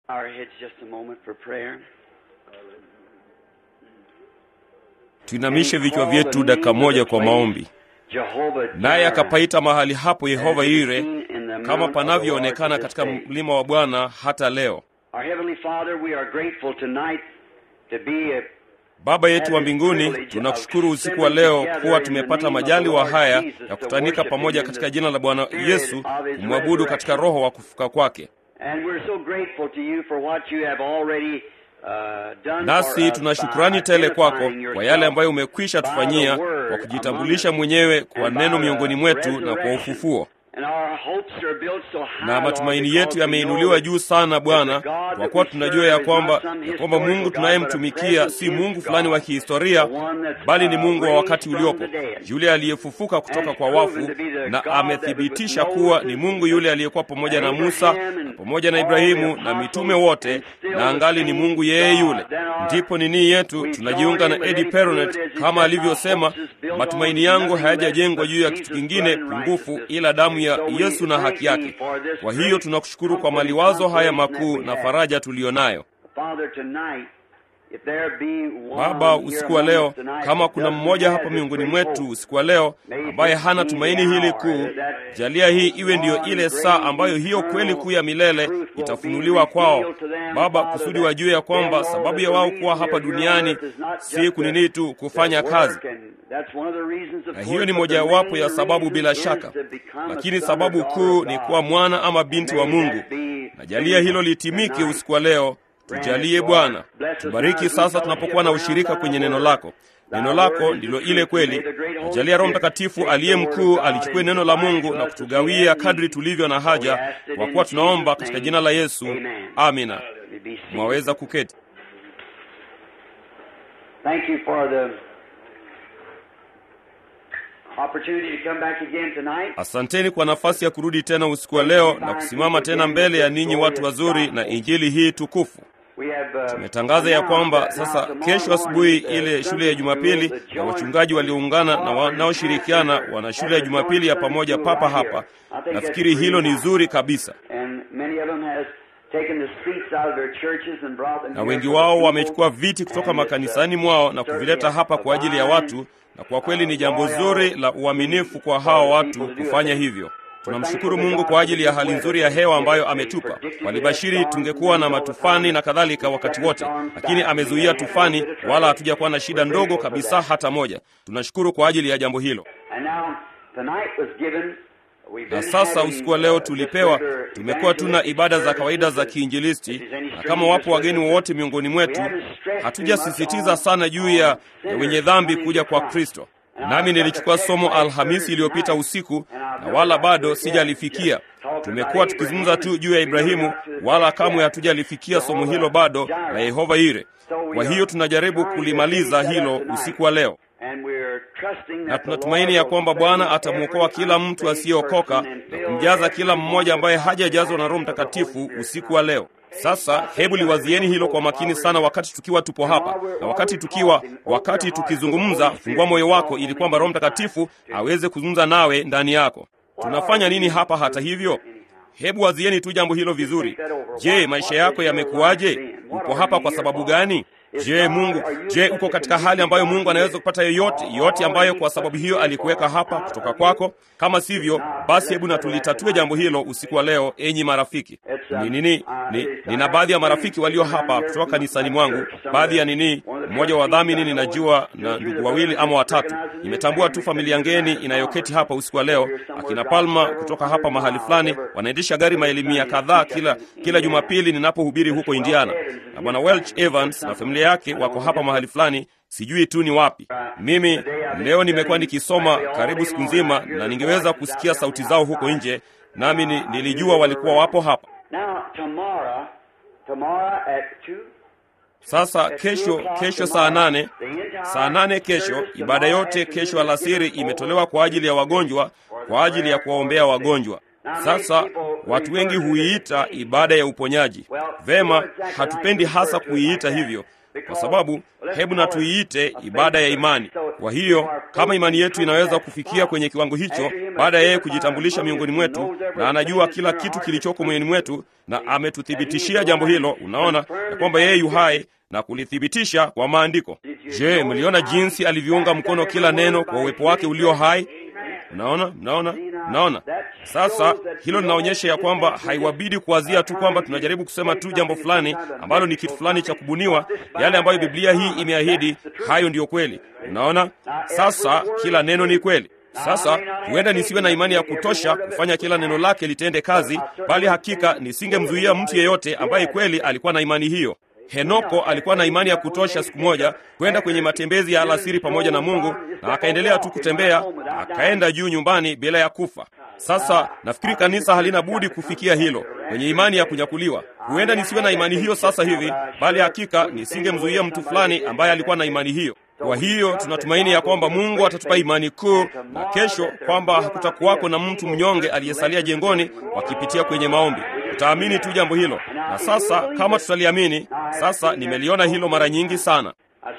Our heads just a moment for prayer. tuinamishe vichwa vyetu dakika moja kwa maombi Jehovah naye Jireh, akapaita mahali hapo yehova as it is ire seen in the kama mount of the panavyoonekana Lord katika this day. mlima wa bwana hata leo Our Heavenly Father, we are grateful tonight to be a baba yetu wa mbinguni tunakushukuru usiku wa leo kuwa tumepata majaliwa haya ya kutanika pamoja katika jina la bwana yesu kumwabudu katika roho wa kufuka kwake And we're so grateful to you for what you have already uh, done for nasi us tuna by shukrani tele kwako identifying kwa yale ambayo yourself umekwisha by the tufanyia word kwa kujitambulisha among us mwenyewe kwa and by neno the miongoni mwetu na kwa resurrection. ufufuo And our hopes are built so high, na Lord, matumaini because yetu we yameinuliwa know juu sana bwana that the God kwa that kuwa we tunajua serve ya is kwamba not some ya kwamba historical mungu God, tunayemtumikia but a si mungu present fulani wa God, kihistoria the one that's, bali ni uh, mungu wa wakati raised from uliopo the dead. yule aliyefufuka kutoka And kwa proven wafu to be the na God that amethibitisha was with kuwa Moses ni mungu yule aliyekuwa pamoja na Abraham musa and na pamoja na all ibrahimu the na mitume apostles wote and still na the angali ni same mungu yeye God. yule Then our- ndipo nini yetu we tunajiunga join na in with edi Eddie peronet Pruitt as he kama said, alivyosema "My hopes is built matumaini on yangu nothing hayajajengwa less juu ya but kitu Jesus' kingine blood and pungufu righteousness." ila damu ya So we yesu na thank haki thee yake for this kwa hiyo great tunakushukuru kwa comfort and maliwazo haya consolation makuu that na we have. faraja tuliyonayo Father, tonight, if there be one baba here usiku wa among leo us tonight kama that kuna doesn't mmoja have hapa this miongoni great mwetu hope, usiku wa leo may ambaye this hana be tumaini the hili hour kuu that jalia hii iwe ndiyo one ile great saa ambayo hiyo eternal kweli kuu ya milele truth will be itafunuliwa kwao revealed to them, baba Father, kusudi that wajue ya kwamba they'll know sababu that ya the wao reason kuwa hapa they're here on duniani earth is not si just kunini to- tu kufanya to kazi work, and that's one of the reasons, of na course, hiyo ni but the mojawapo main ya sababu reason bila is shaka to become a lakini son or sababu daughter kuu of ni God. kuwa mwana ama binti wa And may mungu that be na jalia hilo finished litimike tonight. usiku wa leo tujalie bwana tubariki sasa tunapokuwa na ushirika kwenye neno lako neno lako ndilo ile kweli najalia roho mtakatifu aliye mkuu alichukue neno la mungu na kutugawia kadri tulivyo na haja kwa kuwa tunaomba katika jina la yesu amina mwaweza kuketi Thank you for the opportunity to come back again tonight. asanteni kwa nafasi ya kurudi tena usiku wa leo na kusimama tena mbele ya ninyi watu wazuri na injili hii tukufu We have, uh, tumetangaza ya kwamba announced that sasa now kesho tomorrow asubuhi morning, uh, ile shule ya Sunday jumapili school, the na joint wachungaji walioungana na school wanaoshirikiana wana shule ya jumapili ya pamoja papa hapa nafikiri hilo ni zuri kabisa And many of them has taken the seats out of their churches and brought them na here wengi for the wao people. wamechukua viti kutoka And it's, uh, makanisani mwao na kuvileta certainly hapa a kwa ajili ya divine, watu na kwa kweli ni jambo uh, zuri la uaminifu kwa hawa watu kufanya hivyo tunamshukuru mungu kwa ajili ya hali nzuri ya hewa ambayo ametupa walibashiri tungekuwa na matufani na kadhalika wakati wote lakini amezuia tufani wala hatujakuwa na shida ndogo kabisa hata moja tunashukuru kwa ajili ya jambo hilo And now, tonight was given, we've na been sasa having, usiku wa leo uh, tulipewa just regular tumekuwa tuna evangelistic ibada za kawaida za services. kiinjilisti If there's any na kama wapo strangers wageni with us, wowote miongoni mwetu we haven't stressed hatujasisitiza too much sana on- juu ya on ya wenye sinners dhambi coming kuja to kwa Christ. kristo And nami I've got nilichukua the somo text last alhamisi Thursday iliyopita night, usiku and I've na never wala got to bado it yet. sijalifikia Just talking tumekuwa about tukizungumza Abraham, tu juu ya we never ibrahimu got to the wala text kamwe yet. hatujalifikia somo Jehovah hilo bado Jireh. la yehova ire So we kwa are hiyo tunajaribu trying to kulimaliza finish that hilo up tonight. usiku wa leo And we're trusting na that the tunatumaini Lord ya will kwamba save bwana atamwokoa every kila mtu unsaved asiyeokoka person and na fill kumjaza every kila mmoja ambaye one with the hajajazwa na roho power of the Holy mtakatifu Spirit usiku wa leo sasa hebu liwazieni hilo kwa makini sana wakati tukiwa tupo hapa na wakati tukiwa wakati tukizungumza fungua moyo wako ili kwamba roho mtakatifu aweze kuzungumza nawe ndani yako tunafanya nini hapa hata hivyo hebu wazieni tu jambo hilo vizuri je maisha yako yamekuwaje upo hapa kwa sababu gani je mungu je uko katika hali ambayo mungu anaweza kupata yoyote yote ambayo kwa sababu hiyo alikuweka hapa kutoka kwako kama sivyo basi hebu na tulitatue jambo hilo usiku wa leo enyi marafiki ni nini ni, nina baadhi ya marafiki walio hapa kutoka kanisani mwangu baadhi ya nini mmoja wa wadhamini ninajua na ndugu wawili ama watatu nimetambua tu familia ngeni inayoketi hapa usiku wa leo akina palma kutoka hapa mahali fulani wanaendesha gari maelimia kadhaa kila kila jumapili ninapohubiri huko indiana na bwana welch evans na familia yake wako hapa mahali fulani sijui tu ni wapi mimi leo nimekuwa nikisoma karibu siku nzima na ningeweza kusikia sauti zao huko nje nami ni, nilijua walikuwa wapo hapa Now, tomorrow, tomorrow at two, sasa kesho kesho saa nane saa nane kesho ibada yote kesho alasiri imetolewa kwa ajili ya wagonjwa kwa ajili ya kuwaombea wagonjwa sasa watu wengi huiita ibada ya uponyaji vema hatupendi hasa kuiita hivyo kwa sababu hebu na tuiite ibada ya imani Kwa hiyo kama imani yetu inaweza kufikia kwenye kiwango hicho, baada ya yeye kujitambulisha miongoni mwetu, na anajua kila kitu kilichoko moyoni mwetu, na ametuthibitishia jambo hilo, unaona ya kwamba yeye yu hai na kulithibitisha kwa maandiko. Je, mliona jinsi alivyounga mkono kila neno kwa uwepo wake ulio hai? Mnaona, mnaona, mnaona. Sasa hilo linaonyesha ya kwamba haiwabidi kuwazia tu kwamba tunajaribu kusema tu jambo fulani ambalo ni kitu fulani cha kubuniwa. Yale ambayo Biblia hii imeahidi, hayo ndiyo kweli. Unaona, sasa kila neno ni kweli. Sasa huenda nisiwe na imani ya kutosha kufanya kila neno lake litende kazi, bali hakika nisingemzuia mtu yeyote ambaye kweli alikuwa na imani hiyo. Henoko alikuwa na imani ya kutosha siku moja kwenda kwenye matembezi ya alasiri pamoja na Mungu, na akaendelea tu kutembea, akaenda juu nyumbani bila ya kufa. Sasa nafikiri kanisa halina budi kufikia hilo kwenye imani ya kunyakuliwa. Huenda nisiwe na imani hiyo sasa hivi, bali hakika nisingemzuia mtu fulani ambaye alikuwa na imani hiyo. Kwa hiyo tunatumaini ya kwamba Mungu atatupa imani kuu, na kesho kwamba hakutakuwako na mtu mnyonge aliyesalia jengoni wakipitia kwenye maombi. Tutaamini tu jambo hilo, na sasa kama tutaliamini, sasa nimeliona hilo mara nyingi sana.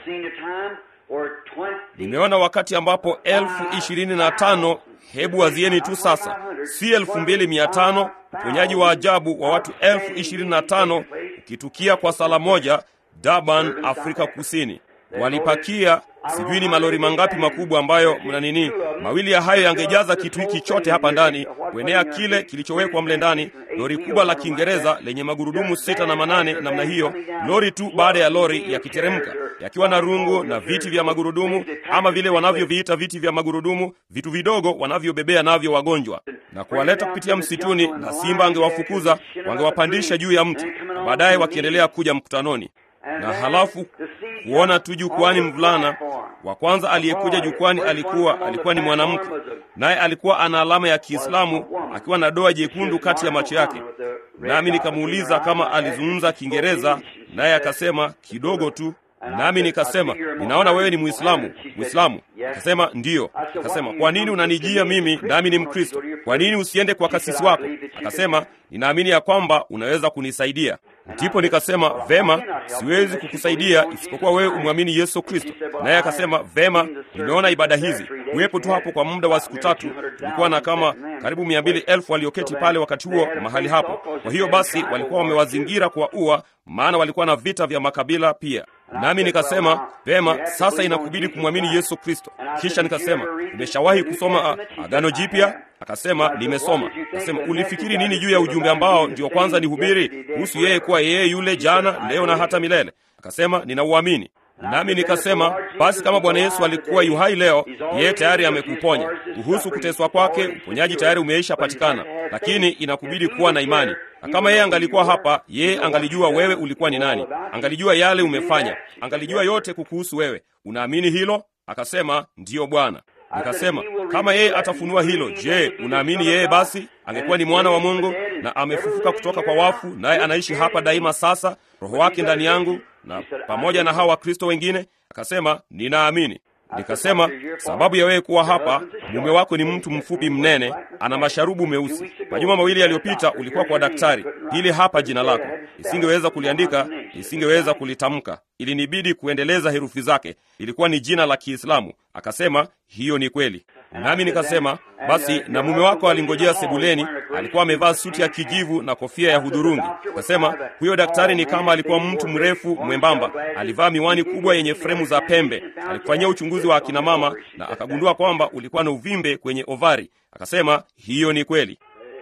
Nimeona wakati ambapo elfu ishirini na tano hebu wazieni tu sasa, si elfu mbili mia tano uponyaji wa ajabu wa watu elfu ishirini na tano ukitukia kwa sala moja, Durban, Afrika Kusini. Walipakia sijui ni malori mangapi makubwa ambayo mna nini, mawili ya hayo yangejaza kitu hiki chote hapa ndani, kuenea kile kilichowekwa mle ndani. Lori kubwa la Kiingereza lenye magurudumu sita na manane namna hiyo, lori tu baada ya lori yakiteremka, yakiwa na rungu na viti vya magurudumu, ama vile wanavyoviita viti vya magurudumu, vitu vidogo wanavyobebea navyo wagonjwa, na kuwaleta kupitia msituni, na simba angewafukuza, wangewapandisha juu ya mti, na baadaye wakiendelea kuja mkutanoni na halafu kuona tu jukwani mvulana wa kwanza aliyekuja jukwani alikuwa alikuwa ni mwanamke, naye alikuwa ana alama ya Kiislamu akiwa na doa jekundu kati ya macho yake. Nami nikamuuliza kama alizungumza Kiingereza, naye akasema kidogo tu. Nami nikasema ninaona wewe ni Muislamu. Muislamu? Akasema ndiyo. Akasema kwa nini unanijia mimi nami ni Mkristo? Kwa nini usiende kwa kasisi wako? Akasema ninaamini ya kwamba unaweza kunisaidia. Ndipo nikasema vema, siwezi kukusaidia isipokuwa wewe umwamini Yesu Kristo. Naye akasema vema, nimeona ibada hizi kuwepo tu hapo kwa muda wa siku tatu. Tulikuwa na kama karibu mia mbili elfu walioketi pale wakati huo mahali hapo. Kwa hiyo basi walikuwa wamewazingira kwa ua, maana walikuwa na vita vya makabila pia. Nami nikasema vema, sasa inakubidi kumwamini Yesu Kristo. Kisha nikasema umeshawahi kusoma Agano Jipya? Akasema nimesoma. Akasema ulifikiri nini juu ya ujumbe ambao ndio kwanza nihubiri kuhusu yeye kuwa yeye yule jana, leo na hata milele? Akasema ninauamini. Nami nikasema basi, kama Bwana Yesu alikuwa yuhai leo, yeye tayari amekuponya. Kuhusu kuteswa kwake, uponyaji tayari umeisha patikana, lakini inakubidi kuwa na imani. Na kama yeye angalikuwa hapa, yeye angalijua wewe ulikuwa ni nani, angalijua yale umefanya, angalijua yote kukuhusu wewe. Unaamini hilo? Akasema ndiyo Bwana. Nikasema kama yeye atafunua hilo, je, unaamini yeye basi angekuwa ni mwana wa Mungu na amefufuka kutoka kwa wafu, naye anaishi hapa daima sasa, roho wake ndani yangu na pamoja na hawa Wakristo wengine? Akasema ninaamini. Nikasema sababu ya wewe kuwa hapa, mume wako ni mtu mfupi mnene, ana masharubu meusi. Majuma mawili yaliyopita ulikuwa kwa daktari, hili hapa jina lako. Nisingeweza kuliandika, nisingeweza kulitamka, ilinibidi kuendeleza herufi zake. Ilikuwa ni jina la Kiislamu. Akasema hiyo ni kweli. Nami nikasema basi, na mume wako alingojea sebuleni, alikuwa amevaa suti ya kijivu na kofia ya hudhurungi. Akasema huyo daktari ni kama alikuwa mtu mrefu mwembamba, alivaa miwani kubwa yenye fremu za pembe. Alikufanyia uchunguzi wa akina mama na akagundua kwamba ulikuwa na uvimbe kwenye ovari. Akasema hiyo ni kweli.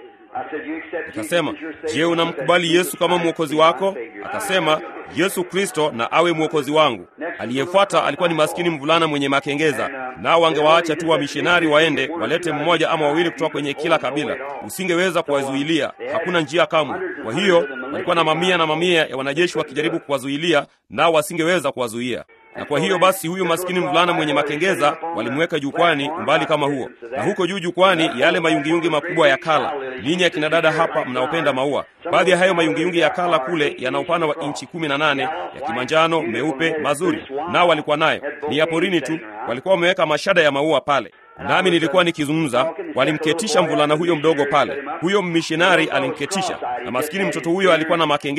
Akasema, je, unamkubali Yesu kama mwokozi wako? Akasema, Yesu Kristo na awe mwokozi wangu. Aliyefuata alikuwa ni maskini mvulana mwenye makengeza, nao wangewaacha tu wamishonari waende walete mmoja ama wawili kutoka kwenye kila kabila. Usingeweza kuwazuilia, hakuna njia kamwe. Kwa hiyo walikuwa na mamia na mamia ya wanajeshi wakijaribu kuwazuilia, nao wasingeweza kuwazuia na kwa hiyo basi huyu maskini mvulana mwenye makengeza walimweka jukwani umbali kama huo, na huko juu jukwani yale mayungiyungi makubwa ya kala. Ninyi akina dada hapa mnaopenda maua, baadhi ya hayo mayungiyungi ya kala kule yana upana wa inchi kumi na nane ya kimanjano meupe mazuri, nao walikuwa nayo ni ya porini tu, walikuwa wameweka mashada ya maua pale nami nilikuwa nikizungumza, walimketisha mvulana huyo mdogo pale. Huyo mmishinari alimketisha, na maskini mtoto huyo alikuwa na makengeza,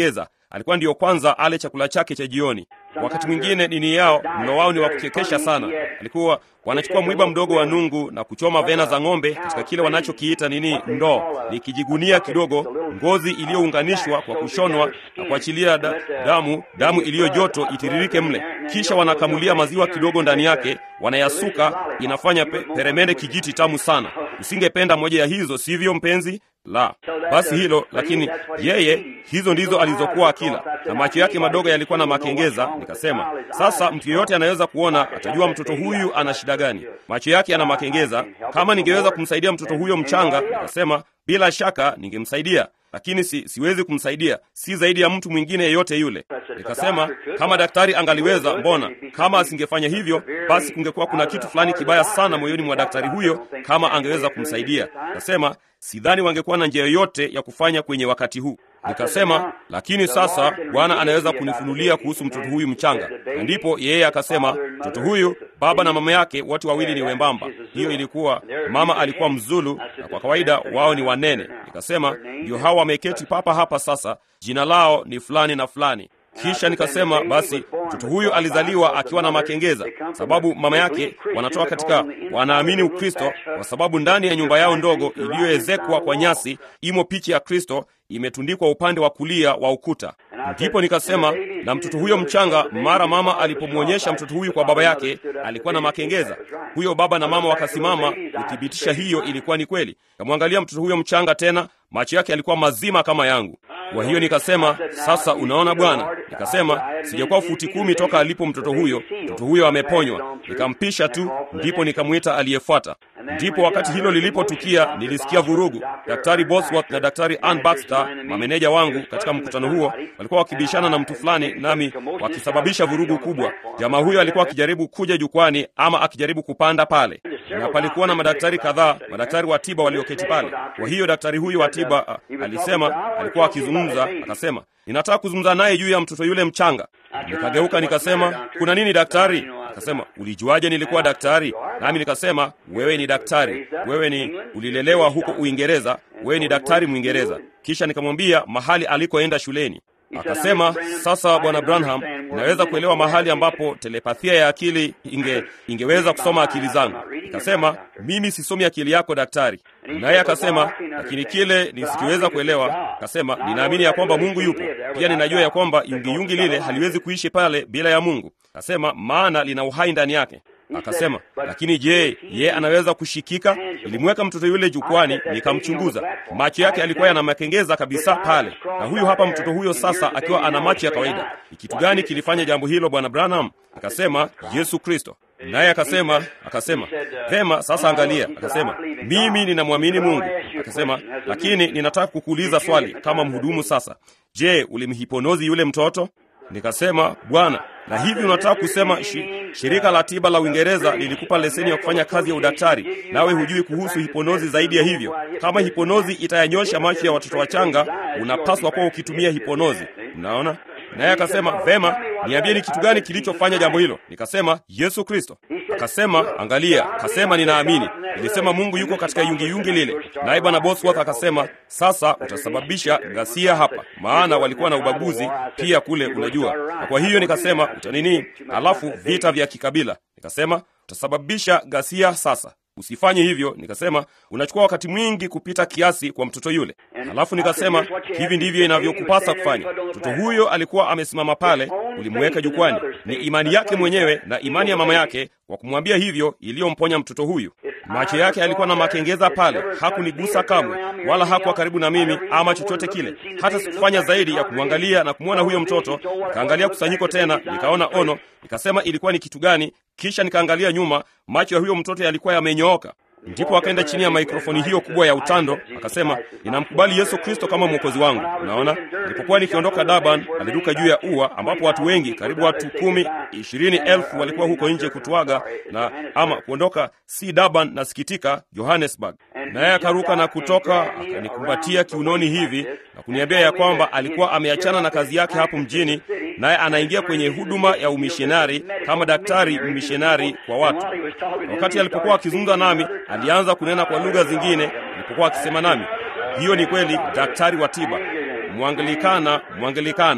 alikuwa ndiyo kwanza ale chakula chake cha jioni. Wakati mwingine dini yao, mlo wao ni wa kuchekesha sana. Alikuwa wanachukua mwiba mdogo wa nungu na kuchoma vena za ng'ombe katika kile wanachokiita nini, ndoo, ni kijigunia kidogo, ngozi iliyounganishwa kwa kushonwa na kuachilia da, damu damu iliyo joto itiririke mle, kisha wanakamulia maziwa kidogo ndani yake, wanayasuka, inafanya pe, peremende kijiti tamu sana. Usingependa moja ya hizo, sivyo mpenzi? La, basi hilo. Lakini yeye, hizo ndizo alizokuwa akila, na macho yake madogo yalikuwa na makengeza. Nikasema, sasa mtu yeyote anaweza kuona, atajua mtoto huyu ana shida gani. Macho yake yana makengeza. Kama ningeweza kumsaidia mtoto huyo mchanga, nikasema bila shaka ningemsaidia lakini si, siwezi kumsaidia, si zaidi ya mtu mwingine yeyote yule. Nikasema kama daktari angaliweza, mbona kama asingefanya hivyo, basi kungekuwa kuna kitu fulani kibaya sana moyoni mwa daktari huyo kama angeweza kumsaidia. Nikasema sidhani wangekuwa na njia yoyote ya kufanya kwenye wakati huu. Nikasema lakini sasa Bwana anaweza kunifunulia kuhusu mtoto huyu mchanga. Na ndipo yeye akasema, mtoto huyu baba na mama yake wote wawili ni wembamba. Hiyo ilikuwa mama alikuwa Mzulu na kwa kawaida wao ni wanene. Nikasema ndio hao wameketi papa hapa sasa, jina lao ni fulani na fulani. Kisha nikasema basi mtoto huyu alizaliwa akiwa na makengeza, sababu mama yake wanatoka katika wanaamini Ukristo, kwa sababu ndani ya nyumba yao ndogo iliyoezekwa kwa nyasi imo picha ya Kristo imetundikwa upande wa kulia wa ukuta. Ndipo nikasema na mtoto huyo mchanga, mara mama alipomwonyesha mtoto huyu kwa baba yake, alikuwa na makengeza. Huyo baba na mama wakasimama kuthibitisha hiyo ilikuwa ni kweli. Kamwangalia mtoto huyo mchanga tena, macho yake yalikuwa mazima kama yangu. Kwa hiyo nikasema, sasa unaona bwana, nikasema sijakuwa futi kumi toka alipo mtoto huyo, mtoto huyo ameponywa. Nikampisha tu, ndipo nikamwita aliyefuata. Ndipo wakati hilo lilipotukia, nilisikia vurugu. Daktari Bosworth na daktari Ann Baxter, mameneja wangu katika mkutano huo, walikuwa wakibishana na mtu fulani, nami wakisababisha vurugu kubwa. Jamaa huyo alikuwa akijaribu kuja jukwani ama akijaribu kupanda pale, na palikuwa na madaktari kadhaa, madaktari wa tiba walioketi pale. Kwa hiyo daktari huyu wa tiba uh, alisema, alikuwa akizungumza, akasema ninataka kuzungumza naye juu ya mtoto yule mchanga. Nikageuka nikasema, kuna nini daktari? Akasema, ulijuaje nilikuwa daktari? Nami nikasema, wewe ni daktari, wewe ni ulilelewa huko Uingereza, wewe ni daktari Mwingereza. Kisha nikamwambia mahali alikoenda shuleni. Akasema, sasa bwana Branham, naweza kuelewa mahali ambapo telepathia ya akili inge ingeweza kusoma akili zangu. Nikasema, mimi sisomi akili yako daktari. Naye akasema, lakini kile nisikiweza kuelewa, akasema, ninaamini ya kwamba Mungu yupo. Pia ninajua ya kwamba yungiyungi lile haliwezi kuishi pale bila ya Mungu. Akasema, maana lina uhai ndani yake. Akasema, lakini je, ye anaweza kushikika? Nilimweka mtoto yule jukwani, nikamchunguza. Macho yake alikuwa yana makengeza kabisa pale, na huyu hapa mtoto huyo sasa akiwa ana macho ya kawaida. Ni kitu gani kilifanya jambo hilo, bwana Branham? Akasema, Yesu Kristo. Naye akasema akasema vema, sasa angalia. Akasema mimi ninamwamini Mungu. Akasema lakini ninataka kukuuliza swali kama mhudumu sasa. Je, ulimhiponozi yule mtoto? Nikasema Bwana, na hivi unataka kusema shi, shirika la tiba la Uingereza lilikupa leseni ya kufanya kazi ya udaktari, nawe hujui kuhusu hiponozi zaidi ya hivyo? Kama hiponozi itayanyosha macho ya watoto wachanga, unapaswa kuwa ukitumia hiponozi. Unaona? Naye akasema vema, niambie ni kitu gani kilichofanya jambo hilo? Nikasema Yesu Kristo. Akasema angalia, akasema ninaamini. Nilisema Mungu yuko katika yungiyungi lile. Naye bwana Bosworth akasema sasa utasababisha ghasia hapa, maana walikuwa na ubaguzi pia kule, unajua. Na kwa hiyo nikasema utanini, alafu vita vya kikabila. Nikasema utasababisha ghasia sasa Usifanye hivyo. Nikasema unachukua wakati mwingi kupita kiasi kwa mtoto yule. Halafu nikasema hivi ndivyo inavyokupasa kufanya. Mtoto huyo alikuwa amesimama pale, ulimweka jukwani. Ni imani yake mwenyewe na imani ya mama yake kwa kumwambia hivyo iliyomponya mtoto huyu. Macho yake alikuwa na makengeza pale, hakunigusa kamwe, wala hakuwa karibu na mimi ama chochote kile. Hata sikufanya zaidi ya kumwangalia na kumwona huyo mtoto. Nikaangalia kusanyiko tena, nikaona ono, nikasema ilikuwa ni kitu gani? Kisha nikaangalia nyuma, macho ya huyo mtoto yalikuwa yamenyooka. Ndipo akaenda chini ya maikrofoni hiyo kubwa ya utando, akasema ninamkubali Yesu Kristo kama mwokozi wangu. Unaona, nilipokuwa nikiondoka Durban, aliruka juu ya ua ambapo watu wengi, karibu watu kumi ishirini elfu walikuwa huko nje kutuaga na ama kuondoka, si Durban, nasikitika, Johannesburg. Naye akaruka na kutoka, akanikumbatia kiunoni hivi na kuniambia ya kwamba alikuwa ameachana na kazi yake hapo mjini, naye anaingia kwenye huduma ya umishonari kama daktari mishonari kwa watu. Na wakati alipokuwa akizungumza nami alianza kunena kwa lugha zingine alipokuwa akisema nami. Hiyo ni kweli, daktari wa tiba, Mwangilikana, Mwangilikana.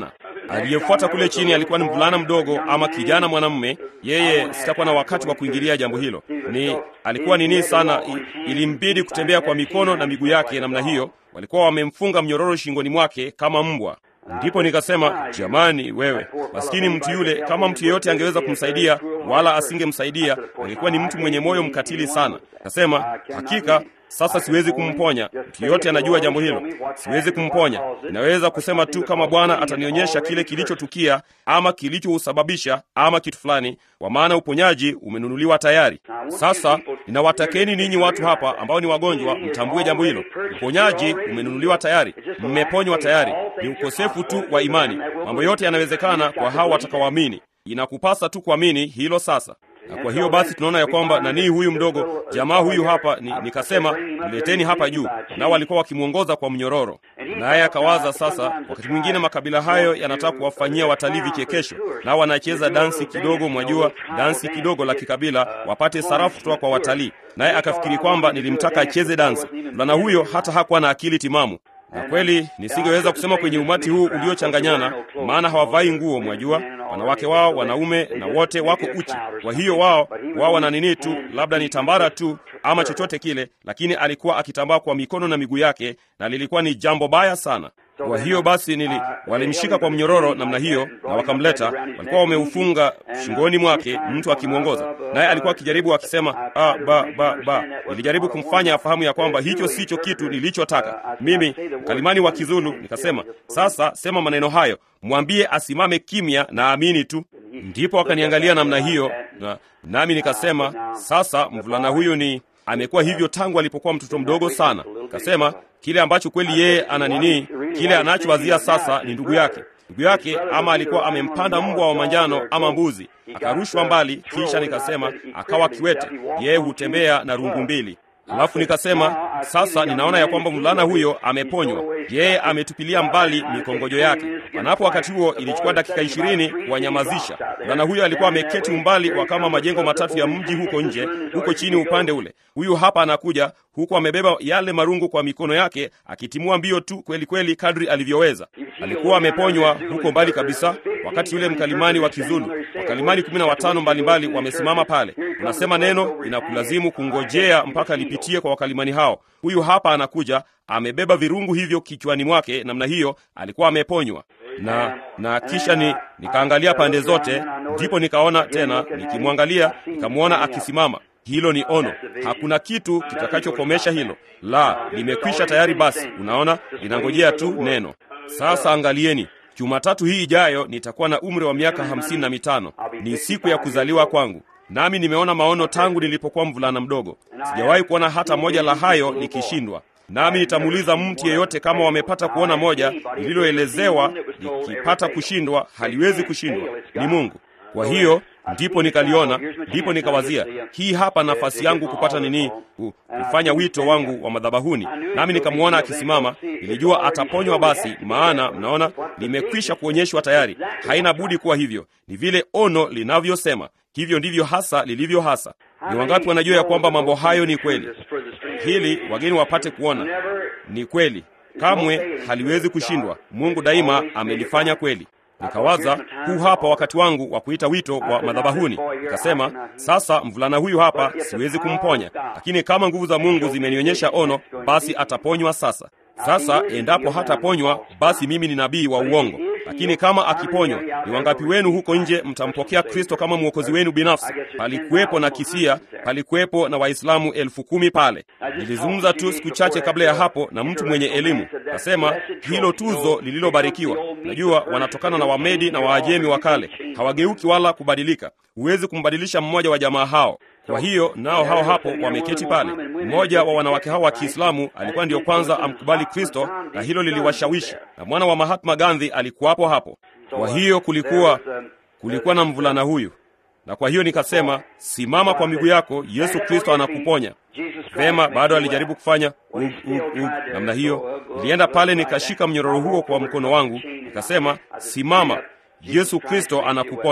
Aliyefuata kule chini alikuwa ni mvulana mdogo ama kijana mwanamume. Yeye sitakuwa na wakati wa kuingilia jambo hilo, ni alikuwa nini sana, i- ilimbidi kutembea kwa mikono na miguu yake namna hiyo. Walikuwa wamemfunga mnyororo shingoni mwake kama mbwa. Ndipo nikasema, jamani, wewe maskini mtu yule, kama mtu yeyote angeweza kumsaidia wala asingemsaidia, angekuwa ni mtu mwenye moyo mkatili sana. Kasema, hakika sasa siwezi kumponya. Mtu yeyote anajua jambo hilo, siwezi kumponya. Ninaweza kusema tu kama Bwana atanionyesha kile kilichotukia ama kilichousababisha ama kitu fulani, kwa maana uponyaji umenunuliwa tayari. Sasa ninawatakeni ninyi watu hapa ambao ni wagonjwa, mtambue jambo hilo. Uponyaji umenunuliwa tayari, mmeponywa tayari. Ni ukosefu tu wa imani. Mambo yote yanawezekana kwa hao watakaoamini. Inakupasa tu kuamini hilo sasa. Na kwa hiyo basi tunaona ya kwamba nanii huyu mdogo jamaa huyu hapa ni, nikasema mleteni hapa juu, nao walikuwa wakimwongoza kwa mnyororo, naye akawaza sasa, wakati mwingine makabila hayo yanataka kuwafanyia watalii vichekesho, nao wanacheza dansi kidogo, mwajua dansi kidogo la kikabila, wapate sarafu kutoka kwa watalii. Naye akafikiri kwamba nilimtaka acheze dansi. Mvulana huyo hata hakuwa na akili timamu na kweli nisingeweza kusema kwenye umati huu uliochanganyana, maana hawavai nguo, mwajua, wanawake wao, wanaume na wote wako uchi. Kwa hiyo wao wao wana nini tu, labda ni tambara tu ama chochote kile, lakini alikuwa akitambaa kwa mikono na miguu yake, na lilikuwa ni jambo baya sana. Kwa hiyo basi nili walimshika kwa mnyororo namna hiyo na wakamleta, walikuwa wameufunga shingoni mwake, mtu akimwongoza, naye alikuwa akijaribu akisema, ah, ba ba ba. Nilijaribu kumfanya afahamu ya kwamba hicho sicho kitu nilichotaka mimi. Mkalimani wa Kizulu nikasema, sasa sema maneno hayo, mwambie asimame kimya na amini tu. Ndipo akaniangalia namna hiyo, na nami nikasema, sasa mvulana huyu ni amekuwa hivyo tangu alipokuwa mtoto mdogo sana. Kasema kile ambacho kweli yeye ana nini, kile anachowazia sasa ni ndugu yake. Ndugu yake ama alikuwa amempanda mbwa wa manjano ama mbuzi, akarushwa mbali. Kisha nikasema akawa kiwete, yeye hutembea na rungu mbili. Alafu nikasema sasa ninaona ya kwamba mvulana huyo ameponywa, yeye ametupilia mbali mikongojo yake. Panapo wakati huo ilichukua dakika ishirini kuwanyamazisha. Mvulana huyo alikuwa ameketi umbali wa kama majengo matatu ya mji huko nje, huko chini upande ule. Huyu hapa anakuja huku amebeba yale marungu kwa mikono yake, akitimua mbio tu kweli kweli kadri alivyoweza. Alikuwa ameponywa huko mbali kabisa, wakati yule mkalimani wa Kizulu, wakalimani kumi na watano mbalimbali wamesimama pale. Unasema neno, inakulazimu kungojea mpaka lipitie kwa wakalimani hao. Huyu hapa anakuja amebeba virungu hivyo kichwani mwake, namna hiyo alikuwa ameponywa na na kisha ni nikaangalia pande zote, ndipo nikaona tena, nikimwangalia nikamwona akisimama. Hilo ni ono, hakuna kitu kitakachokomesha hilo. La, limekwisha tayari. Basi unaona, linangojea tu neno. Sasa angalieni, Jumatatu hii ijayo nitakuwa na umri wa miaka hamsini na mitano. Ni siku ya kuzaliwa kwangu, nami nimeona maono tangu nilipokuwa mvulana mdogo. Sijawahi kuona hata moja la hayo likishindwa nami nitamuuliza mtu yeyote kama wamepata kuona moja lililoelezewa likipata kushindwa, haliwezi kushindwa, ni Mungu. Kwa hiyo ndipo nikaliona, ndipo nikawazia, hii hapa nafasi yangu kupata nini, ku- kufanya wito wangu wa madhabahuni. Nami nikamwona akisimama, nilijua ataponywa. Basi maana mnaona, limekwisha kuonyeshwa tayari, haina budi kuwa hivyo. Ni vile ono linavyosema, hivyo ndivyo hasa lilivyo hasa. Ni wangapi wanajua ya kwamba mambo hayo ni kweli? Hili wageni wapate kuona ni kweli, kamwe haliwezi kushindwa. Mungu daima amelifanya kweli. Nikawaza, huu hapa wakati wangu wa kuita wito wa madhabahuni. Nikasema, sasa mvulana huyu hapa siwezi kumponya, lakini kama nguvu za Mungu zimenionyesha ono, basi ataponywa sasa. Sasa endapo hataponywa, basi mimi ni nabii wa uongo. Lakini kama akiponywa, ni wangapi wenu huko nje mtampokea Kristo kama mwokozi wenu binafsi? Palikuwepo na Kisia, palikuwepo na Waislamu elfu kumi pale. Nilizungumza tu siku chache kabla ya hapo na mtu mwenye elimu, nasema hilo tuzo lililobarikiwa. Najua wanatokana na Wamedi na Waajemi wa kale, hawageuki wala kubadilika. Huwezi kumbadilisha mmoja wa jamaa hao. Kwa hiyo nao hao hapo wameketi pale. Mmoja wa wanawake hao wa Kiislamu alikuwa ndiyo kwanza amkubali Kristo, na hilo liliwashawishi, na mwana wa Mahatma Gandhi alikuwapo hapo. Kwa hiyo kulikuwa kulikuwa na mvulana huyu, na kwa hiyo nikasema, simama kwa miguu yako, Yesu Kristo anakuponya. Vema, bado alijaribu kufanya ug, ug, ug, namna hiyo. Nilienda pale nikashika mnyororo huo kwa mkono wangu, nikasema, simama, Yesu Kristo anakuponya.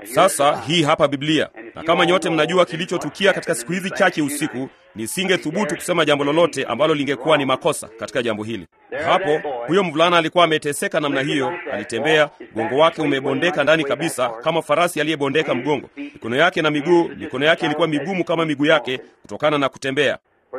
Sasa hii hapa Biblia, na kama nyote mnajua kilichotukia katika siku hizi chache usiku, nisinge thubutu kusema jambo lolote ambalo lingekuwa ni makosa katika jambo hili. Hapo huyo mvulana alikuwa ameteseka namna hiyo, alitembea, mgongo wake umebondeka ndani kabisa, kama farasi aliyebondeka mgongo. Mikono yake na miguu, mikono yake ilikuwa migumu kama miguu yake kutokana na kutembea.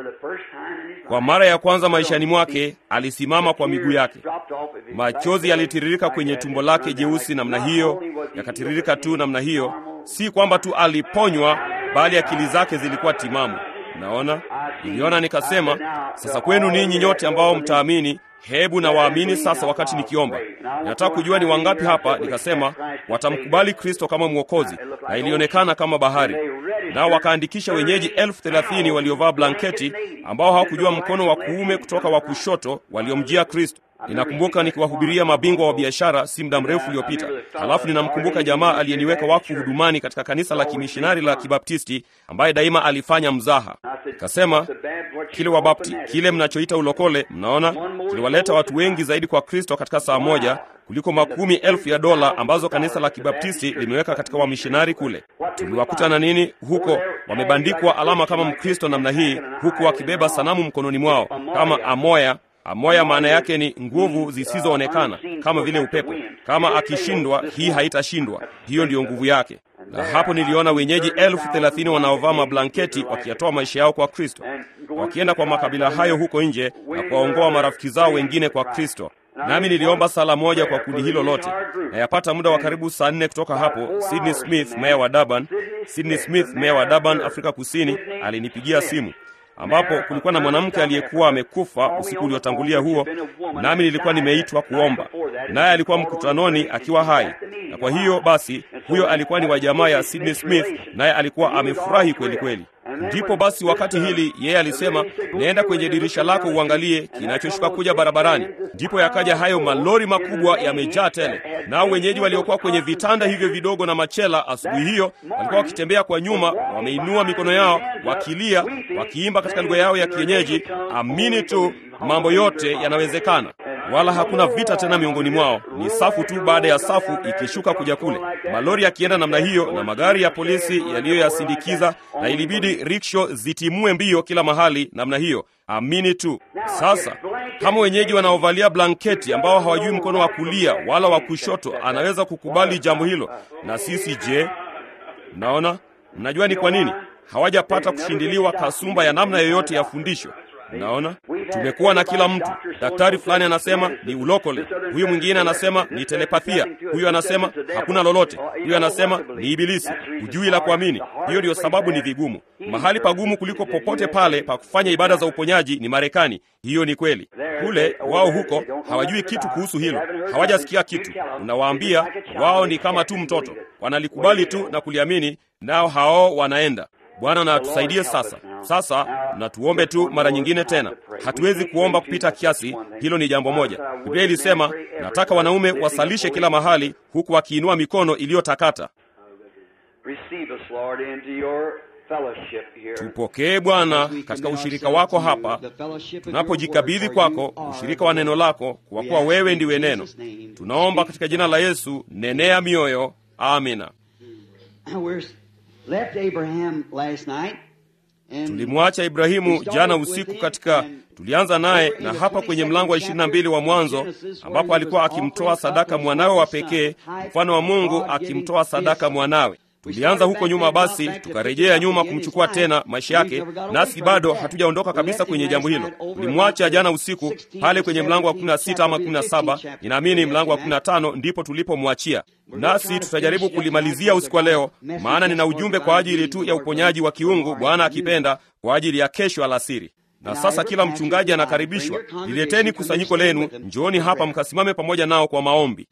Kwa mara ya kwanza maishani mwake alisimama kwa miguu yake. Machozi yalitiririka kwenye tumbo lake jeusi namna hiyo, yakatiririka tu namna hiyo. Si kwamba tu aliponywa, bali akili zake zilikuwa timamu. Naona, niliona nikasema, sasa kwenu ninyi nyote ambao mtaamini, hebu na waamini sasa. Wakati nikiomba, ninataka kujua ni wangapi hapa, nikasema watamkubali Kristo kama Mwokozi, na ilionekana kama bahari nao wakaandikisha wenyeji elfu thelathini waliovaa blanketi ambao hawakujua mkono wa kuume kutoka wa kushoto waliomjia Kristo. Ninakumbuka nikiwahubiria mabingwa wa biashara si muda mrefu uliopita. Halafu ninamkumbuka jamaa aliyeniweka wakfu hudumani katika kanisa la kimishinari la Kibaptisti ambaye daima alifanya mzaha. Nikasema kile Wabapti, kile mnachoita ulokole, mnaona kiliwaleta watu wengi zaidi kwa Kristo katika saa moja kuliko makumi elfu ya dola ambazo kanisa la Kibaptisti limeweka katika wamishonari kule. Tuliwakuta na nini huko? Wamebandikwa alama kama Mkristo namna hii, huku wakibeba sanamu mkononi mwao kama amoya. Amoya maana yake ni nguvu zisizoonekana, kama vile upepo. Kama akishindwa, hii haitashindwa. Hiyo ndiyo nguvu yake. Na hapo niliona wenyeji elfu thelathini wanaovaa mablanketi wakiyatoa maisha yao kwa Kristo, wakienda kwa makabila hayo huko nje na kuwaongoa marafiki zao wengine kwa Kristo. Nami niliomba sala moja kwa kundi hilo lote, na yapata muda wa karibu saa nne kutoka hapo, Sydney Smith, meya wa Durban, Sydney Smith, meya wa Durban, Afrika Kusini, alinipigia simu ambapo kulikuwa na mwanamke aliyekuwa amekufa usiku uliotangulia huo, nami nilikuwa nimeitwa kuomba, naye alikuwa mkutanoni akiwa hai. Na kwa hiyo basi, huyo alikuwa ni wa jamaa ya Sydney Smith, naye alikuwa amefurahi kweli kweli. Ndipo basi wakati hili yeye alisema, nenda kwenye dirisha lako uangalie kinachoshuka kuja barabarani. Ndipo yakaja hayo malori makubwa yamejaa tele, nao wenyeji waliokuwa kwenye vitanda hivyo vidogo na machela asubuhi hiyo walikuwa wakitembea kwa nyuma, wameinua mikono yao wakilia, wakiimba katika lugha yao ya kienyeji, amini tu, mambo yote yanawezekana. Wala hakuna vita tena miongoni mwao, ni safu tu baada ya safu ikishuka kuja kule, malori yakienda namna hiyo na magari ya polisi yaliyoyasindikiza, na ilibidi riksho zitimue mbio kila mahali namna hiyo. Amini tu. Sasa kama wenyeji wanaovalia blanketi ambao hawajui mkono wa kulia wala wa kushoto anaweza kukubali jambo hilo, na sisi je? Mnaona, mnajua ni kwa nini hawajapata kushindiliwa kasumba ya namna yoyote ya fundisho. Mnaona, tumekuwa na kila mtu. Daktari fulani anasema ni ulokole, huyu mwingine anasema ni telepathia, huyu anasema hakuna lolote, huyu anasema ni ibilisi. Hujui la kuamini. Hiyo ndiyo sababu ni vigumu. Mahali pagumu kuliko popote pale pa kufanya ibada za uponyaji ni Marekani. Hiyo ni kweli. Kule wao huko hawajui kitu kuhusu hilo, hawajasikia kitu. Unawaambia wao ni kama tu mtoto, wanalikubali tu na kuliamini, nao hao wanaenda Bwana na atusaidie sasa. Sasa na tuombe tu mara nyingine tena. Hatuwezi kuomba kupita kiasi, hilo ni jambo moja. Biblia ilisema, nataka wanaume wasalishe kila mahali, huku wakiinua mikono iliyotakata. Tupokee Bwana katika ushirika wako hapa, tunapojikabidhi kwako ushirika wa neno lako, kwa kuwa wewe ndiwe neno. Tunaomba katika jina la Yesu, nenea mioyo. Amina. Tulimwacha Ibrahimu jana usiku katika, tulianza naye na hapa kwenye mlango wa ishirini na mbili wa Mwanzo, ambapo alikuwa akimtoa sadaka mwanawe wa pekee, mfano wa Mungu akimtoa sadaka mwanawe. Tulianza huko nyuma, basi tukarejea nyuma kumchukua tena maisha yake, nasi bado hatujaondoka kabisa kwenye jambo hilo. Tulimwacha jana usiku pale kwenye mlango wa 16 ama 17, ninaamini mlango wa 15 ndipo tulipomwachia, nasi tutajaribu kulimalizia usiku wa leo, maana nina ujumbe kwa ajili tu ya uponyaji wa kiungu, Bwana akipenda, kwa ajili ya kesho alasiri. Na sasa kila mchungaji anakaribishwa, lileteni kusanyiko lenu, njooni hapa mkasimame pamoja nao kwa maombi.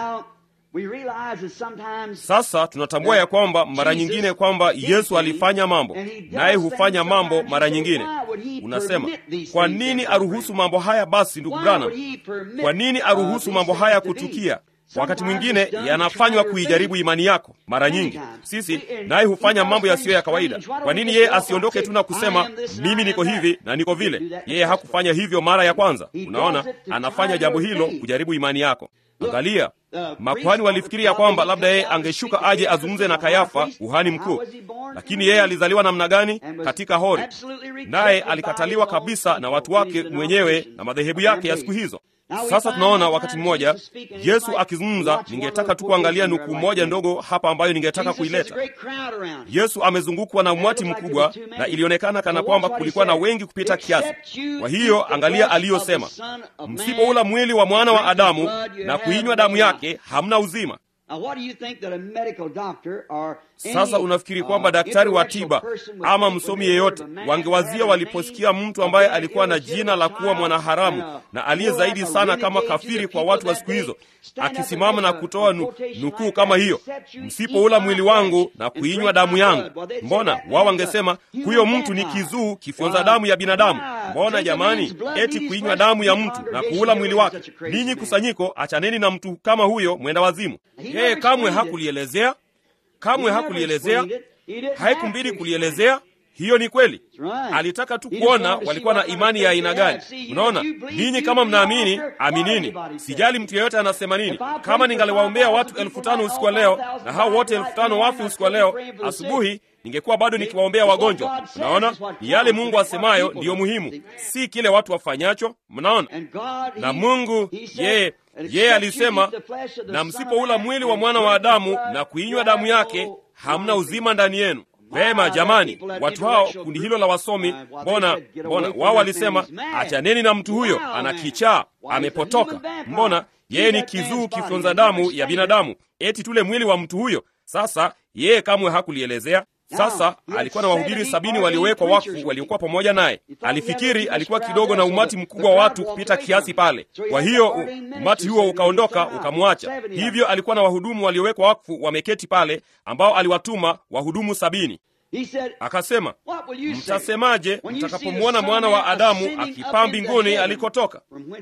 Sasa tunatambua ya kwamba mara nyingine kwamba Yesu alifanya mambo, naye hufanya mambo mara nyingine. Unasema, kwa nini aruhusu mambo haya? Basi ndugu Branham, kwa nini aruhusu mambo haya kutukia? Wakati mwingine yanafanywa kuijaribu imani yako. Mara nyingi sisi naye hufanya mambo yasiyo ya kawaida. Kwa nini yeye asiondoke tu na kusema mimi niko hivi na niko vile? Yeye hakufanya hivyo mara ya kwanza. Unaona, anafanya jambo hilo kujaribu imani yako. Angalia, makuhani walifikiri ya kwamba labda yeye angeshuka aje azungumze na Kayafa, kuhani mkuu. Lakini yeye alizaliwa namna gani? Katika hori, naye alikataliwa kabisa na watu wake mwenyewe na madhehebu yake ya siku hizo. Sasa tunaona wakati mmoja Yesu akizungumza. Ningetaka tu kuangalia nukuu moja ndogo hapa ambayo ningetaka kuileta. Yesu amezungukwa na umati mkubwa, na ilionekana kana kwamba kulikuwa na wengi kupita kiasi. Kwa hiyo angalia aliyosema, msipoula mwili wa mwana wa Adamu na kuinywa damu yake hamna uzima. Sasa unafikiri kwamba daktari wa tiba ama msomi yeyote wangewazia waliposikia mtu ambaye alikuwa na jina la kuwa mwanaharamu na aliye zaidi sana kama kafiri kwa watu wa siku hizo akisimama na kutoa nu, nukuu kama hiyo, msipoula mwili wangu na kuinywa damu yangu? Mbona wao wangesema huyo mtu ni kizuu kifyonza damu ya binadamu? Mbona jamani, eti kuinywa damu ya mtu na kuula mwili wake? Ninyi kusanyiko, achaneni na mtu kama huyo mwenda wazimu. Yeye kamwe hakulielezea kamwe hakulielezea, haikumbidi kulielezea. Hiyo ni kweli, alitaka tu kuona walikuwa na imani ya aina gani. Unaona, ninyi kama mnaamini, aminini. Sijali mtu yeyote anasema nini. Kama ningaliwaombea watu elfu tano usiku wa leo na hao wote elfu tano wafe usiku wa leo asubuhi, ningekuwa bado nikiwaombea wagonjwa. Mnaona, ni yale Mungu asemayo ndiyo muhimu, si kile watu wafanyacho. Mnaona, na Mungu yeye yeye alisema, na msipoula mwili wa mwana wa Adamu na kuinywa damu yake hamna uzima ndani yenu. Vema jamani, watu hao, kundi hilo la wasomi, mbona mbona wao walisema achaneni na mtu huyo, ana kichaa, amepotoka. Mbona yeye ni kizuu kifyonza damu ya binadamu, eti tule mwili wa mtu huyo? Sasa yeye kamwe hakulielezea. Sasa alikuwa na wahubiri sabini waliowekwa wakfu waliokuwa pamoja naye. Alifikiri alikuwa kidogo na umati mkubwa wa watu kupita kiasi pale, kwa hiyo umati huo ukaondoka ukamwacha. Hivyo alikuwa na wahudumu waliowekwa wakfu wameketi pale, ambao aliwatuma wahudumu sabini. Akasema, mtasemaje mtakapomwona mwana wa Adamu akipaa mbinguni alikotoka?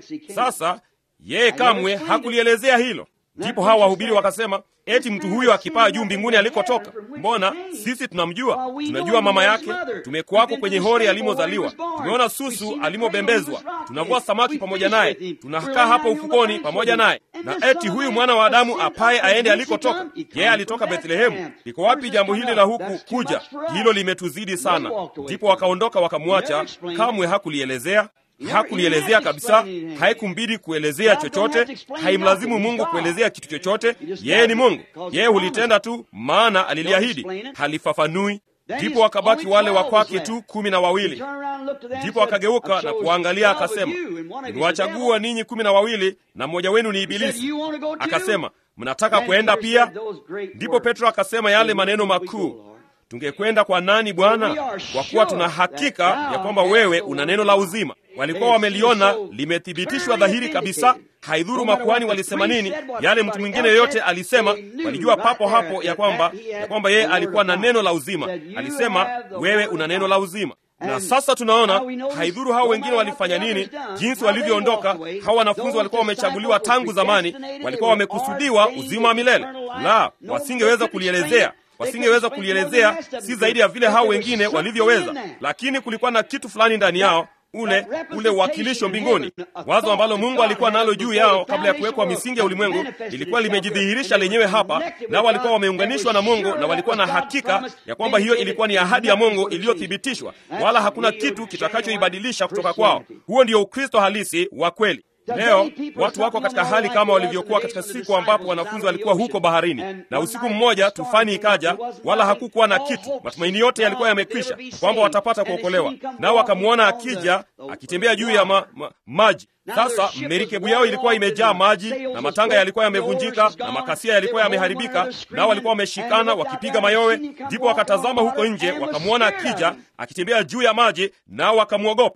Sasa yeye kamwe hakulielezea hilo. Ndipo hawa wahubiri wakasema, eti mtu huyo akipaa juu mbinguni alikotoka? Mbona sisi tunamjua, tunajua mama yake, tumekuwako kwenye hori alimozaliwa, tumeona susu alimobembezwa, tunavua samaki pamoja naye, tunakaa hapa ufukoni pamoja naye. Na eti huyu mwana wa Adamu apaye aende alikotoka? Yeye alitoka Bethlehemu. Liko wapi jambo hili la huku kuja? Hilo limetuzidi sana. Ndipo wakaondoka wakamwacha, kamwe hakulielezea hakulielezea kabisa. Haikumbidi kuelezea chochote, haimlazimu Mungu kuelezea kitu chochote. Yeye ni Mungu, yeye hulitenda tu, maana aliliahidi, halifafanui. Ndipo wakabaki wale wa kwake tu kumi na wawili. Ndipo akageuka na kuwaangalia akasema, nimewachagua ninyi kumi na wawili na mmoja wenu ni Ibilisi. Akasema, mnataka kwenda pia? Ndipo Petro akasema yale maneno makuu Tungekwenda kwa nani Bwana? Kwa kuwa tuna hakika ya kwamba wewe una neno la uzima. Walikuwa wameliona limethibitishwa dhahiri kabisa. Haidhuru makuhani walisema nini, yale mtu mwingine yoyote alisema, walijua papo hapo ya kwamba ya kwamba yeye alikuwa na neno la uzima. Alisema, wewe una neno la uzima. Na sasa tunaona haidhuru hao wengine walifanya nini, jinsi walivyoondoka. Hao wanafunzi walikuwa wamechaguliwa tangu zamani, walikuwa wamekusudiwa uzima wa milele. La, wasingeweza kulielezea wasingeweza kulielezea, si zaidi ya vile hao wengine walivyoweza, lakini kulikuwa na kitu fulani ndani yao, ule ule uwakilisho mbinguni. Wazo ambalo Mungu alikuwa nalo juu yao kabla ya kuwekwa misingi ya ulimwengu lilikuwa limejidhihirisha lenyewe hapa, nao walikuwa wameunganishwa na Mungu na walikuwa na hakika ya kwamba hiyo ilikuwa ni ahadi ya Mungu iliyothibitishwa, wala hakuna kitu kitakachoibadilisha kutoka kwao. Huo ndio Ukristo halisi wa kweli. Leo watu wako katika hali kama walivyokuwa katika siku ambapo wanafunzi walikuwa huko baharini, na usiku mmoja tufani ikaja, wala hakukuwa na kitu. Matumaini yote yalikuwa yamekwisha kwamba watapata kuokolewa, nao wakamwona akija akitembea juu ya ma, ma, maji. Sasa merikebu yao ilikuwa imejaa maji na matanga yalikuwa yamevunjika na makasia yalikuwa yameharibika, nao walikuwa wameshikana wakipiga mayowe. Ndipo wakatazama huko nje, wakamwona akija akitembea juu ya maji, nao wakamwogopa.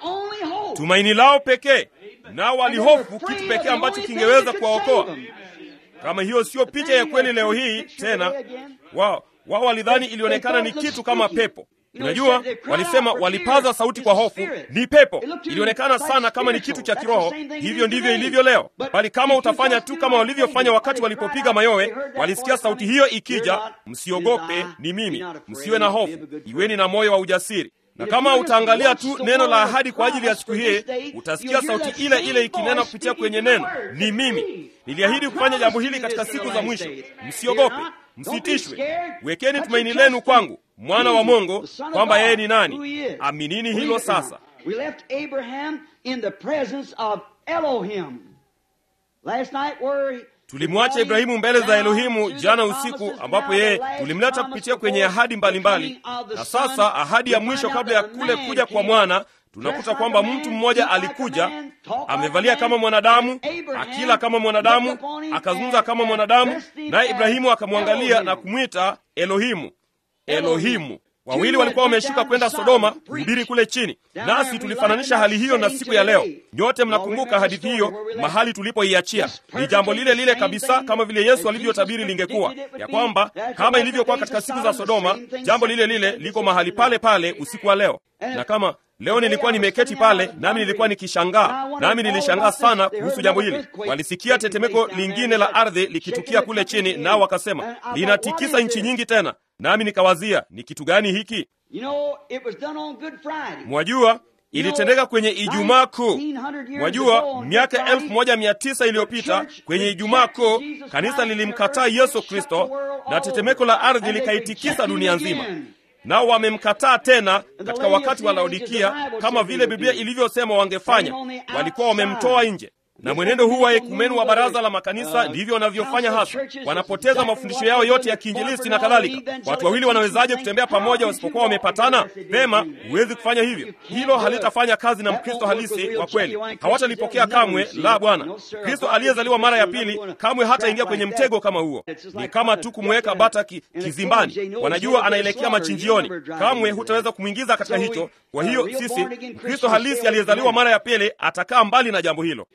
Tumaini lao pekee nao walihofu kitu pekee ambacho kingeweza kuwaokoa. Kama hiyo siyo picha ya kweli leo hii tena, wao wao walidhani ilionekana ni kitu kama pepo. Unajua, walisema walipaza sauti kwa hofu, ni pepo. Ilionekana sana kama ni kitu cha kiroho. Hivyo ndivyo ilivyo leo, bali kama utafanya tu kama walivyofanya wakati walipopiga mayowe, walisikia sauti hiyo ikija, msiogope, ni mimi, msiwe na hofu, iweni na moyo wa ujasiri. na kama utaangalia tu neno la ahadi kwa ajili ya siku hii, utasikia sauti ile ile ikinena kupitia kwenye neno, ni mimi niliahidi kufanya jambo hili katika siku za mwisho. Msiogope, msitishwe, wekeni tumaini lenu kwangu, mwana wa Mungu, kwamba yeye ni nani. Aminini hilo sasa. We left Abraham in the presence of Elohim. Last night where Tulimwacha Ibrahimu mbele za Elohimu jana usiku, ambapo yeye tulimleta kupitia kwenye ahadi mbalimbali, na sasa ahadi ya mwisho kabla ya kule kuja kwa mwana tunakuta kwamba mtu mmoja alikuja amevalia kama mwanadamu, akila kama mwanadamu, akazungumza kama mwanadamu, naye Ibrahimu akamwangalia na kumwita Elohimu. Elohimu. Wawili walikuwa wameshuka kwenda Sodoma kuhubiri kule chini, nasi tulifananisha hali hiyo na siku ya leo. Nyote mnakumbuka hadithi hiyo, mahali tulipoiachia. Ni jambo lile lile kabisa kama vile Yesu alivyotabiri lingekuwa, ya kwamba kama ilivyokuwa katika siku za Sodoma, jambo lile lile liko mahali pale pale usiku wa leo. Na kama leo nilikuwa nimeketi pale, nami nilikuwa nikishangaa, nami nilishangaa sana kuhusu jambo hili. Walisikia tetemeko lingine la ardhi likitukia kule chini, nao wakasema linatikisa nchi nyingi tena nami nikawazia ni kitu gani hiki? You know, it was done on Good Friday. Mwajua, ilitendeka kwenye Ijumaa Kuu. Mwajua, miaka elfu moja mia tisa iliyopita kwenye Ijumaa Kuu kanisa lilimkataa Yesu Kristo na tetemeko la ardhi likaitikisa dunia nzima. Nao wamemkataa tena katika wakati wa Laodikia, kama vile Biblia ilivyosema wangefanya. Walikuwa wamemtoa nje na mwenendo huu wa ekumenu wa baraza la makanisa ndivyo wanavyofanya hasa. Wanapoteza mafundisho yao yote ya kiinjilisti na kadhalika. Watu wawili wanawezaje kutembea pamoja wasipokuwa wamepatana? Pema, huwezi kufanya hivyo. Hilo halitafanya kazi na Mkristo halisi wa kweli, hawatalipokea kamwe. La, Bwana Kristo aliyezaliwa mara ya pili kamwe hataingia kwenye mtego kama huo. Ni kama tu kumweka bata ki, kizimbani. Wanajua anaelekea machinjioni, kamwe hutaweza kumwingiza katika hicho. Kwa hiyo sisi, Mkristo halisi aliyezaliwa mara ya pili atakaa mbali na jambo hilo.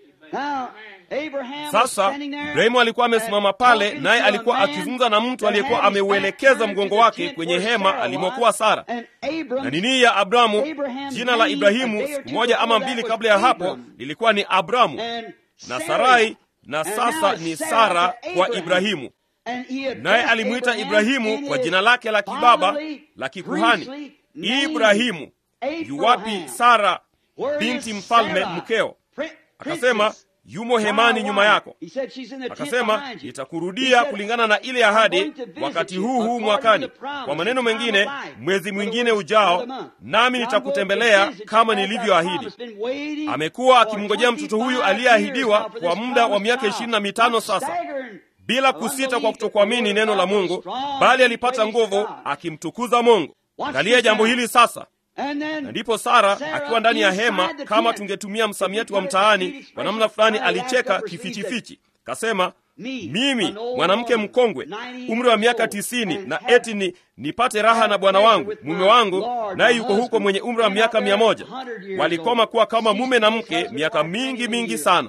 Sasa Ibrahimu alikuwa amesimama pale, naye alikuwa akizungumza na mtu aliyekuwa ameuelekeza mgongo wake kwenye hema alimokuwa Sara. Na nini ya Abramu, jina la Ibrahimu siku moja ama mbili kabla ya hapo lilikuwa ni Abramu na Sarai, na sasa ni Sara kwa Ibrahimu. Naye alimwita Ibrahimu kwa jina lake la kibaba la kikuhani, Ibrahimu. Yuwapi Sara binti mfalme mkeo? Akasema, yumo hemani nyuma yako. Akasema, nitakurudia kulingana na ile ahadi wakati huu huu mwakani, kwa maneno mengine, mwezi mwingine ujao, nami nitakutembelea kama nilivyoahidi. Amekuwa akimngojea mtoto huyu aliyeahidiwa kwa muda wa miaka ishirini na mitano sasa, bila kusita kwa kutokuamini neno la Mungu, bali alipata nguvu akimtukuza Mungu. Angalia jambo hili sasa na ndipo Sara akiwa ndani ya hema, kama tungetumia msamiati wa mtaani, kwa namna fulani alicheka kifichifichi, kasema, mimi mwanamke mkongwe, umri wa miaka tisini, na eti ni nipate raha na bwana wangu mume wangu, naye yuko huko mwenye umri wa miaka mia moja. Walikoma kuwa kama mume na mke miaka mingi mingi sana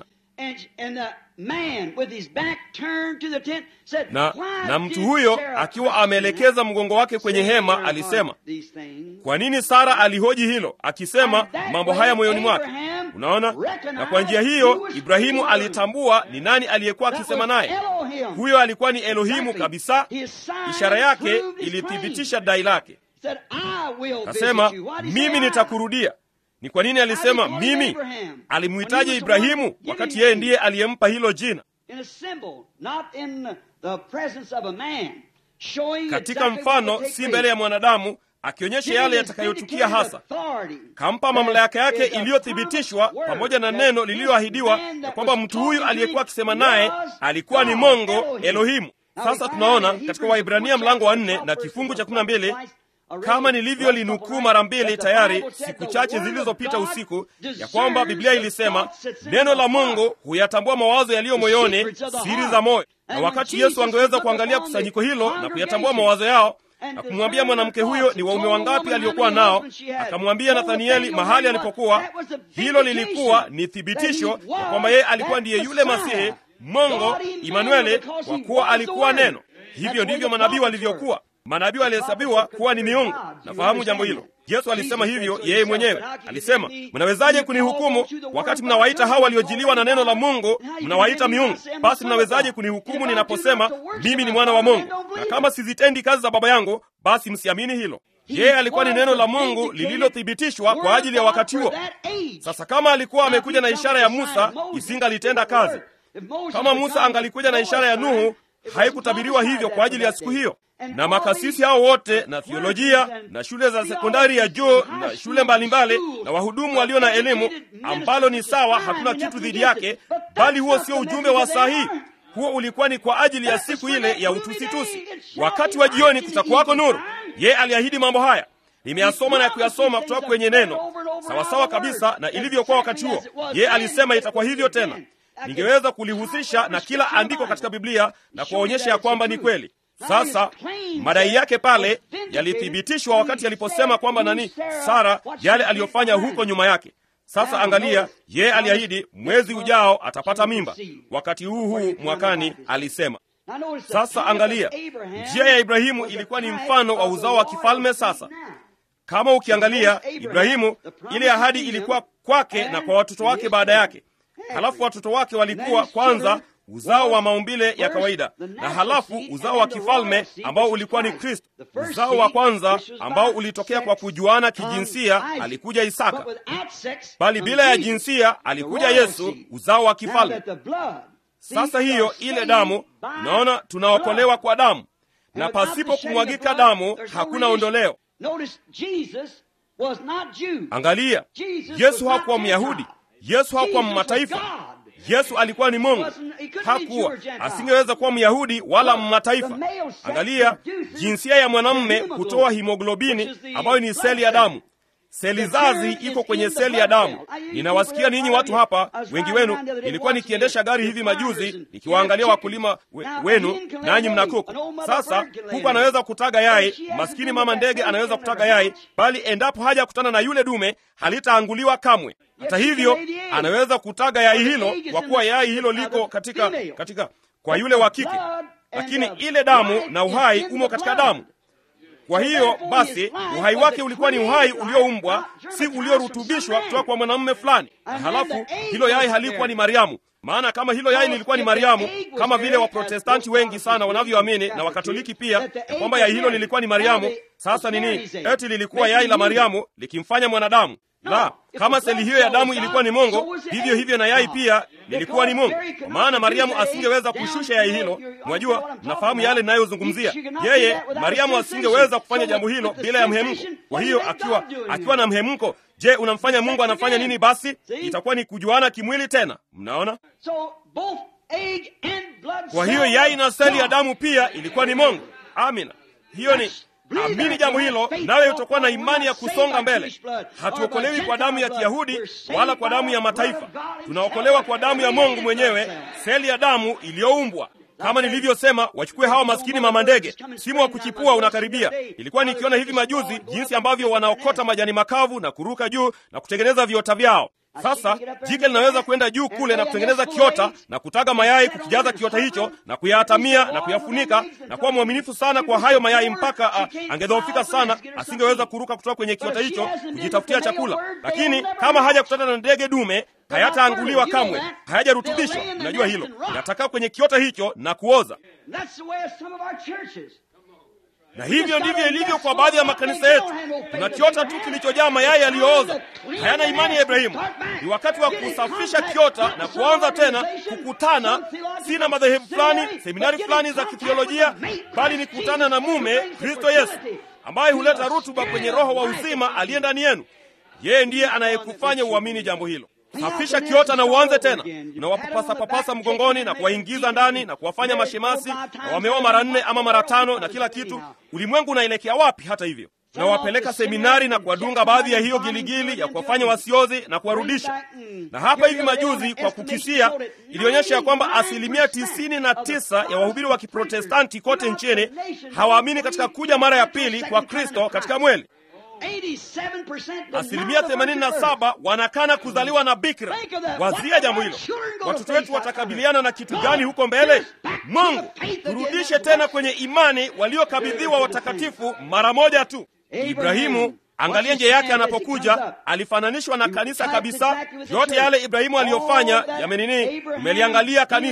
na, na mtu huyo akiwa ameelekeza mgongo wake kwenye hema alisema, kwa nini Sara alihoji hilo akisema mambo haya moyoni mwake? Unaona, na kwa njia hiyo Ibrahimu alitambua ni nani aliyekuwa akisema naye. Huyo alikuwa ni Elohimu kabisa. Ishara yake ilithibitisha dai lake. Kasema, mimi nitakurudia. Ni kwa nini alisema mimi? Alimhitaji Ibrahimu wakati yeye ndiye aliyempa hilo jina katika mfano, si mbele ya mwanadamu, akionyesha yale yatakayotukia hasa. Kampa mamlaka yake iliyothibitishwa pamoja na neno lililoahidiwa ya kwamba mtu huyu aliyekuwa akisema naye alikuwa ni Mungu Elohimu. Sasa tunaona katika Waibrania mlango wa nne na kifungu cha kumi na mbili kama nilivyolinukuu mara mbili tayari siku chache zilizopita usiku, ya kwamba Biblia ilisema neno la Mungu huyatambua mawazo yaliyo moyoni, siri za moyo. Na wakati Yesu angeweza kuangalia kusanyiko hilo na kuyatambua mawazo yao na kumwambia mwanamke huyo ni waume wangapi aliokuwa nao, akamwambia Nathanieli mahali alipokuwa, hilo lilikuwa ni thibitisho ya kwamba yeye alikuwa ndiye yule Masihi, Mungu Imanueli, kwa kuwa alikuwa neno. Hivyo ndivyo manabii walivyokuwa. Manabii walihesabiwa kuwa ni miungu. Nafahamu jambo hilo. Yesu alisema hivyo yeye mwenyewe. Alisema, mnawezaje kunihukumu wakati mnawaita hao waliojiliwa na neno la Mungu mnawaita miungu? Basi mnawezaje kunihukumu ninaposema mimi ni mwana wa Mungu? Na kama sizitendi kazi za Baba yangu, basi msiamini hilo. yeye alikuwa ni neno la Mungu lililothibitishwa kwa ajili ya wakati huo. Sasa kama alikuwa amekuja na ishara ya Musa, isingalitenda kazi. Kama Musa angalikuja na ishara ya Nuhu, haikutabiriwa hivyo kwa ajili ya siku hiyo. Na makasisi hao wote na theolojia na shule za sekondari ya juu na shule mbalimbali na wahudumu walio na elimu, ambalo ni sawa, hakuna kitu dhidi yake, bali huo sio ujumbe wa sahihi. Huo ulikuwa ni kwa ajili ya siku ile ya utusitusi. Wakati wa jioni kutakuwako nuru. Yeye aliahidi mambo haya, nimeyasoma na kuyasoma kutoka kwenye neno, sawasawa kabisa na ilivyokuwa wakati huo. Yeye alisema itakuwa hivyo tena. Ningeweza kulihusisha na kila andiko katika Biblia na kuwaonyesha ya kwamba ni kweli. Sasa madai yake pale yalithibitishwa wakati aliposema kwamba nani, Sara, yale aliyofanya huko nyuma yake. Sasa angalia, yeye aliahidi mwezi ujao atapata mimba, wakati huu huu mwakani alisema. Sasa angalia, njia ya Ibrahimu ilikuwa ni mfano wa uzao wa kifalme. Sasa kama ukiangalia Ibrahimu, ile ahadi ilikuwa kwake na kwa watoto wake baada yake. Halafu watoto wake walikuwa kwanza uzao wa maumbile ya kawaida na halafu uzao wa kifalme ambao ulikuwa ni Kristo. Uzao wa kwanza ambao ulitokea kwa kujuana kijinsia alikuja Isaka, bali bila ya jinsia alikuja Yesu, uzao wa kifalme. Sasa hiyo ile damu, unaona, tunaokolewa kwa damu, na pasipo kumwagika damu hakuna ondoleo. Angalia, Yesu hakuwa Myahudi, Yesu hakuwa Mmataifa. Yesu alikuwa ni Mungu, hakuwa asingeweza kuwa Myahudi wala Mmataifa. Angalia, jinsia ya mwanamume hutoa himoglobini ambayo ni seli ya damu. Seli zazi iko kwenye seli ya damu. Ninawasikia ninyi watu hapa, wengi wenu. Nilikuwa nikiendesha gari hivi majuzi, nikiwaangalia wakulima we, wenu, nanyi mna kuku. Sasa kuku anaweza kutaga yai, maskini mama ndege anaweza kutaga yai, bali endapo haja kutana na yule dume halitaanguliwa kamwe. Hata hivyo, anaweza kutaga yai hilo, kwa kuwa yai hilo liko katika, katika kwa yule wa kike, lakini ile damu na uhai umo katika damu. Kwa hiyo basi uhai wake ulikuwa ni uhai ulioumbwa, si uliorutubishwa kutoka kwa mwanamume fulani. Na halafu hilo yai halikuwa ni Mariamu, maana kama hilo yai lilikuwa ni Mariamu, kama vile Waprotestanti wengi sana wanavyoamini na Wakatoliki pia, ya kwamba yai hilo lilikuwa ni Mariamu. Sasa nini? Eti lilikuwa yai la Mariamu likimfanya mwanadamu? La, kama seli hiyo ya damu ilikuwa ni Mungu, vivyo hivyo na yai pia lilikuwa ni Mungu, kwa maana Mariamu asingeweza kushusha yai hilo. Mwajua, nafahamu yale ninayozungumzia. Yeye Mariamu asingeweza kufanya jambo hilo bila ya mhemko. Kwa hiyo akiwa akiwa na mhemko, je, unamfanya Mungu anafanya nini? Basi itakuwa ni kujuana kimwili tena. Mnaona? Kwa hiyo yai na seli ya damu pia ilikuwa ni Mungu. Amina, hiyo ni Amini jambo hilo, nawe utakuwa na imani ya kusonga mbele. Hatuokolewi kwa damu ya Kiyahudi wala kwa damu ya mataifa, tunaokolewa kwa damu ya Mungu mwenyewe, seli ya damu iliyoumbwa. Kama nilivyosema, wachukue hawa maskini mama ndege, msimu wa kuchipua unakaribia. Ilikuwa nikiona hivi majuzi jinsi ambavyo wanaokota majani makavu na kuruka juu na kutengeneza viota vyao. Sasa jike linaweza kwenda juu kule na kutengeneza kiota na kutaga mayai, kukijaza kiota hicho na kuyahatamia na kuyafunika na kuwa mwaminifu sana kwa hayo mayai mpaka a, angedhoofika sana, asingeweza kuruka kutoka kwenye kiota hicho kujitafutia chakula. Lakini kama haja kutana na ndege dume, hayataanguliwa kamwe, hayajarutubishwa. Unajua hilo, inatakaa kwenye kiota hicho na kuoza na hivyo ndivyo ilivyo kwa baadhi ya makanisa yetu. Tuna kiota tu kilichojaa mayai yaliyooza, hayana imani ya Ibrahimu. Ni wakati wa kusafisha kiota na kuanza tena kukutana, si na madhehebu fulani, seminari fulani za kithiolojia, bali ni kukutana na mume Kristo Yesu, ambaye huleta rutuba kwenye roho wa uzima aliye ndani yenu. Yeye ndiye anayekufanya uamini jambo hilo. Safisha kiota na uanze tena. Unawapapasa papasa mgongoni na kuwaingiza ndani na kuwafanya mashemasi na wameoa mara nne ama mara tano na kila kitu. Ulimwengu unaelekea wapi? Hata hivyo, nawapeleka seminari na kuwadunga baadhi ya hiyo giligili ya kuwafanya wasiozi na kuwarudisha. Na hapa hivi majuzi, kwa kukisia, ilionyesha ya kwamba asilimia tisini na tisa ya wahubiri wa Kiprotestanti kote nchini hawaamini katika kuja mara ya pili kwa Kristo katika mweli. Asilimia 87 wanakana kuzaliwa na bikira. Wazia jambo hilo, watoto wetu watakabiliana na kitu gani huko mbele? Mungu, turudishe tena kwenye imani waliokabidhiwa watakatifu mara moja tu. Ibrahimu, angalia njia yake anapokuja, alifananishwa na kanisa kabisa. Yote yale Ibrahimu aliyofanya yamenini, umeliangalia kanisa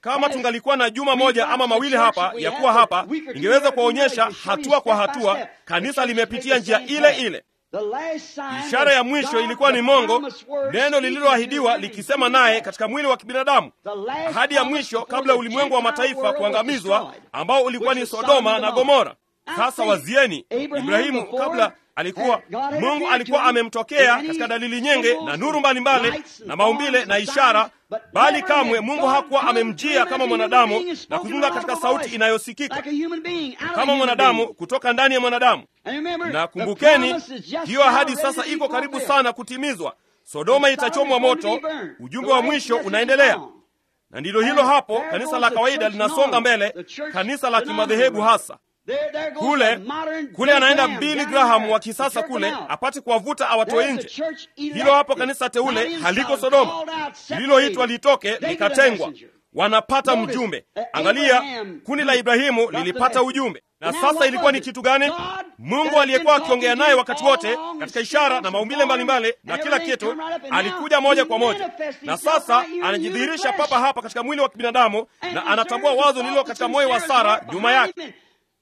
kama tungalikuwa na juma moja ama mawili hapa ya kuwa hapa, ningeweza kuwaonyesha hatua kwa hatua kanisa limepitia njia ile ile. Ishara ya mwisho ilikuwa ni mongo, neno lililoahidiwa likisema naye katika mwili wa kibinadamu. Ahadi ya mwisho kabla ya ulimwengu wa mataifa kuangamizwa, ambao ulikuwa ni Sodoma na Gomora. Sasa wazieni, Ibrahimu kabla alikuwa Mungu alikuwa amemtokea katika dalili nyingi na nuru mbalimbali na maumbile na ishara, bali kamwe Mungu hakuwa amemjia kama mwanadamu na kuzungumza katika sauti inayosikika kama mwanadamu kutoka ndani ya mwanadamu. Na kumbukeni, hiyo ahadi sasa iko karibu sana kutimizwa. Sodoma itachomwa moto. Ujumbe wa mwisho unaendelea, na ndilo hilo hapo. Kanisa la kawaida linasonga mbele, kanisa la kimadhehebu hasa kule kule anaenda Billy Graham wa kisasa kule apate kuwavuta awatoe nje. Hilo hapo kanisa teule haliko Sodoma, lililoitwa litoke likatengwa, wanapata mjumbe. Angalia, kundi la Ibrahimu lilipata ujumbe, na sasa ilikuwa ni kitu gani? Mungu aliyekuwa akiongea naye wakati wote katika ishara na maumbile mbalimbali na kila kitu, alikuja moja kwa moja, na sasa anajidhihirisha papa hapa katika mwili wa kibinadamu, na anatambua wazo lililo katika moyo wa Sara nyuma yake.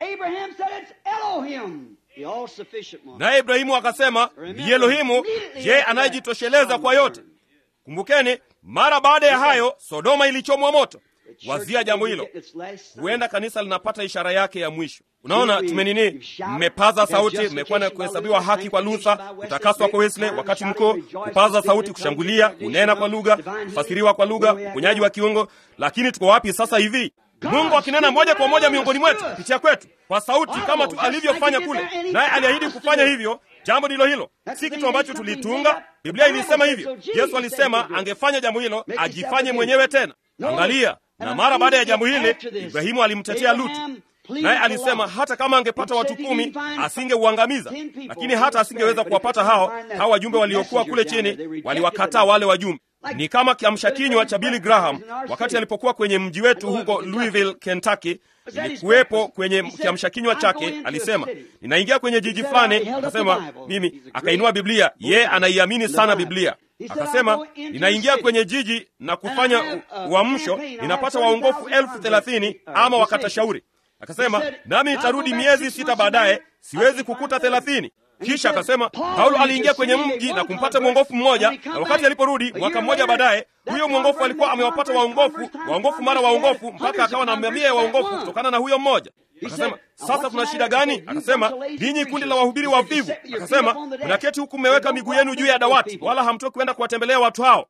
Naye Ibrahimu akasema ni Elohimu, je, anayejitosheleza kwa yote. Kumbukeni, mara baada ya hayo Sodoma ilichomwa moto. Wazia jambo hilo, huenda kanisa linapata ishara yake ya mwisho. Unaona, tumenini, mmepaza sauti, mmekuwa na kuhesabiwa haki kwa Luther, kutakaswa kwa Wesley wakati mkuu, kupaza sauti, kushangulia, kunena kwa lugha, kufasiriwa kwa lugha, uponyaji wa kiungo. Lakini tuko wapi sasa hivi? Mungu akinena moja kwa moja miongoni mwetu kupitia kwetu kwa sauti kama tu alivyofanya kule, naye aliahidi kufanya hivyo. Jambo ndilo hilo, si kitu ambacho tulitunga. Biblia ilisema hivyo. Yesu alisema angefanya jambo hilo, ajifanye mwenyewe tena. Angalia, na mara baada ya jambo hili Ibrahimu alimtetea Lutu, naye alisema hata kama angepata watu kumi asingeuangamiza, lakini hata asingeweza kuwapata hao hao wajumbe waliokuwa kule chini, waliwakataa wale wajumbe ni kama kiamsha kinywa cha Billy Graham wakati alipokuwa kwenye mji wetu huko Louisville, Kentucky. Ilikuwepo kwenye kiamsha kinywa chake, alisema ninaingia kwenye jiji fulani, akasema mimi, akainua Biblia, ye anaiamini sana Biblia. Akasema ninaingia kwenye jiji na kufanya uamsho, ninapata waongofu elfu thelathini ama wakata shauri. Akasema nami nitarudi miezi sita baadaye, siwezi kukuta thelathini. Kisha akasema Paulo aliingia kwenye mji na kumpata mwongofu mmoja, na wakati aliporudi mwaka mmoja baadaye, huyo mwongofu alikuwa amewapata waongofu waongofu mara waongofu, mpaka akawa na mamia ya waongofu kutokana na huyo mmoja. Akasema sasa kuna shida gani? Akasema ninyi kundi la wahubiri wavivu. Akasema mnaketi huku mmeweka miguu yenu juu ya dawati, wala hamtoki kwenda kuwatembelea watu hao.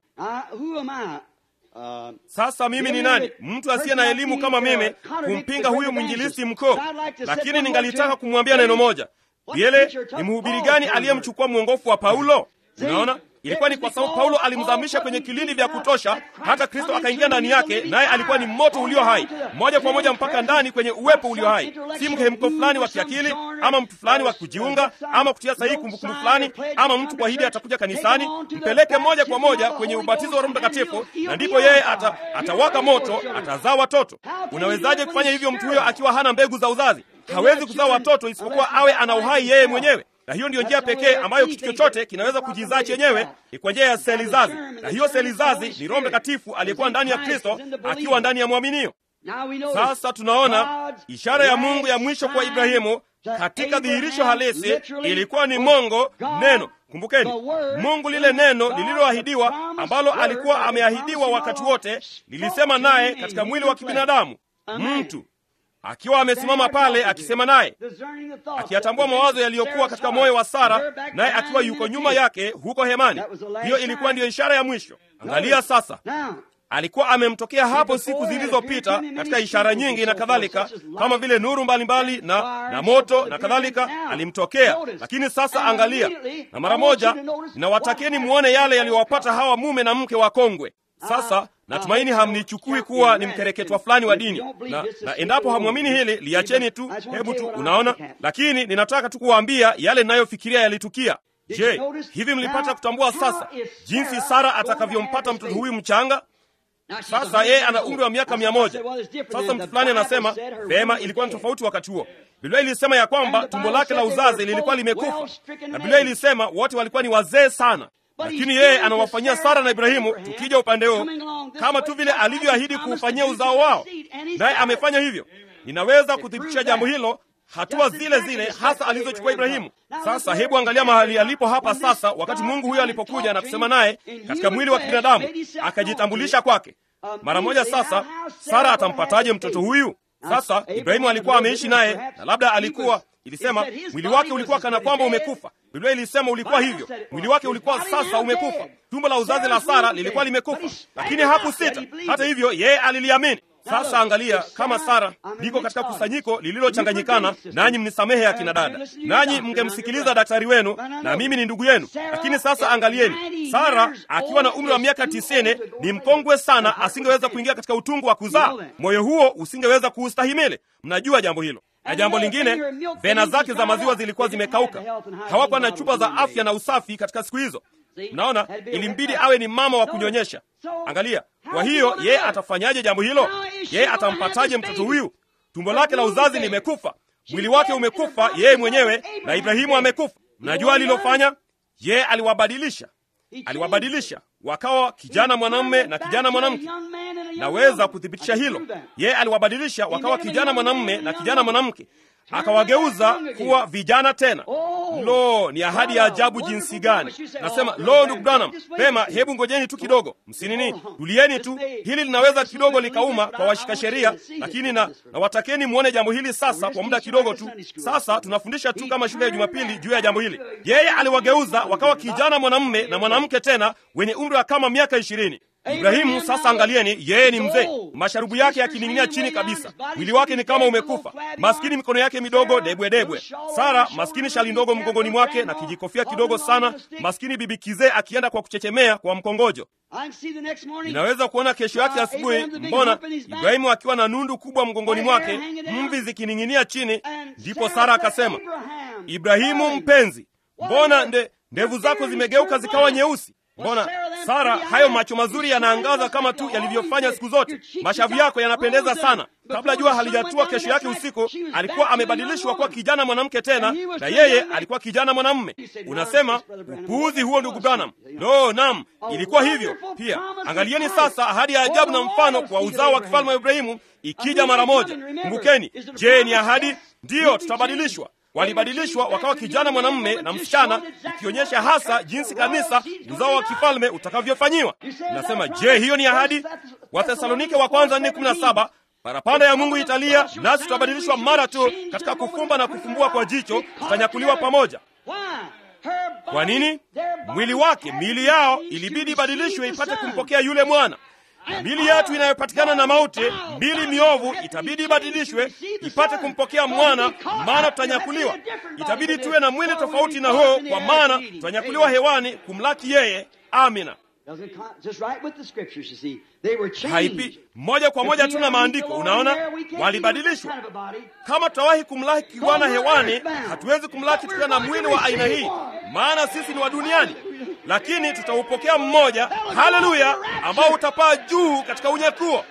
Sasa mimi ni nani, mtu asiye na elimu kama mimi, kumpinga huyu mwinjilisti mkuu? Lakini ningalitaka kumwambia neno moja Biele, ni mhubiri gani aliyemchukua mwongofu wa Paulo? Unaona, ilikuwa ni kwa sababu Paulo alimzamisha kwenye kilindi vya kutosha, hata Kristo akaingia ndani yake, naye alikuwa ni moto ulio hai moja kwa moja mpaka ndani kwenye uwepo ulio hai, si mhemko fulani wa kiakili ama mtu fulani wa kujiunga ama kutia sahihi kumbukumbu fulani ama mtu kuahidi atakuja kanisani. Mpeleke moja kwa moja kwenye ubatizo wa Roho Mtakatifu, na ndipo yeye ata, atawaka moto, atazaa watoto. Unawezaje kufanya hivyo mtu huyo akiwa hana mbegu za uzazi? Hawezi kuzaa watoto isipokuwa awe ana uhai yeye mwenyewe, na hiyo ndiyo njia pekee ambayo kitu chochote kinaweza kujizaa chenyewe, ni kwa njia ya seli zazi, na hiyo seli zazi ni Roho Mtakatifu aliyekuwa ndani ya Kristo akiwa ndani ya mwaminio. Sasa tunaona ishara ya Mungu ya mwisho kwa Ibrahimu katika dhihirisho halisi ilikuwa ni mongo, neno. Kumbukeni, Mungu lile neno lililoahidiwa, ambalo alikuwa ameahidiwa wakati wote, lilisema naye katika mwili wa kibinadamu, mtu akiwa amesimama pale akisema naye, akiyatambua mawazo yaliyokuwa katika moyo wa Sara, naye akiwa yuko nyuma yake huko hemani. Hiyo ilikuwa ndiyo ishara ya mwisho. Angalia sasa, alikuwa amemtokea hapo siku zilizopita katika ishara nyingi na kadhalika, kama vile nuru mbalimbali mbali na, na moto na kadhalika, alimtokea. Lakini sasa angalia, na mara moja ninawatakieni muone yale yaliyowapata hawa mume na mke wakongwe. Sasa natumaini hamnichukui kuwa ni mkereketwa fulani wa dini na, na endapo hamwamini hili liacheni tu, hebu tu, unaona. Lakini ninataka tu kuwaambia yale ninayofikiria yalitukia. Je, hivi mlipata kutambua sasa jinsi Sara atakavyompata mtoto huyu mchanga? Sasa yeye ana umri wa miaka mia moja. Sasa mtu fulani anasema vema, ilikuwa ni tofauti wakati huo. Biblia ilisema ya kwamba tumbo lake la uzazi lilikuwa limekufa, na Biblia ilisema wote walikuwa ni wazee sana lakini yeye anawafanyia Sara na Ibrahimu, tukija upande huu, kama tu vile alivyoahidi kuufanyia uzao wao, naye amefanya hivyo. Ninaweza kuthibitisha jambo hilo hatua zile zile hasa alizochukua Ibrahimu. Sasa hebu angalia mahali alipo hapa sasa, wakati Mungu huyo alipokuja na kusema naye katika mwili wa kibinadamu, akajitambulisha kwake mara moja. Sasa Sara atampataje mtoto huyu? Sasa Ibrahimu alikuwa ameishi naye, na labda alikuwa ilisema mwili wake ulikuwa kana kwamba umekufa. Biblia ilisema ulikuwa hivyo, mwili wake ulikuwa sasa umekufa. Tumbo la uzazi la Sara lilikuwa limekufa, lakini hakusita. Hata hivyo, yeye aliliamini. Sasa angalia, kama Sara, niko katika kusanyiko lililochanganyikana, nanyi mnisamehe ya kina dada, nanyi mngemsikiliza daktari wenu, na mimi ni ndugu yenu. Lakini sasa angalieni, Sara akiwa na umri wa miaka tisini ni mkongwe sana, asingeweza kuingia katika utungu wa kuzaa. Moyo huo usingeweza kuustahimili. Mnajua jambo hilo. Na jambo lingine, vena zake za maziwa zilikuwa zimekauka. Hawakuwa na chupa za afya na usafi katika siku hizo. Mnaona, ilimbidi awe ni mama wa kunyonyesha. Angalia, kwa hiyo yeye atafanyaje jambo hilo? Yeye atampataje mtoto huyu? Tumbo lake la uzazi limekufa, mwili wake umekufa, yeye mwenyewe na Ibrahimu amekufa. Mnajua alilofanya? Yeye aliwabadilisha, aliwabadilisha wakawa kijana mwanamume na kijana mwanamke. Naweza kuthibitisha hilo. Yeye aliwabadilisha wakawa kijana mwanamume na kijana mwanamke, akawageuza kuwa vijana tena. Lo, ni ahadi ya ajabu jinsi gani! Nasema lo, ndugu Branham, pema, hebu ngojeni tu kidogo, msinini, tulieni tu. Hili linaweza kidogo likauma kwa washika sheria, lakini na, na watakeni mwone jambo hili sasa kwa muda kidogo tu. Sasa tunafundisha tu kama shule ya Jumapili juu ya jambo hili. Yeye aliwageuza wakawa kijana mwanamume na mwanamke tena wenye umri wa kama miaka ishirini. Ibrahimu sasa, angalieni, yeye ni mzee, masharubu yake yakining'inia chini kabisa, mwili wake ni kama umekufa, maskini, mikono yake midogo debwedebwe. Sara maskini, shali ndogo mgongoni mwake na kijikofia kidogo sana, maskini bibi kizee akienda kwa kuchechemea kwa mkongojo. Inaweza kuona kesho yake asubuhi, mbona Ibrahimu akiwa na nundu kubwa mgongoni mwake, mvi zikining'inia chini. Ndipo Sara akasema, Ibrahimu mpenzi, mbona nde ndevu zako zimegeuka zikawa nyeusi? Mbona Sara, hayo macho mazuri yanaangaza kama tu yalivyofanya siku zote. Mashavu yako yanapendeza sana. Kabla jua halijatua kesho yake usiku, alikuwa amebadilishwa kuwa kijana mwanamke tena, na yeye alikuwa kijana mwanamume. Unasema upuuzi huo, ndugu Branham? No, nam, ilikuwa hivyo pia. Angalieni sasa ahadi ya ajabu na mfano kwa uzao wa kifalme wa Ibrahimu ikija mara moja. Kumbukeni, je, ni ahadi? Ndiyo, tutabadilishwa walibadilishwa wakawa kijana mwanamume na msichana, ikionyesha hasa jinsi kanisa uzao wa kifalme utakavyofanyiwa. Nasema, je, hiyo ni ahadi? Wathesalonike wa kwanza nne kumi na saba parapanda ya Mungu italia, nasi tutabadilishwa mara tu katika kufumba na kufumbua kwa jicho, tutanyakuliwa pamoja. Kwa nini? Mwili wake, miili yao ilibidi ibadilishwe ipate kumpokea yule mwana. Mili yetu inayopatikana na mauti, mbili miovu, itabidi ibadilishwe ipate kumpokea mwana, maana tutanyakuliwa. Itabidi tuwe na mwili tofauti na huo, kwa maana tutanyakuliwa hewani kumlaki yeye. Amina. Haipi moja kwa moja tuna maandiko. Unaona, walibadilishwa. Kama tutawahi kumlaki Bwana hewani, hatuwezi kumlaki tukiwa na mwili wa aina hii, maana sisi ni wa duniani lakini tutaupokea mmoja, haleluya, ambao utapaa juu katika unyakuo.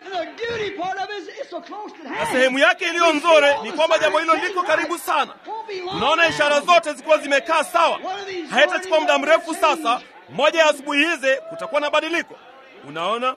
Na sehemu yake iliyo nzuri ni kwamba jambo hilo liko karibu sana. Unaona, ishara zote zikiwa zimekaa sawa, haitachukua muda mrefu. Sasa moja ya asubuhi hizi kutakuwa na badiliko. Unaona,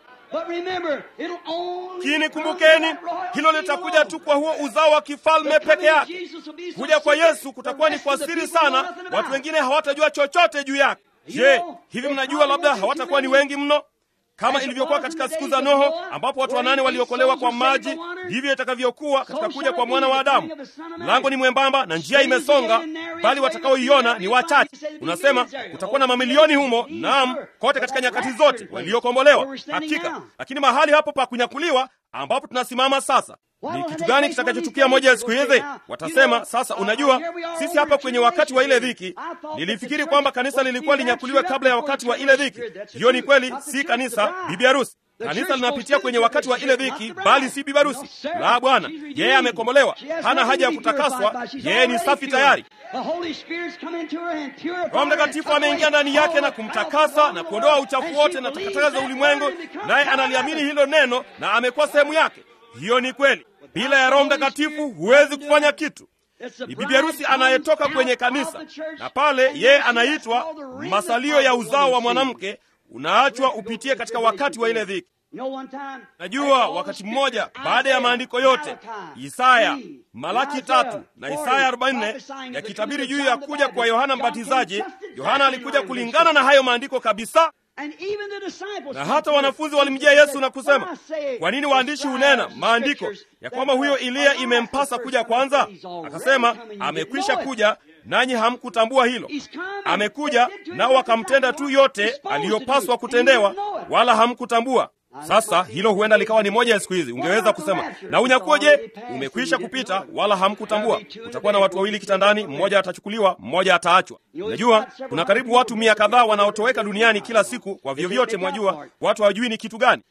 kini kumbukeni, hilo litakuja tu kwa huo uzao wa kifalme peke yake. Kuja kwa Yesu kutakuwa ni kwa siri sana, watu wengine hawatajua chochote juu yake. Je, hivi mnajua labda hawatakuwa ni wengi mno kama ilivyokuwa katika siku za Noho ambapo watu wanane waliokolewa kwa maji, ndivyo itakavyokuwa katika kuja kwa mwana wa Adamu. Mlango ni mwembamba na njia imesonga, bali watakaoiona ni wachache. Unasema kutakuwa na mamilioni humo, naam, kote katika nyakati zote waliokombolewa, hakika. Lakini mahali hapo pa kunyakuliwa ambapo tunasimama sasa ni kitu gani kitakachotukia moja ya siku hizi? Watasema sasa, unajua, sisi hapa kwenye wakati wa ile dhiki. Nilifikiri kwamba kanisa lilikuwa linyakuliwe kabla ya wakati wa ile dhiki. Hiyo ni kweli, si kanisa, bibi harusi. Kanisa linapitia kwenye wakati wa ile dhiki, bali si bibi harusi. La, Bwana yeye amekombolewa, hana haja ya kutakaswa, yeye ni safi tayari. Roho Mtakatifu ameingia ndani yake na kumtakasa na kuondoa uchafu wote na takataka za ulimwengu, naye analiamini hilo neno na amekuwa sehemu yake. Hiyo ni kweli. Bila ya Roho Mtakatifu huwezi kufanya kitu. ni bibi harusi anayetoka kwenye kanisa, na pale yeye anaitwa masalio ya uzao wa mwanamke, unaachwa upitie katika wakati wa ile dhiki. Najua wakati mmoja baada ya maandiko yote Isaya, Malaki tatu na Isaya 44 yakitabiri juu ya kuja kwa Yohana Mbatizaji, Yohana alikuja kulingana na hayo maandiko kabisa. Na hata wanafunzi walimjia Yesu na kusema, kwa nini waandishi hunena maandiko ya kwamba huyo Eliya imempasa kuja kwanza? Akasema, amekwisha kuja nanyi hamkutambua hilo. Amekuja nao wakamtenda tu yote aliyopaswa kutendewa, wala hamkutambua. Sasa hilo huenda likawa ni moja ya siku hizi. Ungeweza kusema na unyakuo, je, umekwisha kupita, wala hamkutambua. Utakuwa na watu wawili kitandani, mmoja atachukuliwa, mmoja ataachwa. Unajua, kuna karibu watu mia kadhaa wanaotoweka duniani kila siku kwa vyovyote. Mwajua, watu hawajui ni kitu gani.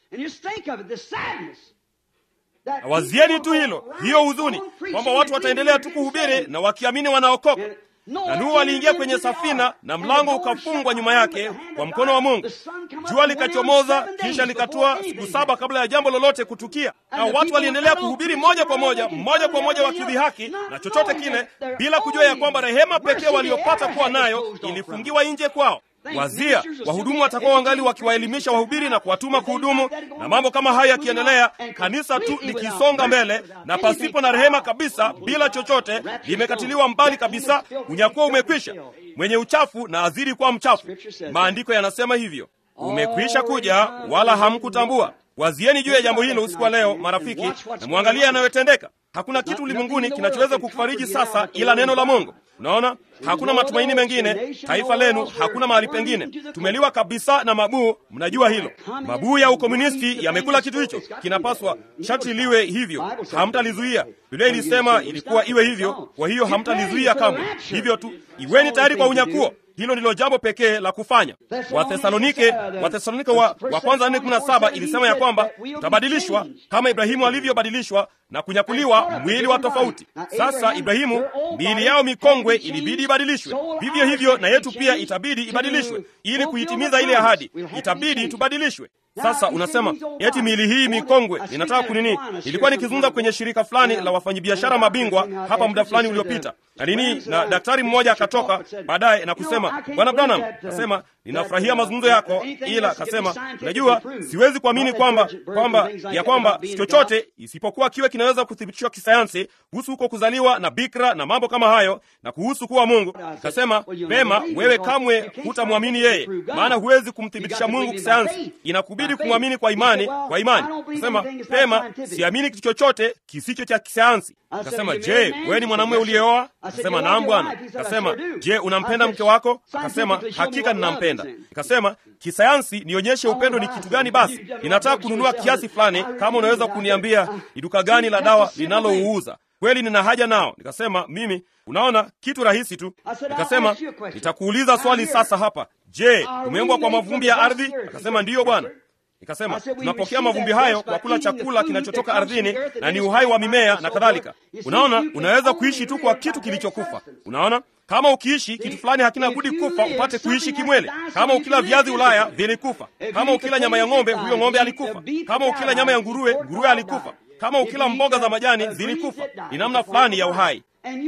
Wazieni tu hilo, hiyo huzuni kwamba watu wataendelea tu kuhubiri na wakiamini wanaokoka. Na Nuhu aliingia kwenye safina na mlango ukafungwa nyuma yake kwa mkono wa Mungu. Jua likachomoza kisha likatua siku saba kabla ya jambo lolote kutukia, na watu waliendelea kuhubiri moja kwa moja, mmoja kwa moja, wakidhihaki na chochote kile, bila kujua ya kwamba rehema pekee waliopata kuwa nayo ilifungiwa nje kwao. Wazia wahudumu watakuwa wangali wakiwaelimisha wahubiri na kuwatuma kuhudumu, na mambo kama hayo yakiendelea, kanisa tu likisonga mbele na pasipo na rehema kabisa, bila chochote, limekatiliwa mbali kabisa, unyakuwa umekwisha. Mwenye uchafu na azidi kuwa mchafu. Maandiko yanasema hivyo, umekwisha kuja, wala hamkutambua. Wazieni juu ya jambo hilo usiku wa leo, marafiki, na mwangalie yanayotendeka. Hakuna kitu ulimwenguni kinachoweza kukufariji sasa ila neno la Mungu. Unaona, hakuna matumaini mengine. Taifa lenu hakuna mahali pengine, tumeliwa kabisa na mabuu. Mnajua hilo, mabuu ya ukomunisti yamekula kitu hicho. Kinapaswa sharti liwe hivyo, hamtalizuia. Biblia ilisema ilikuwa iwe hivyo, kwa hiyo hamtalizuia kamwe. Hivyo tu, iweni tayari kwa unyakuo. Hilo ndilo jambo pekee la kufanya. Wathesalonike, Wathesalonike wa, wa kwanza nne kumi na saba ilisema ya kwamba utabadilishwa kama Ibrahimu alivyobadilishwa na kunyakuliwa mwili wa tofauti. Sasa Ibrahimu, miili yao mikongwe ilibidi ibadilishwe, vivyo hivyo na yetu pia itabidi ibadilishwe ili kuitimiza ile ahadi. Itabidi tubadilishwe. Sasa unasema eti miili hii mikongwe, ninataka kunini? Nilikuwa nikizungumza kwenye shirika fulani la wafanyabiashara mabingwa hapa muda fulani uliopita, na nini, na daktari mmoja akatoka baadaye na kusema, bwana Branham, kasema ninafurahia mazungumzo yako, ila kasema, unajua, siwezi kuamini kwamba kwamba ya kwamba chochote isipokuwa kiwe kinaweza kuthibitishwa kisayansi kuhusu huko kuzaliwa na bikra na mambo kama hayo na kuhusu kuwa Mungu. Kasema, pema, wewe kamwe hutamwamini yeye, maana huwezi kumthibitisha Mungu kisayansi, inakubidi kumwamini kwa imani. Kwa imani kasema, pema, siamini kitu chochote kisicho cha kisayansi. Kasema, je, wewe ni mwanamume uliyeoa? Kasema, naam bwana. Kasema, je, unampenda mke wako? Kasema, hakika ninampenda. Kasema, kisayansi nionyeshe upendo ni kitu gani? Basi ninataka kununua kiasi fulani, kama unaweza kuniambia ni duka gani la dawa linalouuza kweli nina haja nao. Nikasema mimi, unaona kitu rahisi tu. Nikasema nitakuuliza swali sasa hapa, je, umeumbwa kwa mavumbi ya ardhi? Akasema ndiyo bwana. Nikasema tunapokea mavumbi hayo kwa kula chakula kinachotoka ardhini na ni uhai wa mimea na kadhalika. Unaona, unaweza kuishi tu kwa kitu kilichokufa. Unaona, kama ukiishi kitu fulani hakina budi kufa upate kuishi kimwele. Kama ukila viazi Ulaya vilikufa. Kama ukila nyama ya ng'ombe, huyo ng'ombe alikufa. Kama ukila nyama ya nguruwe, nguruwe alikufa. Kama ukila mboga za majani zilikufa. Ni namna fulani ya uhai.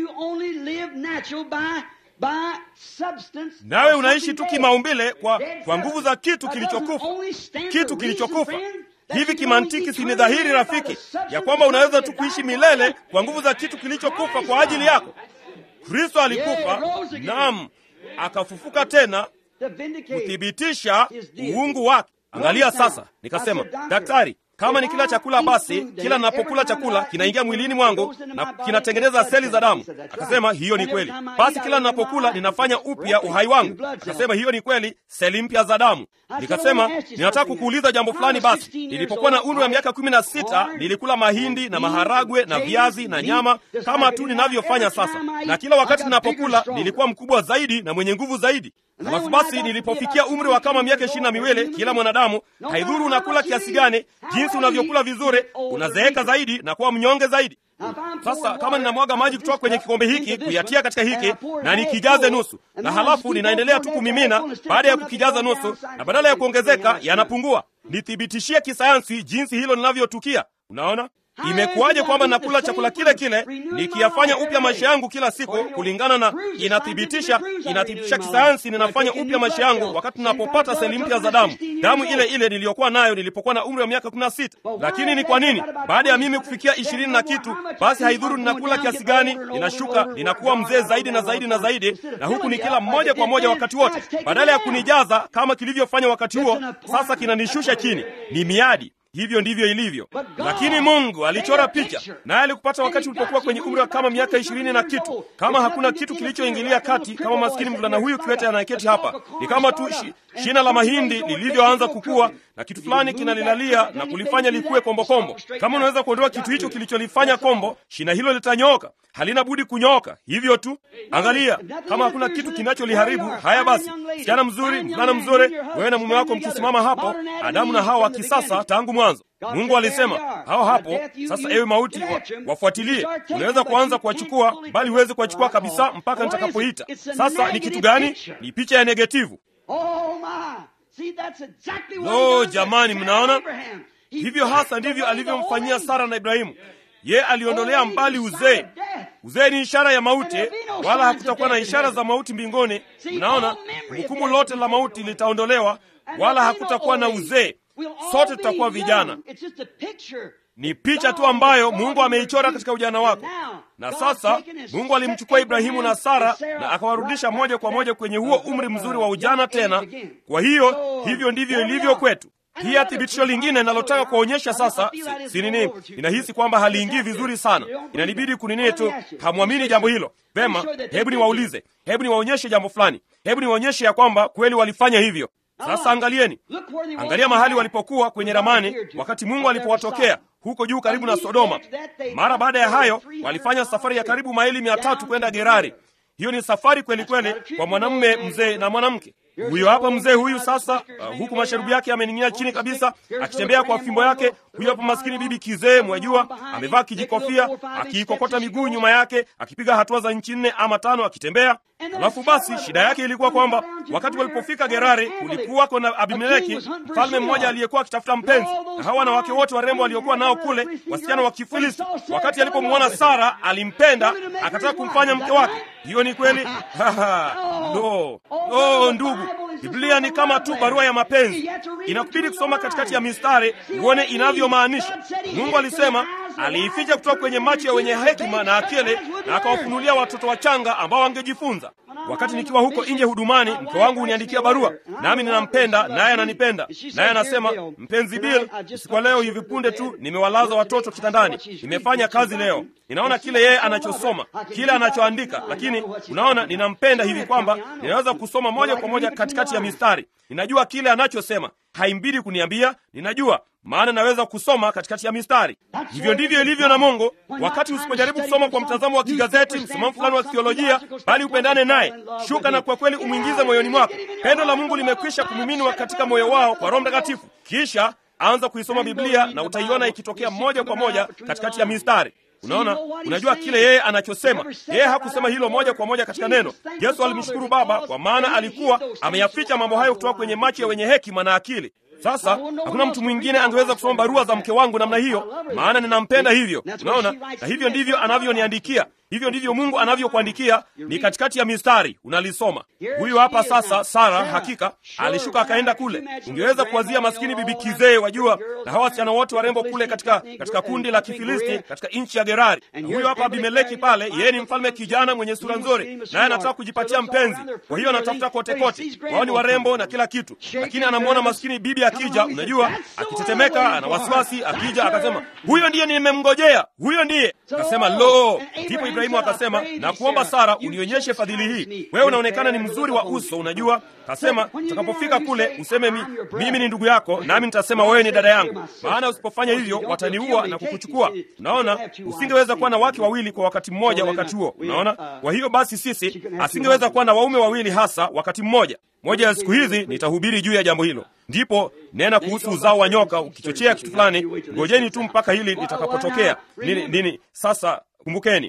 Nawe unaishi tu kimaumbile kwa, kwa nguvu za kitu kilichokufa. Kitu kilichokufa hivi kimantiki, si ni dhahiri rafiki, ya kwamba unaweza tu kuishi milele kwa nguvu za kitu kilichokufa kwa ajili yako. Kristo alikufa, naam, akafufuka tena kuthibitisha uungu wake. Angalia sasa, nikasema daktari, kama ni kila chakula basi kila ninapokula chakula kinaingia mwilini mwangu na kinatengeneza seli za damu. Akasema hiyo ni kweli. Basi kila ninapokula ninafanya upya uhai wangu. Akasema hiyo ni kweli, seli mpya za damu. Nikasema ninataka kukuuliza jambo fulani. Basi nilipokuwa na umri wa miaka kumi na sita nilikula mahindi na maharagwe na viazi na nyama kama tu ninavyofanya sasa, na kila wakati ninapokula nilikuwa mkubwa zaidi na mwenye nguvu zaidi. Alafu basi nilipofikia umri wa kama miaka ishirini na miwili, kila mwanadamu, haidhuru unakula kiasi gani, jinsi unavyokula vizuri, unazeeka zaidi na kuwa mnyonge zaidi. Sasa kama ninamwaga maji kutoka kwenye kikombe hiki kuyatia katika hiki na nikijaze nusu, na halafu ninaendelea tu kumimina, baada ya kukijaza nusu, na badala ya kuongezeka yanapungua. Nithibitishie kisayansi jinsi hilo linavyotukia. Unaona, Imekuwaje kwamba nakula chakula kile kile nikiyafanya upya maisha yangu kila siku kulingana na inathibitisha inathibitisha kisayansi, ninafanya upya maisha yangu wakati ninapopata seli mpya za damu, damu ile ile niliyokuwa nayo nilipokuwa na umri wa miaka 16. Lakini ni kwa nini baada ya mimi kufikia ishirini na kitu, basi haidhuru ninakula kiasi gani, ninashuka ninakuwa mzee zaidi na zaidi na zaidi, na huku ni kila mmoja kwa moja wakati wote, badala ya kunijaza kama kilivyofanya wakati huo, sasa kinanishusha chini. Ni miadi. Hivyo ndivyo ilivyo, lakini Mungu alichora picha, naye alikupata wakati ulipokuwa kwenye umri wa kama miaka ishirini na kitu. Kama hakuna kitu kilichoingilia kati, kama maskini mvulana huyu kiwete anayeketi hapa, ni kama tu shi, shina la mahindi lilivyoanza kukua na kitu fulani kinalilalia na kulifanya likuwe kombokombo. Kama unaweza kuondoa kitu hicho kilicholifanya kombo, shina hilo litanyooka, halina budi kunyooka. Hivyo tu, angalia, kama hakuna kitu kinacholiharibu. Haya basi, msichana mzuri, mvulana mzuri, wewe na mume wako mkisimama hapo, Adamu na Hawa wa kisasa tangu mwanzo Mungu alisema hao hapo sasa. Ewe mauti, wa, wafuatilie. Unaweza kuanza kuwachukua, bali huwezi kuwachukua kabisa mpaka nitakapoita. Sasa ni kitu gani? Ni picha ya negativu. Lo, jamani, mnaona hivyo hasa ndivyo alivyomfanyia Sara na Ibrahimu. Ye aliondolea mbali uzee. Uzee ni ishara ya mauti, wala hakutakuwa na ishara za mauti mbinguni. Mnaona, hukumu lote la mauti litaondolewa, wala hakutakuwa na uzee. Sote tutakuwa vijana. Ni picha tu ambayo Mungu ameichora katika ujana wako. Na sasa Mungu alimchukua Ibrahimu na Sara na akawarudisha moja kwa moja kwenye huo umri mzuri wa ujana tena. Kwa hiyo hivyo ndivyo ilivyo kwetu. Pia thibitisho lingine nalotaka kuonyesha sasa, si, si nini, ninahisi kwamba haliingii vizuri sana, inanibidi kunini tu, hamwamini jambo hilo vema. Hebu niwaulize, hebu niwaonyeshe jambo fulani, hebu niwaonyeshe ya kwamba kweli walifanya hivyo. Sasa angalieni, angalia mahali walipokuwa kwenye ramani wakati Mungu alipowatokea huko juu karibu na Sodoma. Mara baada ya hayo walifanya safari ya karibu maili mia tatu kwenda Gerari. Hiyo ni safari kweli kweli kwa mwanamume mzee na mwanamke. Huyo hapa mzee huyu sasa, uh, huku masharubu yake amening'inia chini kabisa, akitembea kwa fimbo yake. Huyo hapa maskini bibi kizee, mwajua, amevaa kijikofia, akiikokota miguu nyuma yake, akipiga hatua za nchi nne ama tano akitembea. Alafu basi shida yake ilikuwa kwamba wakati walipofika Gerari kulikuwako na Abimeleki, mfalme mmoja aliyekuwa akitafuta mpenzi, na hawa wanawake wote warembo waliokuwa nao kule, wasichana wa Kifilisti. Wakati alipomwona Sara alimpenda, akataka kumfanya mke wake. Hiyo ni kweli? No, oh, ndugu, Biblia ni kama tu barua ya mapenzi. Inakubidi kusoma katikati ya mistari uone inavyomaanisha. Mungu alisema aliificha kutoka kwenye macho ya wenye hekima na akili, na akawafunulia watoto wachanga ambao wangejifunza. Wakati nikiwa huko nje hudumani, mke wangu huniandikia barua, nami ninampenda naye ananipenda, naye anasema, mpenzi Bill, usiku wa leo hivi punde tu nimewalaza watoto kitandani, nimefanya kazi leo, ninaona kile yeye anachosoma, kile anachoandika, lakini unaona, ninampenda hivi kwamba ninaweza kusoma moja kwa moja katikati ya mistari. Ninajua kile anachosema, haimbidi kuniambia, ninajua maana naweza kusoma katikati ya mistari. Hivyo ndivyo ilivyo na Mungu. Wakati usipojaribu kusoma kwa mtazamo wa kigazeti, msimamo fulani wa kithiolojia, bali upendane naye, shuka na kwa kweli umwingize moyoni mwako. Pendo la Mungu limekwisha kumiminwa katika moyo wao kwa Roho Mtakatifu. Kisha anza kuisoma Biblia na utaiona ikitokea moja kwa moja katikati ya mistari. Unaona, unajua kile yeye anachosema. Yeye hakusema hilo moja kwa moja katika neno. Yesu alimshukuru Baba kwa maana alikuwa ameyaficha mambo hayo kutoka kwenye macho ya wenye hekima na akili. Sasa hakuna mtu mwingine angeweza kusoma barua za mke wangu namna hiyo, maana ninampenda hivyo. Unaona, na hivyo ndivyo anavyoniandikia. Hivyo ndivyo Mungu anavyokuandikia, ni katikati ya mistari, unalisoma. Huyu hapa sasa, Sara hakika alishuka akaenda kule. Ungeweza kuwazia maskini bibi kizee, wajua, na hawa wasichana wote warembo kule katika katika kundi la Kifilisti katika nchi ya Gerari. Huyu hapa Abimeleki pale, yeye ni mfalme kijana mwenye sura nzuri, naye anataka kujipatia mpenzi. Kwa hiyo anatafuta kote kote, wao ni warembo na kila kitu, lakini anamwona maskini bibi akija, unajua, akitetemeka, ana wasiwasi. Akija akasema, huyo ndiye nimemngojea, huyo ndiye. Akasema, lo, ndipo Ibrahimu akasema, na kuomba Sara, unionyeshe fadhili hii. Wewe unaonekana ni mzuri wa uso, unajua. Kasema, utakapofika kule useme mi, mimi ni ndugu yako, nami nitasema wewe ni dada yangu, maana usipofanya hivyo wataniua na kukuchukua. Unaona, usingeweza kuwa na wake wawili kwa wakati mmoja wakati huo. Unaona, kwa hiyo basi sisi asingeweza kuwa na waume wawili hasa wakati mmoja. Moja ya siku hizi nitahubiri juu ya jambo hilo. Ndipo nena kuhusu uzao wa nyoka, ukichochea kitu fulani, ngojeni tu mpaka hili litakapotokea. Nini nini? Sasa kumbukeni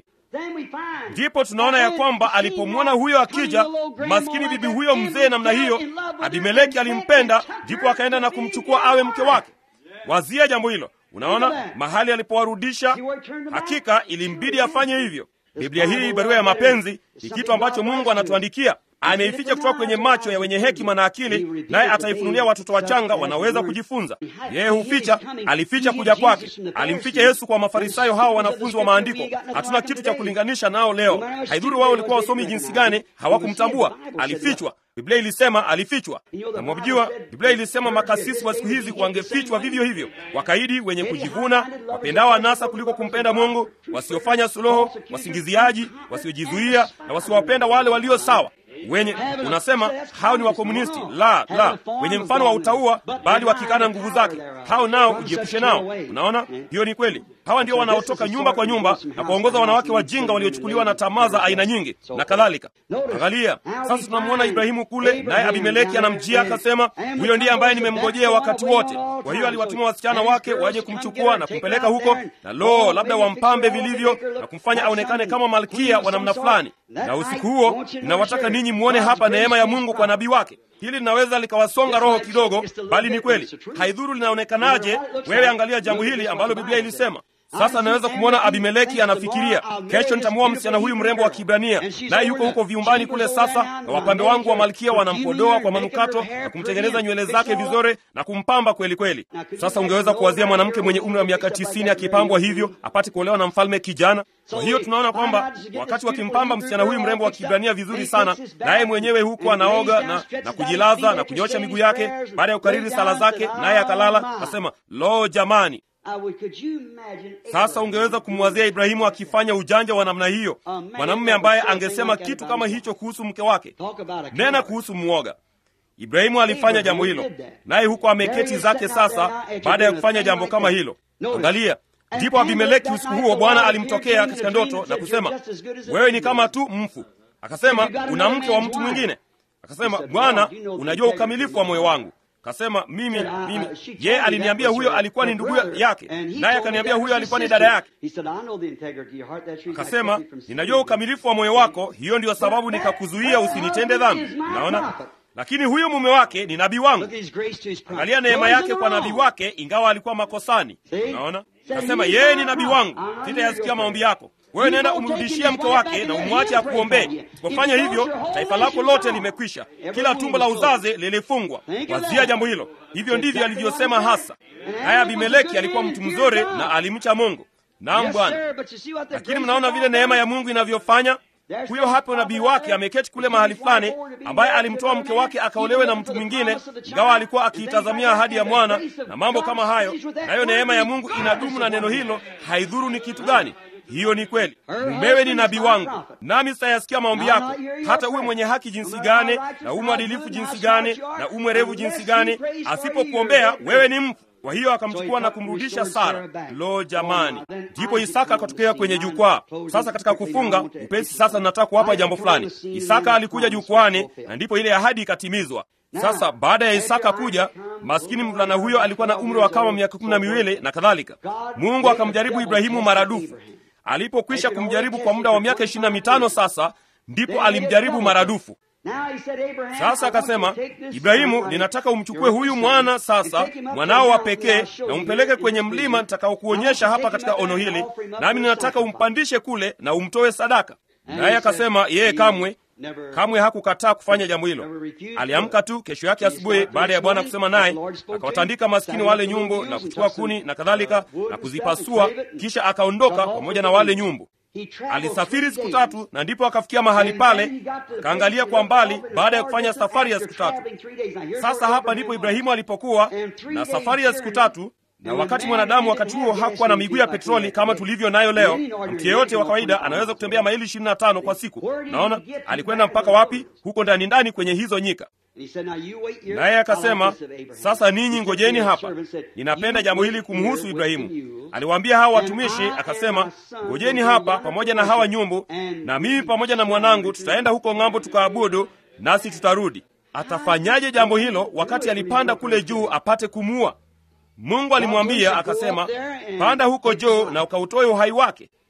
ndipo tunaona ya kwamba alipomwona huyo akija, maskini bibi huyo mzee namna hiyo, Abimeleki alimpenda, ndipo akaenda na kumchukua awe mke wake. Wazia jambo hilo. Unaona mahali alipowarudisha, hakika ilimbidi afanye hivyo. Biblia hii, barua ya mapenzi, ni kitu ambacho Mungu anatuandikia ameificha kutoka kwenye macho ya wenye hekima na akili, naye ataifunulia watoto wachanga wanaweza kujifunza. Yeye huficha, alificha kuja kwake, alimficha Yesu kwa Mafarisayo, hawa wanafunzi wa maandiko. Hatuna kitu cha kulinganisha nao leo. Haidhuru wao walikuwa wasomi jinsi gani, hawakumtambua. Alifichwa. Biblia ilisema alifichwa, na mwajua, Biblia ilisema makasisi wa siku hizi wangefichwa vivyo hivyo, wakaidi, wenye kujivuna, wapendao anasa kuliko kumpenda Mungu, wasiofanya suluhu, wasingiziaji, wasiojizuia na wasiowapenda wale walio sawa wenye unasema hao ni wakomunisti. La, la, wenye mfano wa utaua, bali wakikana nguvu zake, hao nao ujiepushe nao. Unaona, hiyo ni kweli. Hawa ndio wanaotoka nyumba kwa nyumba na kuwaongoza wanawake wajinga waliochukuliwa na tamaa za aina nyingi na kadhalika. Angalia sasa, tunamwona Ibrahimu kule, naye Abimeleki anamjia akasema, huyo ndiye ambaye nimemngojea wakati wote. Kwa hiyo aliwatuma wasichana wake waje kumchukua na kumpeleka huko, na lo, labda wampambe vilivyo na kumfanya aonekane kama malkia wa namna fulani. Na usiku huo ninawataka ninyi mwone hapa neema ya Mungu kwa nabii wake. Hili linaweza likawasonga roho kidogo, bali ni kweli. Haidhuru linaonekanaje, wewe angalia jambo hili ambalo Biblia ilisema. Sasa naweza kumwona Abimeleki anafikiria, kesho nitamwoa msichana huyu mrembo wa Kibrania, naye yuko huko viumbani kule sasa, na wapambe wangu wa malkia wanampodoa kwa manukato na kumtengeneza nywele zake vizuri na kumpamba kweli kweli. Sasa ungeweza kuwazia mwanamke mwenye umri wa miaka tisini akipambwa hivyo apate kuolewa na mfalme kijana? Kwa hiyo tunaona kwamba wakati wakimpamba msichana huyu mrembo wa Kibrania vizuri sana, naye mwenyewe huku anaoga na, na kujilaza na kunyosha miguu yake baada ya kukariri sala zake, naye akalala, asema lo, jamani sasa ungeweza kumwazia Ibrahimu akifanya ujanja wa namna hiyo, mwanamume ambaye angesema kitu kama hicho kuhusu mke wake. Nena kuhusu mwoga. Ibrahimu alifanya jambo hilo, naye huko ameketi zake sasa, baada ya kufanya jambo kama hilo. Angalia, ndipo Abimeleki usiku huo Bwana alimtokea katika ndoto na kusema, wewe ni kama tu mfu. Akasema, una mke wa mtu mwingine? Akasema, Bwana, unajua ukamilifu wa moyo wangu Kasema mimi mimi, yeye aliniambia huyo alikuwa ni ndugu yake, naye akaniambia huyo alikuwa ni dada yake. Akasema ninajua ukamilifu wa moyo wako, hiyo ndiyo sababu nikakuzuia usinitende dhambi. Unaona, lakini huyu mume wake ni nabii wangu. Angalia neema yake kwa nabii wake, ingawa alikuwa makosani. Unaona, kasema yeye ni nabii wangu, sitayasikia maombi yako wewe nenda umrudishie mke wake na umwache akuombee. Usipofanya hivyo, taifa lako lote limekwisha, kila tumbo la uzazi lilifungwa. Wazia jambo hilo. Hivyo ndivyo alivyosema hasa. Naye Abimeleki alikuwa mtu mzuri na alimcha Mungu. Naam Bwana, lakini mnaona vile neema ya Mungu inavyofanya. Huyo hapo nabii wake ameketi kule mahali fulani, ambaye alimtoa mke wake akaolewe na mtu mwingine, ingawa alikuwa akiitazamia ahadi ya mwana na mambo kama hayo. Nayo neema ya Mungu inadumu na neno hilo, haidhuru ni kitu gani. Hiyo ni kweli. Mumewe ni nabii wangu, nami sitayasikia maombi yako, hata uwe mwenye haki jinsi gani na uwe mwadilifu jinsi gani na uwe mwerevu jinsi gani, asipokuombea wewe ni mfu. Kwa hiyo akamchukua na kumrudisha Sara. Lo, jamani! Ndipo Isaka akatokea kwenye jukwaa. Sasa katika kufunga upesi, sasa nataka kuwapa jambo fulani. Isaka alikuja jukwani, na ndipo ile ahadi ikatimizwa. Sasa baada ya Isaka kuja, maskini mvulana huyo alikuwa na umri wa kama miaka kumi na miwili na kadhalika. Mungu akamjaribu Ibrahimu maradufu. Alipokwisha kumjaribu kwa muda wa miaka ishirini na mitano sasa ndipo alimjaribu maradufu. Sasa akasema, Ibrahimu, ninataka umchukue huyu mwana sasa, mwanao wa pekee, na umpeleke kwenye mlima nitakaokuonyesha hapa katika ono hili, nami ninataka umpandishe kule na umtoe sadaka. Naye akasema yeye kamwe kamwe hakukataa kufanya jambo hilo. Aliamka tu kesho yake asubuhi, baada ya Bwana kusema naye, akawatandika maskini wale nyumbu na kuchukua kuni na kadhalika na kuzipasua, kisha akaondoka pamoja na wale nyumbu. Alisafiri siku tatu na ndipo akafikia mahali pale, akaangalia kwa mbali, baada ya kufanya safari ya siku tatu. Sasa hapa ndipo Ibrahimu alipokuwa na safari ya siku tatu na wakati mwanadamu wakati huo hakuwa na miguu ya petroli kama tulivyo nayo leo. Mtu yeyote wa kawaida anaweza kutembea maili ishirini na tano kwa siku. Naona alikwenda mpaka wapi? Huko ndani ndani kwenye hizo nyika. Naye akasema, sasa ninyi ngojeni hapa, ninapenda jambo hili kumhusu Ibrahimu. Aliwaambia hawa watumishi, akasema, ngojeni hapa pamoja na hawa nyumbu, na mimi pamoja na mwanangu tutaenda huko ng'ambo tukaabudu, nasi tutarudi. Atafanyaje jambo hilo wakati alipanda kule juu apate kumuua? Mungu alimwambia akasema, panda huko juu na ukautoe uhai wake.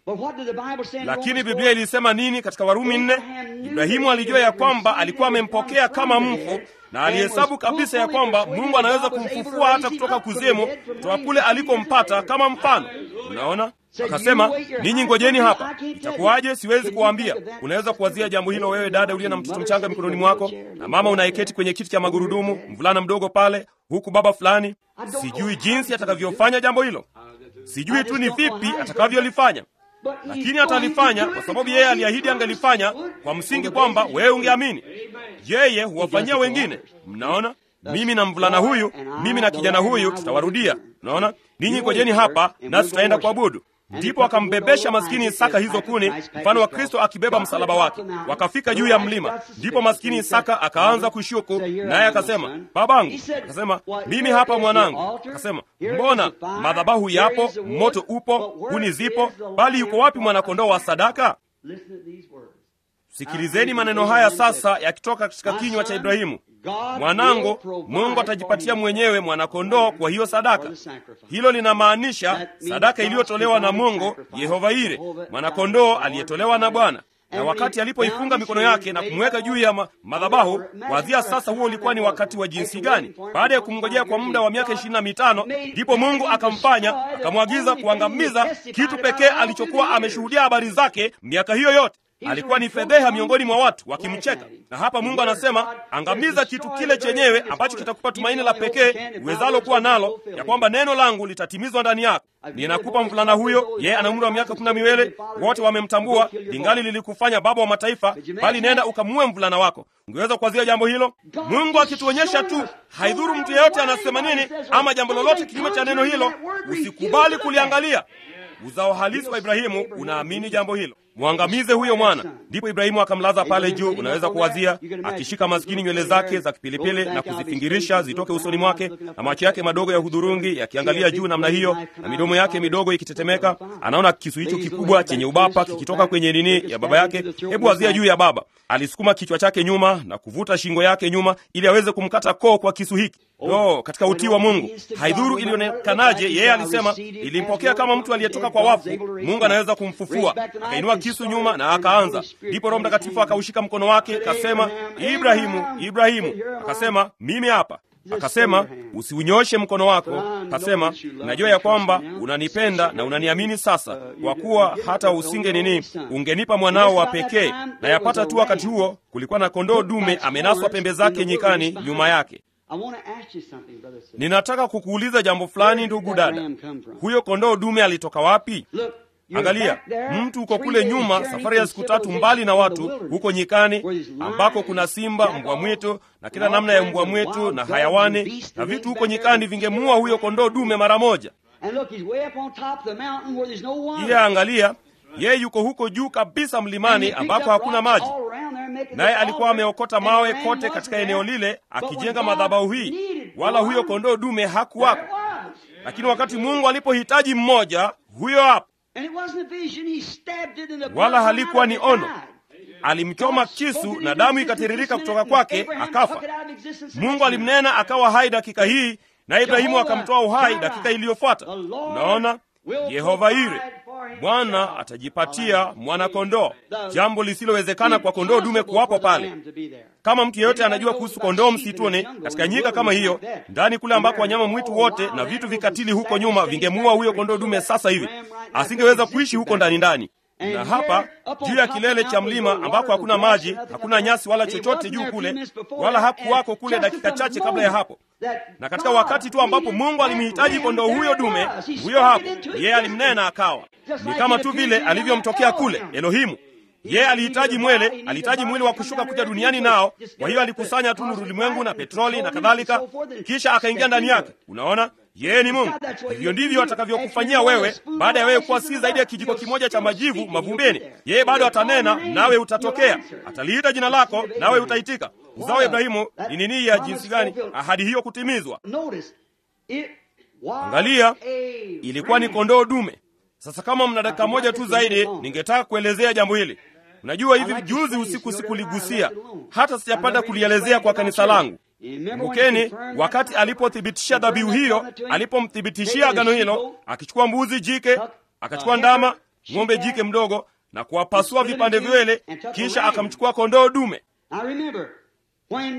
But what did the Bible say in lakini Romans biblia 4? ilisema nini katika warumi nne ibrahimu alijua ya kwamba alikuwa amempokea kama mfu na alihesabu kabisa ya kwamba mungu anaweza kumfufua hata kutoka kuzimu kutoka kule alikompata kama mfano unaona akasema ninyi ngojeni hapa itakuwaje siwezi kuwaambia unaweza kuwazia jambo hilo wewe dada uliye na mtoto mchanga mikononi mwako na mama unayeketi kwenye kiti cha magurudumu mvulana mdogo pale huku baba fulani sijui jinsi atakavyofanya jambo hilo sijui tu ni vipi atakavyolifanya But he's lakini going atalifanya to do kwa it sababu because yeye he aliahidi promised angelifanya he would kwa msingi on the kwamba basis wewe of ungeamini yeye He huwafanyia does it to wengine others. mnaona Thus, mimi na mvulana boy huyu and I, mimi na the kijana lad and huyu I will tutawarudia return. unaona ninyi You ngojeni wait hapa here, and nasi we'll tutaenda go worship. kuabudu And ndipo he put the akambebesha little maskini old isaka man, hizo Isaac, kuni Christ, mfano wa Christ, kristo God. akibeba God msalaba took wake the mountain. wakafika The juu ya Isaac mlima got suspicious ndipo maskini and he said, isaka akaanza "Father, kushuku say, "Here I naye am, akasema son." babangu He said, akasema "What, mimi here hapa is the mwanangu altar, akasema here is mbona the fire, madhabahu here yapo is the wood, moto upo but where kuni is zipo the bali yuko lamb wapi for mwanakondoo wa sadaka Listen to these words. sikilizeni maneno haya sasa yakitoka katika kinywa cha ibrahimu mwanangu mungu atajipatia mwenyewe mwanakondoo kwa hiyo sadaka hilo linamaanisha sadaka iliyotolewa na mungu yehova ire mwanakondoo aliyetolewa na bwana na wakati alipoifunga mikono yake na kumweka juu ya ma madhabahu wazia sasa huo ulikuwa ni wakati wa jinsi gani baada ya kumngojea kwa muda wa miaka ishirini na mitano ndipo mungu akamfanya akamwagiza kuangamiza kitu pekee alichokuwa ameshuhudia habari zake miaka hiyo yote alikuwa ni fedheha miongoni mwa watu wakimcheka na hapa mungu anasema angamiza kitu kile chenyewe ambacho kitakupa tumaini la pekee uwezalo kuwa nalo ya kwamba neno langu litatimizwa ndani yako ninakupa mvulana huyo yeye ana umri wa miaka kumi na miwili wote wamemtambua lingali lilikufanya baba wa mataifa bali nenda ukamue mvulana wako ungeweza kuwazia jambo hilo mungu akituonyesha tu haidhuru mtu yeyote anasema nini ama jambo lolote kinyume cha neno hilo usikubali kuliangalia uzao halisi wa ibrahimu unaamini jambo hilo mwangamize huyo mwana ndipo ibrahimu akamlaza pale juu unaweza kuwazia akishika maskini nywele zake za kipilipili na kuzifingirisha zitoke usoni mwake na macho yake madogo ya hudhurungi yakiangalia juu namna hiyo na midomo yake midogo ikitetemeka anaona kisu hicho kikubwa chenye ubapa kikitoka kwenye nini ya baba yake hebu wazia juu ya baba alisukuma kichwa chake nyuma na kuvuta shingo yake nyuma ili aweze kumkata koo kwa kisu hiki no katika utii wa mungu haidhuru ilionekanaje yeye alisema ilimpokea kama mtu aliyetoka kwa wafu mungu anaweza kumfufua akainua kisu nyuma na akaanza ndipo roho mtakatifu akaushika mkono wake akasema ibrahimu ibrahimu akasema mimi hapa akasema usiunyoshe mkono wako akasema najua ya kwamba unanipenda na unaniamini sasa kwa kuwa hata usinge nini ungenipa mwanao wa pekee na yapata tu wakati huo kulikuwa na kondoo dume amenaswa pembe zake nyikani nyuma yake I want to ask you something, brother. sister. ninataka kukuuliza jambo fulani ndugu dada huyo kondoo dume alitoka wapi Look, you're angalia back there, mtu uko three kule days nyuma journey safari ya from siku tatu civilization mbali na in the watu wilderness, huko nyikani where there's lions, ambako kuna simba jackals, mbwa mwitu na kila all namna ya kinds mbwa of mwitu wild na dogs hayawani and beasts na and vitu things huko back there nyikani that vingemuua huyo kondoo dume mara moja And look, he's way up on top of the mountain where there's no water. iya angalia yeye yuko huko juu kabisa And mlimani he picked ambako up hakuna rocks maji all around there, making naye the alikuwa altar, ameokota and mawe the ram kote wasn't katika there. eneo lile But when akijenga God madhabahu hii needed wala one, huyo kondoo dume there hakuwako it was. lakini wakati mungu alipohitaji mmoja huyo hapo And it wasn't a vision, he stabbed it in the wala blood halikuwa ni from out of ono it died. alimchoma kisu na damu ikatiririka kutoka kwake akafa mungu alimnena akawa hai dakika hii na ibrahimu akamtoa uhai dakika iliyofuata unaona yehova ire bwana atajipatia mwana-kondoo jambo lisilowezekana kwa kondoo dume kuwapo pale kama mtu yeyote anajua kuhusu kondoo msituni katika nyika kama hiyo ndani kule ambako wanyama mwitu wote na vitu vikatili huko nyuma vingemuua huyo kondoo dume sasa hivi asingeweza kuishi huko ndani ndani na hapa juu ya kilele cha mlima ambako hakuna maji hakuna nyasi wala chochote juu kule wala hakuwako kule dakika chache kabla ya hapo na katika wakati tu ambapo mungu alimhitaji kondoo huyo dume huyo hapo yeye alimnena akawa ni kama tu vile alivyomtokea kule elohimu yeye alihitaji mwele alihitaji mwili wa kushuka kuja duniani nao kwa hiyo alikusanya tu nuru ulimwengu na petroli na kadhalika kisha akaingia ndani yake unaona yeye ni mungu hivyo ndivyo atakavyokufanyia wewe baada ya wewe kuwa si zaidi ya kijiko kimoja cha majivu mavumbeni yeye bado atanena nawe utatokea ataliita jina lako nawe utaitika uzao wa ibrahimu ni nini ya jinsi gani ahadi hiyo kutimizwa angalia ilikuwa ni kondoo dume sasa kama mna dakika moja tu zaidi ningetaka kuelezea jambo hili unajua hivi juzi usiku sikuligusia hata sijapata kulielezea kwa kanisa langu kumbukeni wakati alipothibitisha dhabihu hiyo alipomthibitishia agano hilo akichukua mbuzi jike akachukua ndama ng'ombe jike mdogo na kuwapasua vipande viwele kisha akamchukua kondoo dume Now remember, when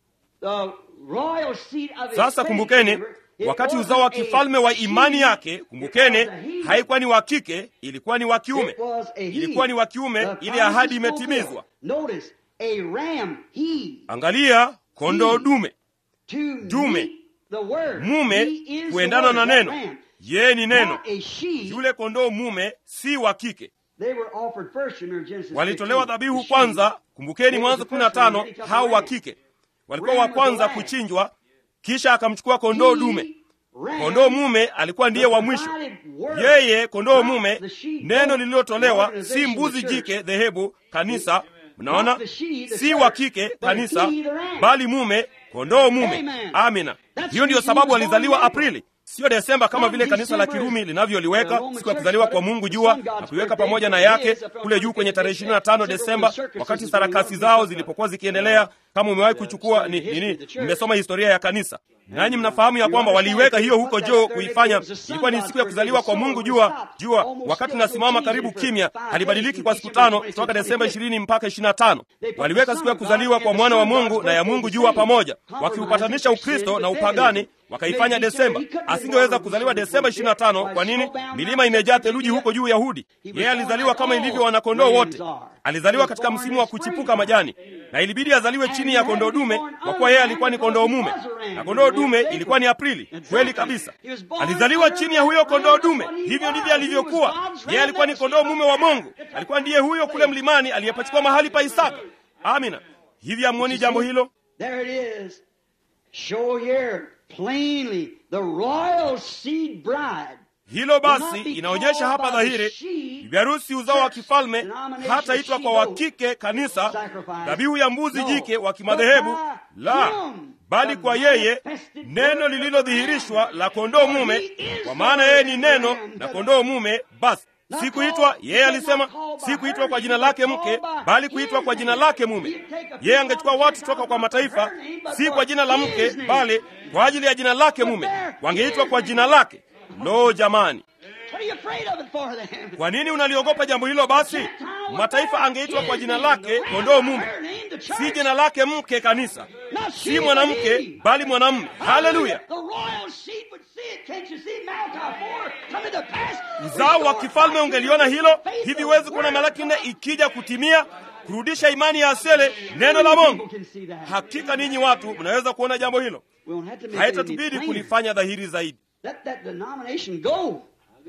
the royal seed of his sasa faith, kumbukeni remember, it wakati wasn't uzao wa a kifalme wa she, imani yake it kumbukeni was a he. haikuwa ni wa kike ilikuwa ni wa kiume It was a he. ilikuwa ni wa kiume The ili ahadi promise fulfilled. imetimizwa Notice, a ram, he, angalia kondoo He. dume to Dume. meet the word. mume He is the kuendana word, na that neno ram. yeye ni neno Not a she. yule kondoo mume si wa kike They were offered first, remember Genesis walitolewa 15. dhabihu The she. kwanza kumbukeni They mwanzo was the kumi na first one, tano then he took hao the wa ram. kike walikuwa Ram wa was the kwanza last. kuchinjwa kisha akamchukua kondoo He, dume ram, kondoo mume alikuwa ndiye wa mwisho provided word. yeye kondoo Not mume the she, neno goat, lililotolewa organization, si mbuzi the church. jike dhehebu kanisa mnaona Not the she, the si church, wa kike but kanisa he, the ram. bali mume kondoo mume Amen. amina That's hiyo ndiyo the reason sababu he was alizaliwa born in April. aprili siyo desemba kama Not vile kanisa la December kirumi is linavyoliweka the Roman siku ya church, kuzaliwa but kwa it's mungu the jua sun God's na kuiweka birthday. pamoja na It yake is, of course, kule juu kwenye tarehe it's 25 December desemba when the circus wakati is going sarakasi on. zao zilipokuwa zikiendelea kama umewahi kuchukua the ni history nini of the church. mmesoma historia ya kanisa nanyi mnafahamu ya kwamba waliiweka hiyo huko joo kuifanya ilikuwa ni siku ya kuzaliwa kwa mungu jua jua wakati nasimama karibu kimya halibadiliki kwa siku tano kutoka desemba ishirini mpaka ishiri na tano waliweka siku ya kuzaliwa kwa mwana wa mungu na ya mungu jua pamoja wakiupatanisha ukristo na upagani wakaifanya desemba asingeweza kuzaliwa desemba 25 kwa nini milima imejaa theluji huko juu yahudi yeye alizaliwa kama ilivyo wanakondoo wote alizaliwa katika msimu wa kuchipuka majani na ilibidi azaliwe chini ya kondoo dume kwa kuwa yeye alikuwa ni kondoo mume na kondoo dume ilikuwa ni aprili kweli kabisa alizaliwa chini ya huyo kondoo dume hivyo ndivyo alivyokuwa yeye alikuwa ni kondoo mume wa mungu alikuwa ndiye huyo kule mlimani aliyepachikwa mahali pa isaka amina hivi amwoni jambo hilo There it is. Show here plainly the royal seed bride. hilo basi inaonyesha hapa dhahiri bibi harusi uzao wa kifalme hataitwa kwa wakike kanisa dhabihu ya mbuzi jike wa kimadhehebu la bali kwa yeye neno lililodhihirishwa la kondoo mume kwa maana yeye ni neno na kondoo mume basi si kuitwa yeye alisema si kuitwa kwa jina lake mke bali kuitwa kwa jina lake mume yeye angechukua watu toka kwa mataifa si kwa jina la mke bali kwa ajili ya jina lake mume wangeitwa kwa jina lake lo jamani What are you afraid of it for then? kwa nini unaliogopa jambo hilo basi mataifa angeitwa kwa jina lake kondoo mume si jina lake mke kanisa si mwanamke bali mwanamume haleluya The royal seed would see it. Can't you see Malachi 4 coming to pass? uzao wa kifalme ungeliona hilo hivi huwezi kuona malaki nne ikija kutimia kurudisha imani ya asele neno la mungu can see that. hakika ninyi watu mnaweza kuona jambo hilo We won't have to make it any haitatubidi plainer. kulifanya dhahiri zaidi Let that denomination go.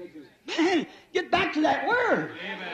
Man, get back to that word.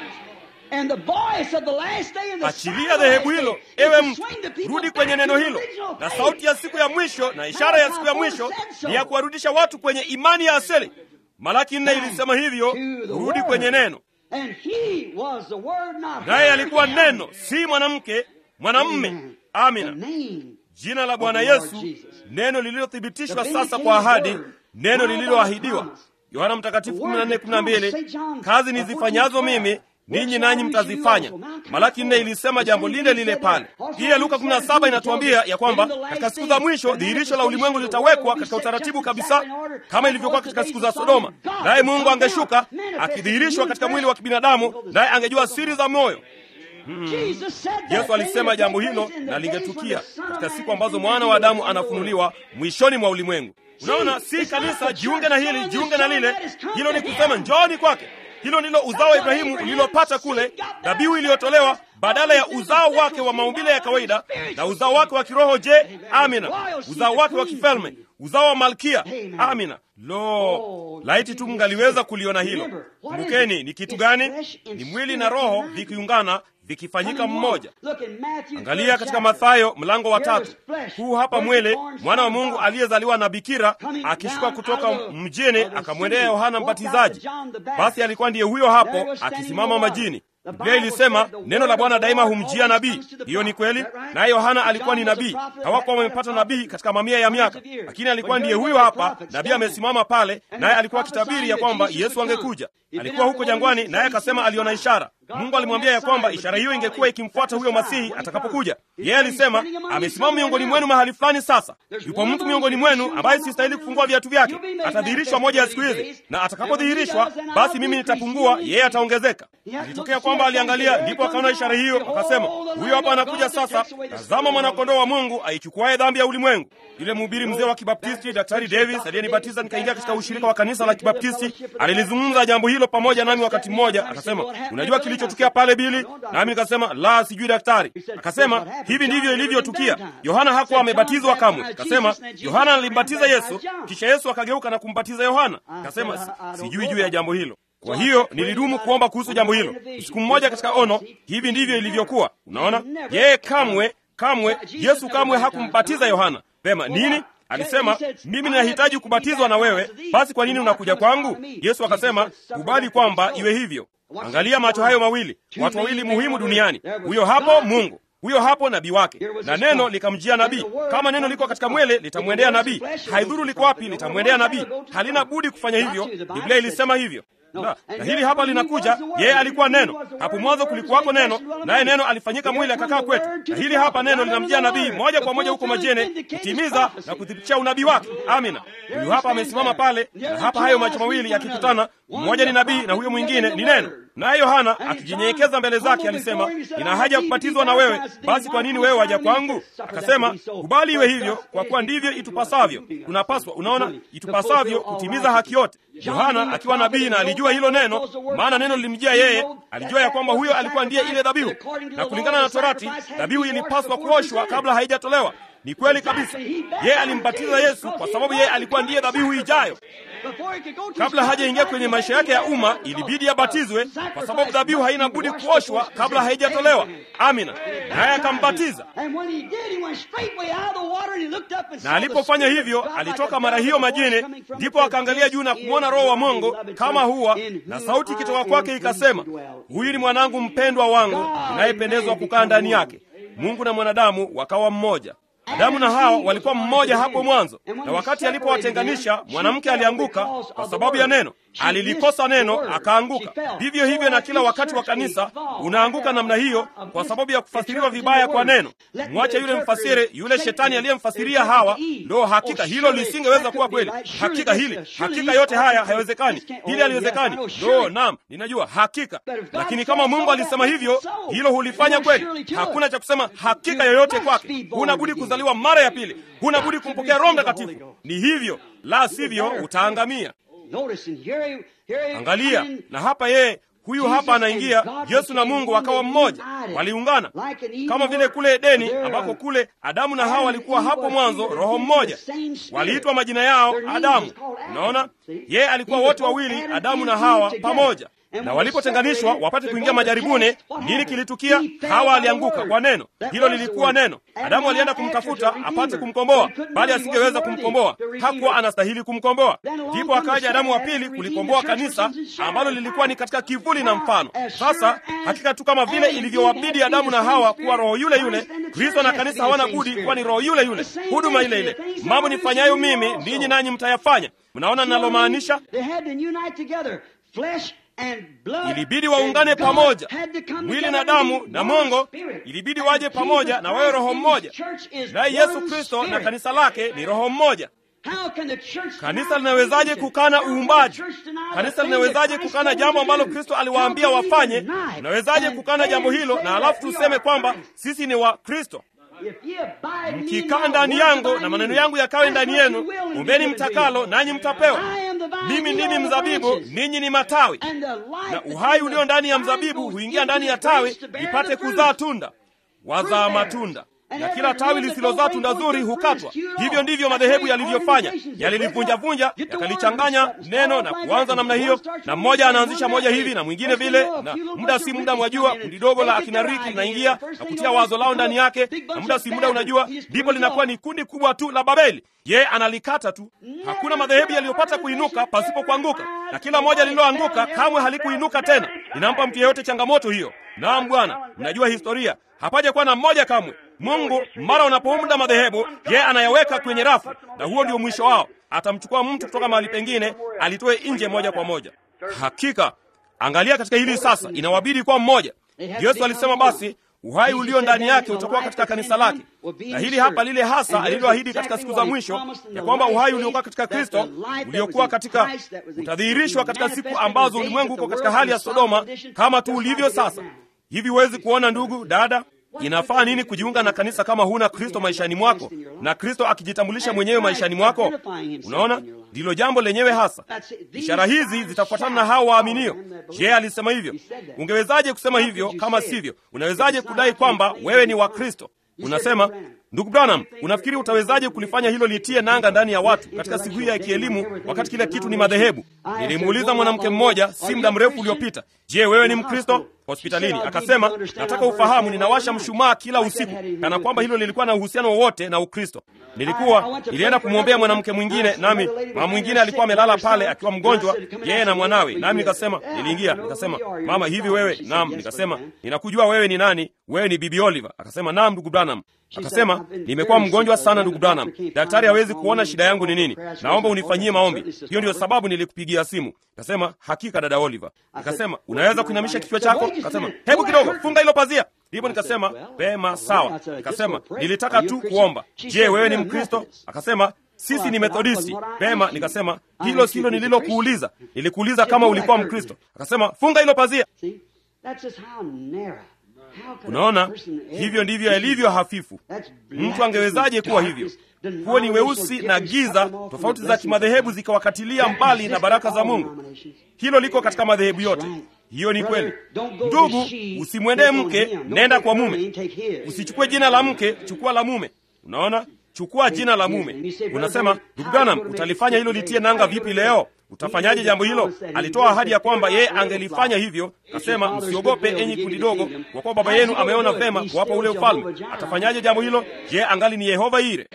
And the voice of the last day and the sound achilia of the dhehebu last hilo day ewe is to mtu swing the people rudi back kwenye to neno the hilo original na faith. sauti ya siku ya mwisho na ishara ya siku ya mwisho ni ya kuwarudisha watu kwenye imani ya asili malaki nne ilisema hivyo To the rudi word. kwenye neno And he was the word, not naye her. alikuwa neno si mwanamke mwanamme Amen. The amina name jina la bwana of the Lord yesu Jesus. neno lililothibitishwa The sasa vindicated kwa ahadi word. neno Now lililoahidiwa by promise. yohana mtakatifu The word 14 that promised, 12 St. John, kazi uh, nizifanyazo 14, mimi ninyi Works nanyi all mtazifanya which you also. Now, malaki nne come ilisema forth. jambo The lile same lile thing pale said that. pia luka Also, 17 inatuambia ya kwamba in the last katika siku days, za mwisho the dhihirisho la ulimwengu manifestation of the litawekwa world katika will be set utaratibu just kabisa exactly in order kama as ilivyokuwa was the katika days siku za of sodoma Sodom. God naye would mungu come angeshuka down, manifest akidhihirishwa in katika human mwili wa flesh. kibinadamu naye angejua siri za moyo Jesus said that yesu thing alisema would jambo take hilo place in the na days when lingetukia the Son of katika Man siku is ambazo revealed mwana wa adamu in the world. anafunuliwa mwishoni mwa ulimwengu unaona si kanisa jiunge na hili jiunge na lile hilo ni kusema njooni kwake hilo ndilo uzao wa ibrahimu ulilopata kule dhabihu iliyotolewa badala ya uzao wake wa maumbile ya kawaida na uzao wake wa kiroho je amina uzao wake wa kifalme uzao wa malkia amina lo laiti tu mngaliweza kuliona hilo kumbukeni ni kitu gani ni mwili na roho vikiungana vikifanyika mmoja angalia katika mathayo mlango wa tatu huu hapa mwele mwana wa mungu aliyezaliwa na bikira akishuka kutoka mjini akamwendea yohana mbatizaji basi alikuwa ndiye huyo hapo akisimama majini biblia ilisema neno la bwana daima humjia nabii hiyo ni kweli naye yohana alikuwa ni nabii hawakuwa wamepata nabii katika mamia ya miaka lakini alikuwa ndiye huyo hapa nabii amesimama pale naye alikuwa akitabiri ya kwamba yesu angekuja alikuwa huko jangwani naye akasema aliona ishara Mungu alimwambia ya kwamba ishara hiyo ingekuwa ikimfuata huyo Masihi atakapokuja. Yeye alisema amesimama miongoni mwenu mahali fulani. Sasa yupo mtu miongoni mwenu ambaye sistahili kufungua viatu vyake, atadhihirishwa moja ya siku hizi, na atakapodhihirishwa, basi mimi nitapungua, yeye ataongezeka. Ilitokea kwamba aliangalia, ndipo akaona ishara hiyo, akasema, huyo hapa anakuja sasa, tazama mwanakondoo wa Mungu aichukuaye dhambi ya ulimwengu. Yule mhubiri mzee wa Kibaptisti Daktari Davis aliyenibatiza nikaingia katika ushirika wa kanisa la Kibaptisti alilizungumza jambo hilo pamoja nami wakati mmoja. Akasema, unajua kilichotukia pale Bili? Nami nikasema la, sijui daktari. Akasema, hivi ndivyo ilivyotukia. Yohana hakuwa amebatizwa kamwe. Akasema, Yohana alimbatiza Yesu, kisha Yesu akageuka na kumbatiza Yohana. Akasema, sijui juu ya jambo hilo. Kwa hiyo nilidumu kuomba kuhusu jambo hilo. Siku mmoja katika ono, hivi ndivyo ilivyokuwa. Unaona, yeye kamwe kamwe, Yesu kamwe hakumbatiza Yohana. Vema, nini? Alisema, mimi ninahitaji kubatizwa na wewe, basi kwa nini unakuja kwangu? Yesu akasema, kubali kwamba iwe hivyo. Angalia macho hayo mawili, watu wawili muhimu duniani. Huyo hapo Mungu, huyo hapo nabii wake, na neno likamjia nabii. Kama neno liko katika mwele, litamwendea nabii. Haidhuru liko wapi, litamwendea nabii. Halina budi kufanya hivyo. Biblia ilisema hivyo. Na, na hili hapa linakuja. Yeye alikuwa neno, hapo mwanzo kulikuwako neno, naye neno alifanyika mwili akakaa kwetu. Na hili hapa neno linamjia nabii moja kwa moja huko majene kutimiza na kuthibitisha unabii wake. Amina. Huyu hapa amesimama pale, na hapa hayo macho mawili yakikutana, mmoja ni nabii na huyo mwingine ni neno. Naye Yohana akijinyenyekeza mbele zake alisema, nina haja ya kubatizwa na wewe, basi kwa nini wewe waja kwangu? Akasema, kubali iwe hivyo, kwa kuwa ndivyo itupasavyo. Tunapaswa, unaona, itupasavyo kutimiza haki yote. Yohana akiwa nabii na alijua hilo neno, maana neno lilimjia yeye. Alijua ya kwamba huyo alikuwa ndiye ile dhabihu, na kulingana na Torati dhabihu ilipaswa kuoshwa kabla haijatolewa. Ni kweli kabisa. Yeye alimbatiza Yesu kwa sababu yeye alikuwa ndiye dhabihu ijayo. Kabla hajaingia kwenye maisha yake ya umma, ilibidi abatizwe kwa sababu dhabihu haina budi kuoshwa kabla haijatolewa. Amina. Naye akambatiza, na alipofanya hivyo, alitoka mara hiyo majini, ndipo akaangalia juu na kumwona Roho wa Mungu kama huwa na sauti ikitoka kwake ikasema, huyu ni mwanangu mpendwa wangu ninayependezwa kukaa ndani yake. Mungu na mwanadamu wakawa mmoja. Adamu na Hawa walikuwa mmoja hapo mwanzo, na wakati alipowatenganisha mwanamke alianguka kwa sababu ya neno. Alilikosa neno akaanguka. Vivyo hivyo na kila wakati wa kanisa unaanguka namna hiyo kwa sababu ya kufasiriwa vibaya kwa neno. Mwache yule mfasiri, yule shetani aliyemfasiria Hawa. Ndo hakika hilo lisingeweza kuwa kweli. Hakika hili, hakika yote haya hayawezekani, hili haliwezekani. Ndo naam, ninajua hakika, lakini kama Mungu alisema hivyo, hilo hulifanya kweli. Hakuna cha kusema hakika yoyote kwake. Huna budi kuzaliwa mara ya pili, huna budi kumpokea Roho Mtakatifu. Ni hivyo, la sivyo utaangamia. Angalia, na hapa yeye huyu hapa anaingia. Yesu na Mungu wakawa mmoja, waliungana kama vile kule Edeni, ambako kule Adamu na Hawa walikuwa hapo mwanzo roho mmoja, waliitwa majina yao Adamu. Unaona, yeye alikuwa wote wawili, Adamu na Hawa pamoja na walipotenganishwa wapate kuingia majaribuni, nini kilitukia? Hawa alianguka kwa neno hilo, lilikuwa neno. Adamu alienda kumtafuta apate kumkomboa, bali asingeweza kumkomboa, hakuwa anastahili kumkomboa. Ndipo akaja Adamu wa pili kulikomboa kanisa ambalo lilikuwa ni katika kivuli na mfano. Sasa hakika tu kama vile ilivyowabidi Adamu na Hawa kuwa roho yule yule, Kristo na kanisa hawana budi kuwa ni roho yule yule, huduma ile ile. Mambo nifanyayo mimi, ninyi nanyi mtayafanya. Mnaona ninalomaanisha? Ilibidi waungane pamoja, mwili na damu na Mungu, ilibidi waje pamoja na wawe roho mmoja. Naye Yesu Kristo na kanisa lake ni roho mmoja. Kanisa linawezaje kukana uumbaji? Kanisa linawezaje kukana jambo ambalo Kristo aliwaambia wafanye? Unawezaje kukana jambo hilo na alafu tuseme kwamba sisi ni wa Kristo? Mkikaa ndani yangu na maneno yangu yakawe ndani yenu, ombeni mtakalo, nanyi mtapewa. Mimi ndimi mzabibu, ninyi ni matawi, na uhai ulio ndani ya mzabibu huingia ndani ya tawi lipate kuzaa tunda, wazaa matunda na kila tawi lisilozaa tunda zuri hukatwa. Hivyo ndivyo madhehebu yalivyofanya, yalilivunjavunja, yakalichanganya neno na kuanza namna hiyo, na mmoja anaanzisha moja hivi na mwingine vile, na muda si muda, mwajua, kundi dogo la akina Riki linaingia na kutia wazo lao ndani yake, na muda si muda, unajua, ndipo linakuwa ni kundi kubwa tu la Babeli. Yeye analikata tu. Hakuna madhehebu yaliyopata kuinuka pasipo kuanguka, na kila moja lililoanguka kamwe halikuinuka tena. Ninampa mtu yeyote changamoto hiyo. Naam Bwana, mnajua historia, hapaja kuwa na mmoja kamwe. Mungu mara unapounda madhehebu, yeye anayaweka kwenye rafu, na huo ndio mwisho wao. Atamchukua mtu kutoka mahali pengine, alitoe nje moja kwa moja. Hakika Angalia katika hili sasa, inawabidi kuwa mmoja. Yesu alisema basi uhai ulio ndani yake utakuwa katika kanisa lake, na hili hapa lile hasa aliloahidi katika siku za mwisho, ya kwamba uhai uliokuwa katika Kristo uliokuwa katika utadhihirishwa katika siku ambazo ulimwengu uko katika hali ya Sodoma kama tu ulivyo sasa. Hivi huwezi kuona, ndugu dada, inafaa nini kujiunga na kanisa kama huna Kristo maishani mwako na Kristo akijitambulisha mwenyewe maishani mwako? Unaona, ndilo jambo lenyewe hasa. Ishara hizi zitafuatana na hao waaminio. Je, alisema hivyo? Ungewezaje kusema hivyo kama sivyo? Unawezaje kudai kwamba wewe ni wa Kristo? Unasema, ndugu Branham, unafikiri utawezaje kulifanya hilo litie nanga ndani ya watu katika siku hii ya kielimu, wakati kila kitu ni madhehebu? Nilimuuliza mwanamke mmoja si muda mrefu uliopita, je, wewe ni Mkristo? hospitalini akasema, nataka ufahamu, ninawasha mshumaa kila usiku, kana kwamba hilo lilikuwa na uhusiano wowote na Ukristo. Nilikuwa nilienda kumwombea mwanamke mwingine, nami mama mwingine alikuwa amelala pale akiwa mgonjwa, yeye na mwanawe, nami nikasema, niliingia nikasema, mama, hivi wewe? Naam. Nikasema, ninakujua wewe ni nani? Wewe ni Bibi Oliver? Akasema, naam, ndugu Branham. Akasema, nimekuwa mgonjwa sana ndugu Branham, daktari hawezi kuona shida yangu ni nini, naomba unifanyie maombi. Hiyo ndio sababu nilikupigia simu. Akasema, hakika dada Oliver. Akasema, unaweza kuinamisha kichwa chako? Akasema, hebu kidogo, funga hilo pazia. Ndipo nikasema pema, sawa. Nikasema nilitaka tu kuomba. Je, wewe ni Mkristo? Akasema sisi ni Methodisti. Pema. Nikasema hilo silo nililokuuliza, nilikuuliza kama ulikuwa Mkristo. Akasema funga hilo pazia. Unaona, hivyo ndivyo yalivyo hafifu. Mtu angewezaje kuwa hivyo? Huo ni weusi na giza, tofauti za kimadhehebu zikawakatilia mbali na baraka za Mungu. Hilo liko katika madhehebu yote. Hiyo ni kweli. Ndugu, usimwendee mke, nenda kwa mume. Usichukue jina la mke, chukua la mume. Unaona, chukua jina la mume. Unasema, ndugu Branham, utalifanya hilo litie nanga vipi leo? Utafanyaje jambo hilo? Alitoa ahadi ya kwamba yeye angelifanya hivyo. Akasema, msiogope enyi kundi dogo, kwa kuwa baba yenu ameona vema kuwapa ule ufalme. Atafanyaje jambo hilo? Je, angali ni Yehova Ire?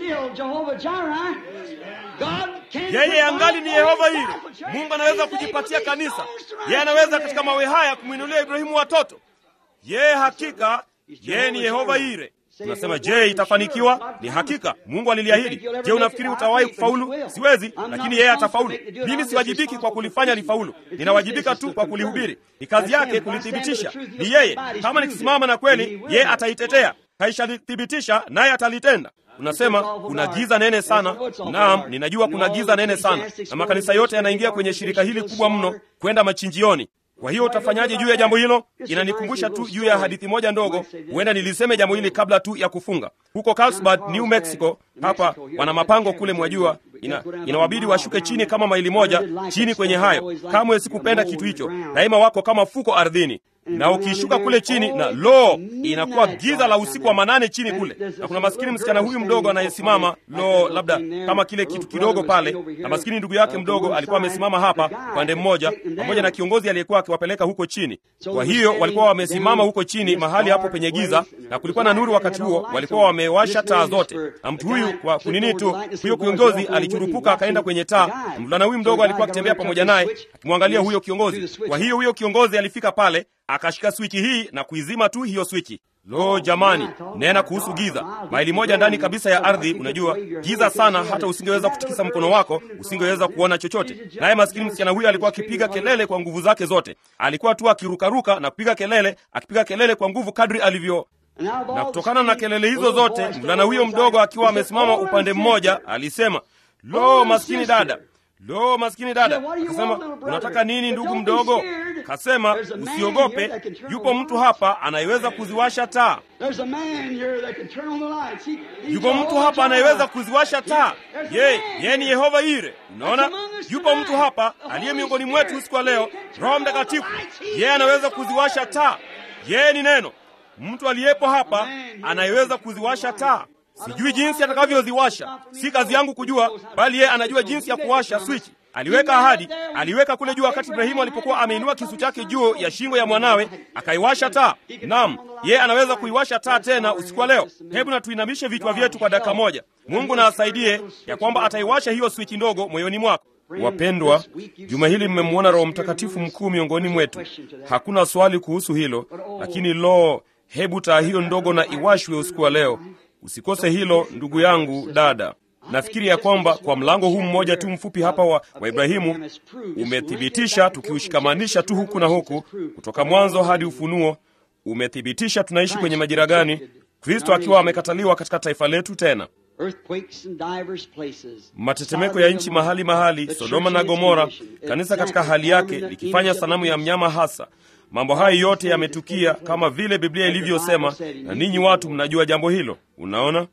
Yeye angali ni Yehova Ire. Mungu anaweza kujipatia kanisa. Yeye anaweza katika mawe haya kumwinulia Ibrahimu watoto. Yeye hakika, yeye ni Yehova Ire. Unasema, je, itafanikiwa? Ni hakika, Mungu aliliahidi. Je, unafikiri utawahi kufaulu? Siwezi, lakini yeye atafaulu. Mimi siwajibiki kwa kulifanya lifaulu, ninawajibika tu kwa kulihubiri. Ni kazi yake kulithibitisha, ni yeye. Kama nikisimama na kweli, yeye ataitetea, kaishalithibitisha, naye atalitenda. Unasema kuna giza nene sana. Naam, ninajua kuna giza nene sana, na makanisa yote yanaingia kwenye shirika hili kubwa mno kwenda machinjioni. Kwa hiyo utafanyaje juu ya jambo hilo? Inanikumbusha tu juu ya hadithi moja ndogo. Huenda niliseme jambo hili kabla tu ya kufunga. Huko Carlsbad, New Mexico, hapa wana mapango kule, mwajua ina, inawabidi washuke chini kama maili moja chini kwenye hayo. Kamwe sikupenda kitu hicho, daima wako kama fuko ardhini na ukishuka kule chini na lo, inakuwa giza la usiku wa manane chini kule, na kuna maskini msichana huyu mdogo anayesimama, lo, labda kama kile kitu kidogo pale, na maskini ndugu yake mdogo alikuwa amesimama hapa upande mmoja, pamoja na kiongozi aliyekuwa akiwapeleka huko chini. Kwa hiyo walikuwa wamesimama huko chini mahali hapo penye giza, na kulikuwa na nuru wakati huo, walikuwa wamewasha taa zote, na mtu huyu kwa kunini tu, huyo kiongozi alichurupuka akaenda kwenye taa. Mvulana huyu mdogo alikuwa akitembea pamoja naye akimwangalia huyo kiongozi. Kwa hiyo huyo kiongozi alifika pale akashika swichi hii na kuizima tu hiyo swichi. Lo, jamani, nena kuhusu giza, maili moja ndani kabisa ya ardhi. Unajua giza sana, hata usingeweza kutikisa mkono wako, usingeweza kuona chochote. Naye maskini msichana huyo alikuwa akipiga kelele kwa nguvu zake zote, alikuwa tu akirukaruka na kupiga kelele, akipiga kelele kwa nguvu kadri alivyo na kutokana na kelele hizo zote, mvulana huyo mdogo akiwa amesimama upande mmoja alisema, lo, maskini dada Lo, maskini dada. Akasema, unataka nini ndugu mdogo? Kasema, usiogope, yupo mtu hapa anayeweza kuziwasha taa. Yupo mtu hapa anayeweza kuziwasha taa. Ye, yeye ni Yehova Ire. Unaona, yupo mtu hapa aliye miongoni mwetu usiku wa leo, Roho Mtakatifu. Yeye anaweza kuziwasha taa. Yeye ni neno. Mtu aliyepo hapa anayeweza kuziwasha taa. Sijui jinsi atakavyoziwasha, si kazi yangu kujua, bali yeye anajua jinsi ya kuwasha swichi. Aliweka ahadi, aliweka kule juu wakati Ibrahimu alipokuwa ameinua kisu chake juu ya shingo ya mwanawe, akaiwasha taa. Naam, yeye anaweza kuiwasha taa tena usiku wa leo. Hebu na tuinamishe vichwa vyetu kwa dakika moja. Mungu na asaidie ya kwamba ataiwasha hiyo swichi ndogo moyoni mwako. Wapendwa, juma hili mmemwona Roho Mtakatifu mkuu miongoni mwetu. Hakuna swali kuhusu hilo, lakini lo, hebu taa hiyo ndogo na iwashwe usiku wa leo. Usikose hilo ndugu yangu, dada. Nafikiri ya kwamba kwa mlango huu mmoja tu mfupi hapa wa, wa Ibrahimu umethibitisha, tukiushikamanisha tu huku na huku, kutoka mwanzo hadi Ufunuo, umethibitisha tunaishi kwenye majira gani, Kristo akiwa amekataliwa katika taifa letu tena matetemeko ya nchi mahali mahali, Sodoma na Gomora, kanisa katika hali yake likifanya sanamu ya mnyama hasa. Mambo hayo yote yametukia kama vile Biblia ilivyosema, na ninyi watu mnajua jambo hilo. Unaona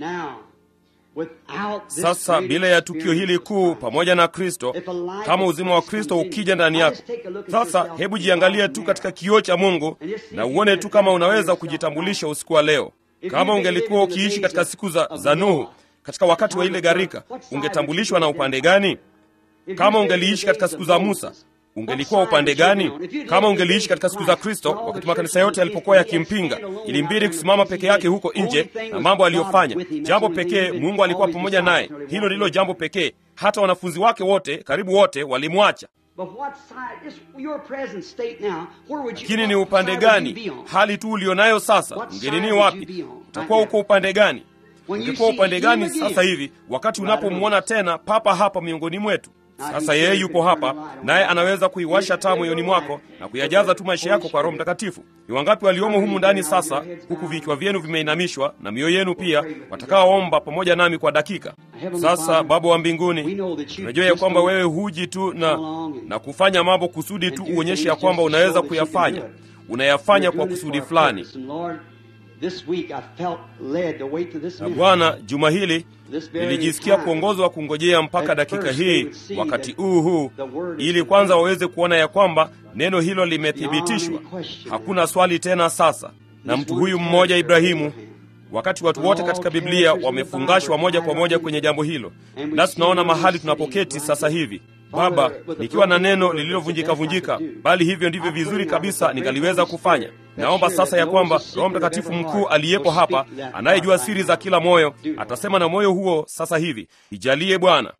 sasa, bila ya tukio hili kuu pamoja na Kristo, kama uzima wa Kristo ukija ndani yako sasa, hebu jiangalie tu katika kioo cha Mungu na uone tu kama unaweza kujitambulisha usiku wa leo. Kama ungelikuwa ukiishi katika siku za, za Nuhu katika wakati wa ile gharika, ungetambulishwa na upande gani? Kama ungeliishi katika siku za Musa, ungelikuwa upande gani? Kama ungeliishi katika siku za Kristo, wakati makanisa yote yalipokuwa yakimpinga, ilimbidi kusimama peke yake huko nje na mambo aliyofanya. Jambo pekee, Mungu alikuwa pamoja naye. Hilo ndilo jambo pekee. Hata wanafunzi wake wote, karibu wote, walimwacha. Lakini ni upande gani? Hali tu ulionayo sasa, ungenini wapi? Utakuwa uko upande gani? Ungekuwa upande gani sasa hivi, wakati unapomwona tena papa hapa miongoni mwetu? Sasa yeye yupo hapa, naye anaweza kuiwasha taa moyoni mwako na kuyajaza tu maisha yako kwa Roho Mtakatifu. Ni wangapi waliomo humu ndani sasa, huku vichwa vyenu vimeinamishwa na mioyo yenu pia, watakaoomba pamoja nami kwa dakika? Sasa Baba wa mbinguni, tunajua ya kwamba wewe huji tu na, na kufanya mambo kusudi tu uonyeshe ya kwamba unaweza kuyafanya. Unayafanya kwa kusudi fulani. Na Bwana, juma hili nilijisikia kuongozwa kungojea mpaka dakika hii, wakati huu huu, ili kwanza waweze kuona ya kwamba neno hilo limethibitishwa. Hakuna swali tena sasa. Na mtu huyu mmoja Ibrahimu, wakati watu wote katika Biblia wamefungashwa moja kwa moja kwenye jambo hilo, nasi tunaona mahali tunapoketi sasa hivi Baba, nikiwa na neno lililovunjika vunjika, bali hivyo ndivyo vizuri kabisa ningaliweza kufanya. Naomba sasa ya kwamba Roho Mtakatifu mkuu aliyepo hapa, anayejua siri za kila moyo, atasema na moyo huo sasa hivi. Ijalie Bwana,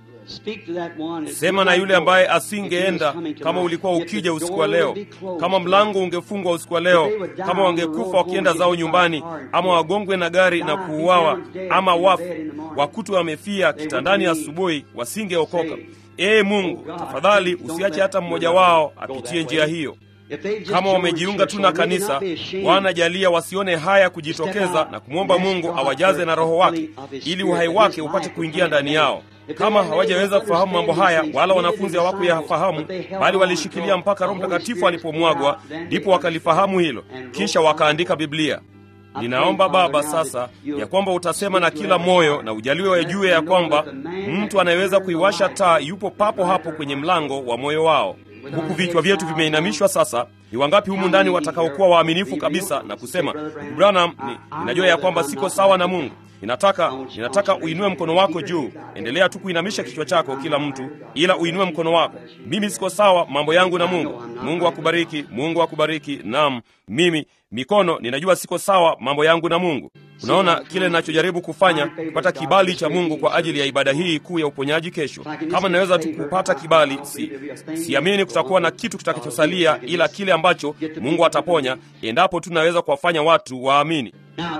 sema na yule ambaye asingeenda kama ulikuwa ukija usiku wa leo, kama mlango ungefungwa usiku wa leo, kama wangekufa wakienda zao nyumbani, ama wagongwe na gari na kuuawa, ama wafu wakutu wamefia kitandani asubuhi, wasingeokoka. Ee Mungu, tafadhali usiache hata mmoja wao apitie njia hiyo. Kama wamejiunga tu na kanisa, Bwana jalia wasione haya kujitokeza na kumwomba Mungu awajaze na Roho wake ili uhai wake upate kuingia ndani yao. Kama hawajaweza kufahamu mambo haya, wala wanafunzi hawakuyafahamu, bali walishikilia mpaka Roho Mtakatifu alipomwagwa, ndipo wakalifahamu hilo, kisha wakaandika Biblia. Ninaomba Baba sasa ya kwamba utasema na kila moyo na ujaliwe wajue ya kwamba mtu anayeweza kuiwasha taa yupo papo hapo kwenye mlango wa moyo wao. Huku vichwa vyetu vimeinamishwa sasa, ni wangapi humu ndani watakaokuwa waaminifu kabisa na kusema, ndugu Branham, ni, ninajua ya kwamba siko sawa na Mungu. Ninataka ninataka uinue mkono wako juu. Endelea tu kuinamisha kichwa chako, kila mtu, ila uinue mkono wako. Mimi siko sawa mambo yangu na Mungu. Mungu akubariki, Mungu akubariki. Naam, mimi mikono, ninajua siko sawa mambo yangu na Mungu. Unaona kile ninachojaribu kufanya, kupata kibali cha Mungu kwa ajili ya ibada hii kuu ya uponyaji kesho. Kama ninaweza tu kupata kibali, si siamini kutakuwa na kitu kitakachosalia ila kile ambacho Mungu ataponya, endapo tu naweza kuwafanya watu waamini.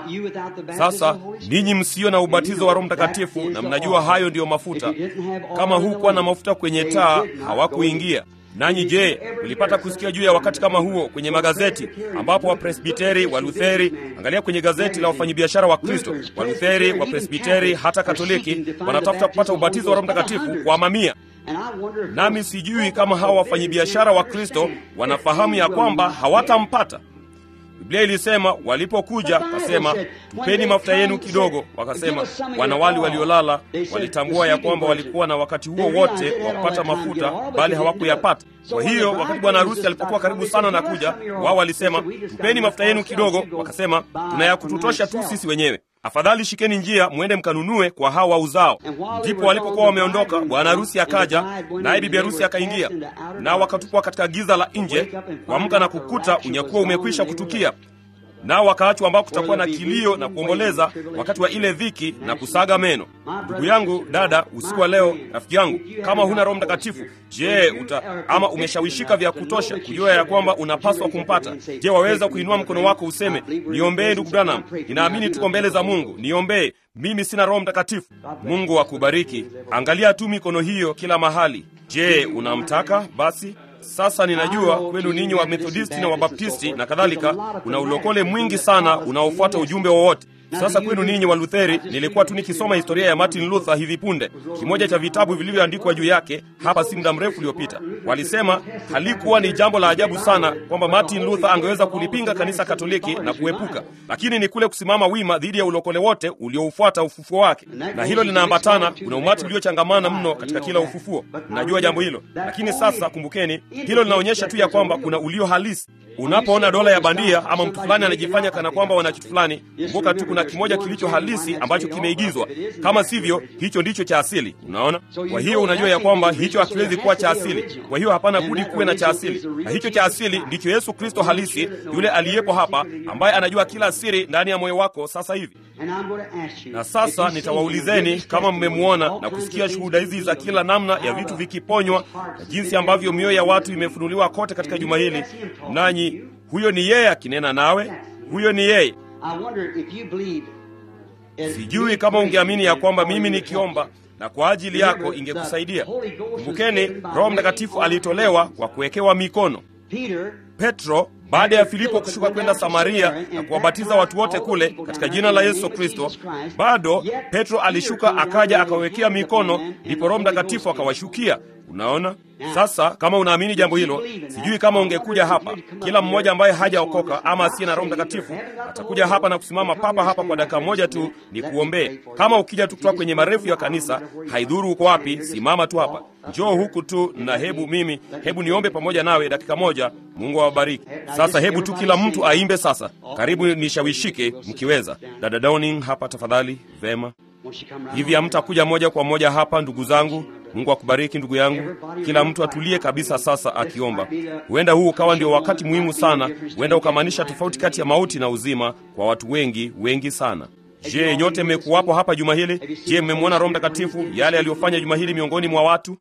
Sasa ninyi msio na ubatizo wa Roho Mtakatifu, na mnajua hayo ndiyo mafuta. Kama hukuwa na mafuta kwenye taa, hawakuingia nanyi. Je, mlipata kusikia juu ya wakati kama huo kwenye magazeti, ambapo Wapresbiteri, Walutheri, angalia kwenye gazeti la wafanyabiashara wa Kristo, Walutheri, Wapresbiteri, hata Katoliki wanatafuta kupata ubatizo wa Roho Mtakatifu kwa mamia. Nami sijui kama hawa wafanyabiashara wa Kristo wanafahamu ya kwamba hawatampata. Biblia ilisema walipokuja, kasema tupeni mafuta yenu kidogo. Wakasema wanawali waliolala walitambua ya kwamba walikuwa na wakati huo wote wa kupata mafuta, bali hawakuyapata. Kwa hiyo wakati bwana harusi alipokuwa karibu sana na kuja, wao walisema tupeni mafuta yenu kidogo. Wakasema tunayakututosha tu sisi wenyewe, afadhali shikeni njia mwende mkanunue kwa hao wauzao. Ndipo walipokuwa wameondoka, bwana harusi akaja, naye bibi harusi akaingia, nao wakatupwa katika giza la nje, kuamka na kukuta unyakuwa umekwisha kutukia. nao wakaachwa ambao kutakuwa na kilio na kuomboleza wakati wa ile dhiki na kusaga meno. Ndugu yangu, dada, usiku wa leo, rafiki yangu, kama huna Roho Mtakatifu, je, uta ama umeshawishika vya kutosha kujua ya kwamba unapaswa kumpata? Je, waweza kuinua mkono wako useme, niombee ndugu Branham, ninaamini tuko mbele za Mungu, niombee mimi sina Roho Mtakatifu. Mungu akubariki. Angalia tu mikono hiyo kila mahali. Je, unamtaka? Basi sasa ninajua kwenu ninyi wa Methodisti na Wabaptisti na kadhalika, kuna ulokole mwingi sana unaofuata ujumbe wowote. Sasa kwenu ninyi wa Lutheri, nilikuwa tu nikisoma historia ya Martin Luther hivi punde, kimoja cha vitabu vilivyoandikwa juu yake hapa si muda mrefu uliopita. Walisema halikuwa ni jambo la ajabu sana kwamba Martin Luther angeweza kulipinga kanisa Katoliki na kuepuka, lakini ni kule kusimama wima dhidi ya ulokole wote ulioufuata ufufuo wake, na hilo linaambatana. Kuna umati uliochangamana mno katika kila ufufuo, najua jambo hilo. Lakini sasa kumbukeni, hilo linaonyesha tu ya kwamba kuna ulio halisi. Unapoona dola ya bandia ama mtu fulani anajifanya kana kwamba wana kitu fulani, kumbuka tu kuna kimoja kilicho halisi ambacho kimeigizwa. Kama sivyo, hicho ndicho cha asili. Unaona? Kwa hiyo unajua ya kwamba hicho hakiwezi kuwa cha asili. Kwa hiyo hapana budi kuwe na cha asili, na hicho cha asili ndicho Yesu Kristo halisi, yule aliyepo hapa, ambaye anajua kila siri ndani ya moyo wako sasa hivi. Na sasa nitawaulizeni kama mmemwona na kusikia shuhuda hizi za kila namna ya vitu vikiponywa na jinsi ambavyo mioyo ya watu imefunuliwa kote katika juma hili, nanyi huyo ni yeye akinena nawe, huyo ni yeye. Sijui kama ungeamini ya kwamba mimi nikiomba na kwa ajili yako ingekusaidia. Kumbukeni, Roho Mtakatifu alitolewa kwa kuwekewa mikono. Petro baada ya Filipo kushuka kwenda Samaria na kuwabatiza watu wote kule katika jina la Yesu Kristo, bado Petro alishuka akaja akawekea mikono, ndipo Roho Mtakatifu akawashukia. Unaona sasa, kama unaamini jambo hilo, sijui kama ungekuja hapa. Kila mmoja ambaye hajaokoka ama asiye na Roho Mtakatifu atakuja hapa na kusimama papa hapa kwa dakika moja tu ni kuombee. Kama ukija tu kutoka kwenye marefu ya kanisa, haidhuru uko wapi, simama tu hapa, njoo huku tu na hebu mimi, hebu niombe pamoja nawe dakika moja. Mungu awabariki. Sasa hebu tu kila mtu aimbe sasa. Karibu nishawishike mkiweza. Dada Downing hapa tafadhali. Vema, hivi hamtakuja moja kwa moja hapa, ndugu zangu? Mungu akubariki ndugu yangu. Kila mtu atulie kabisa sasa akiomba. Huenda huu ukawa ndio wakati muhimu sana, huenda ukamaanisha tofauti kati ya mauti na uzima kwa watu wengi wengi sana. Je, nyote mmekuwapo hapa juma hili? Je, mmemwona Roho Mtakatifu yale aliyofanya juma hili miongoni mwa watu?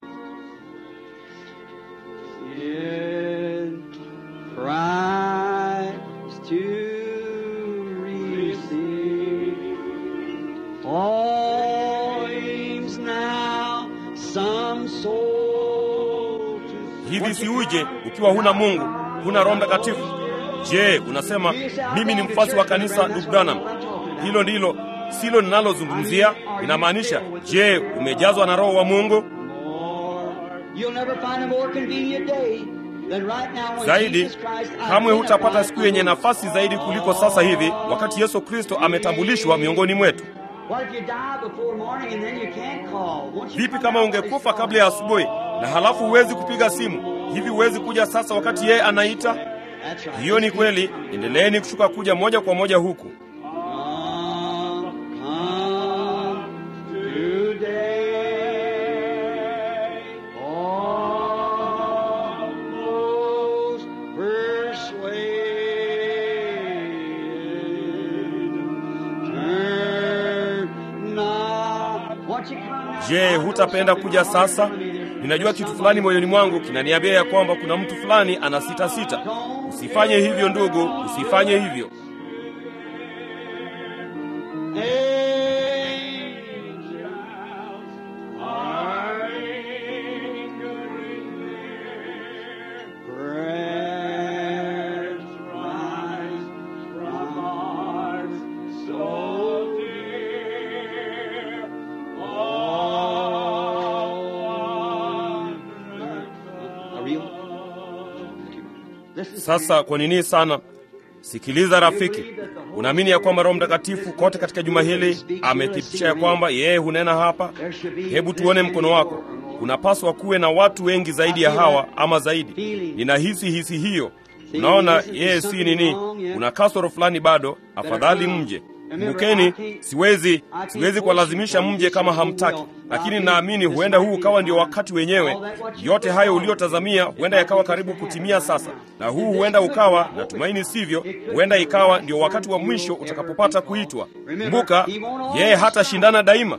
Hivi si uje ukiwa huna Mungu, huna Roho Mtakatifu? Je, unasema mimi ni mfuasi wa kanisa ndugu Branham? Hilo ndilo silo ninalozungumzia. Inamaanisha, je, umejazwa na Roho wa Mungu? Zaidi kamwe hutapata siku yenye nafasi zaidi kuliko sasa hivi, wakati Yesu Kristo ametambulishwa miongoni mwetu. Vipi kama ungekufa kabla ya asubuhi na halafu huwezi kupiga simu? Hivi huwezi kuja sasa wakati yeye anaita? Hiyo ni kweli. Endeleeni kushuka kuja moja kwa moja huku. Je, hutapenda kuja sasa? Ninajua kitu fulani moyoni mwangu kinaniambia ya kwamba kuna mtu fulani ana sita sita. Usifanye hivyo ndugu, usifanye hivyo. Sasa kwa nini sana? Sikiliza rafiki, unaamini ya kwamba Roho Mtakatifu kote katika juma hili amethibitisha ya kwamba yeye hunena hapa? Hebu tuone mkono wako. Kunapaswa kuwe na watu wengi zaidi ya hawa ama zaidi. Ninahisi hisi hiyo. Unaona, yeye si nini, kuna kasoro fulani bado. Afadhali mje Kumbukeni, siwezi siwezi kuwalazimisha mje kama hamtaki, lakini naamini huenda huu ukawa ndio wakati wenyewe. Yote hayo uliyotazamia huenda yakawa karibu kutimia sasa, na huu huenda ukawa, natumaini sivyo, huenda ikawa ndio wakati wa mwisho utakapopata kuitwa. Kumbuka, yeye hatashindana daima,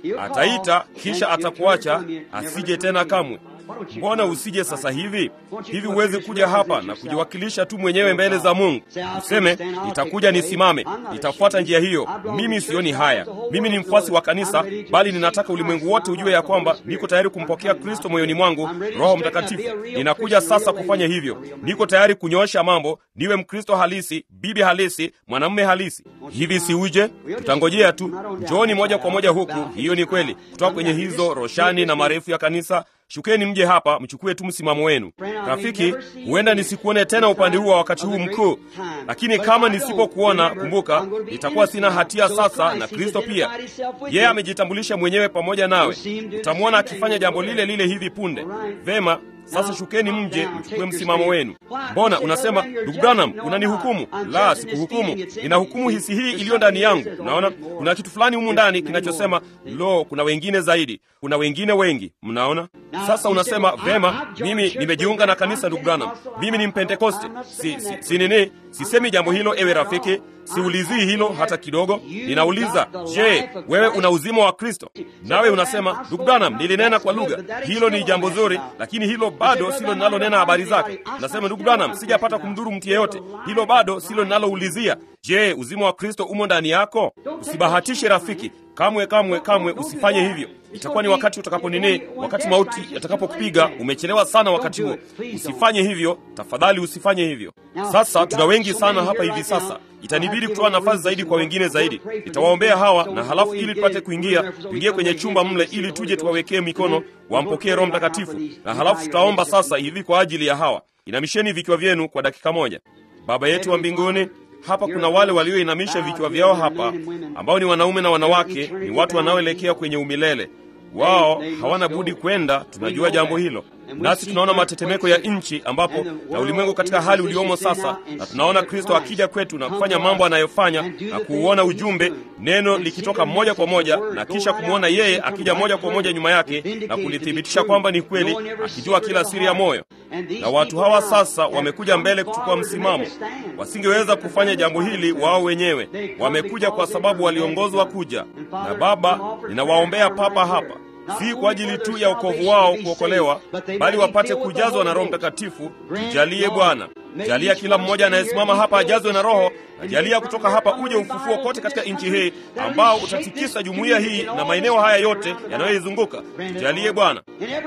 ataita kisha atakuacha, asije tena kamwe. Mbona usije sasa hivi? Hivi huwezi kuja hapa na kujiwakilisha tu mwenyewe mbele za Mungu, useme nitakuja, nisimame, nitafuata njia hiyo. Mimi sioni haya, mimi ni mfuasi wa kanisa, bali ninataka ulimwengu wote ujue ya kwamba niko tayari kumpokea Kristo moyoni mwangu, Roho Mtakatifu. Ninakuja sasa kufanya hivyo, niko tayari kunyoosha mambo, niwe Mkristo halisi, bibi halisi, mwanamume halisi. Hivi si uje? Tutangojea tu. Njooni moja kwa moja huku. Hiyo ni kweli, kutoka kwenye hizo roshani na marefu ya kanisa Shukeni mje hapa, mchukue tu msimamo wenu. Rafiki, huenda nisikuone tena upande huu wa wakati huu mkuu, lakini kama nisipokuona, kumbuka, nitakuwa sina hatia sasa, na Kristo pia. Yeye amejitambulisha mwenyewe pamoja nawe. Utamwona akifanya jambo lile lile hivi punde. Vema, sasa shukeni mje, mchukue msimamo wenu. Mbona unasema ndugu Branham, unanihukumu? La, sikuhukumu, ninahukumu hisi hii iliyo ndani yangu. Unaona, kuna kitu fulani humu ndani kinachosema lo, kuna wengine zaidi, kuna wengine wengi. Mnaona? Sasa unasema vema, mimi nimejiunga na kanisa, ndugu Branham, mimi ni Mpentekoste. Si, si, si nini, sisemi jambo hilo, ewe rafiki, siulizii hilo hata kidogo. Ninauliza, je, wewe una uzima wa Kristo? Nawe unasema ndugu Branham, nilinena kwa lugha. Hilo ni jambo zuri, lakini hilo bado silo linalonena habari zake. Nasema ndugu Branham, sijapata kumdhuru mtu yeyote. Hilo bado silo linaloulizia. Je, uzima wa Kristo umo ndani yako? Usibahatishe rafiki, kamwe kamwe kamwe, usifanye hivyo. Itakuwa ni wakati utakaponini, wakati mauti yatakapokupiga. Umechelewa sana wakati huo. Usifanye hivyo tafadhali, usifanye hivyo. Sasa tuna wengi sana hapa hivi sasa, itanibidi kutoa nafasi zaidi kwa wengine zaidi. Nitawaombea hawa na halafu, ili tupate kuingia, tuingie kwenye chumba mle, ili tuje tuwawekee mikono, wampokee Roho Mtakatifu, na halafu tutaomba sasa hivi kwa ajili ya hawa. Inamisheni vichwa vyenu kwa dakika moja. Baba yetu wa mbinguni, hapa kuna wale walioinamisha vichwa vyao hapa, ambao ni wanaume na wanawake, ni watu wanaoelekea kwenye umilele. Wao hawana budi kwenda, tunajua jambo hilo. Nasi tunaona matetemeko ya nchi ambapo na ulimwengu katika hali uliomo sasa, na tunaona Kristo akija kwetu na kufanya mambo anayofanya na kuuona ujumbe, neno likitoka moja kwa moja, na kisha kumwona yeye akija moja kwa moja nyuma yake na kulithibitisha kwamba ni kweli, akijua kila siri ya moyo. Na watu hawa sasa wamekuja mbele kuchukua msimamo. Wasingeweza kufanya jambo hili wao wenyewe, wamekuja kwa sababu waliongozwa kuja. Na Baba, ninawaombea papa hapa si kwa ajili tu ya wokovu wao kuokolewa, bali wapate kujazwa na Roho Mtakatifu. Tujalie Bwana, jalia kila mmoja anayesimama hapa ajazwe na Roho, na jalia kutoka hapa uje ufufuo kote katika nchi hii ambao utatikisa jumuiya hii na maeneo haya yote yanayoizunguka. Tujalie Bwana,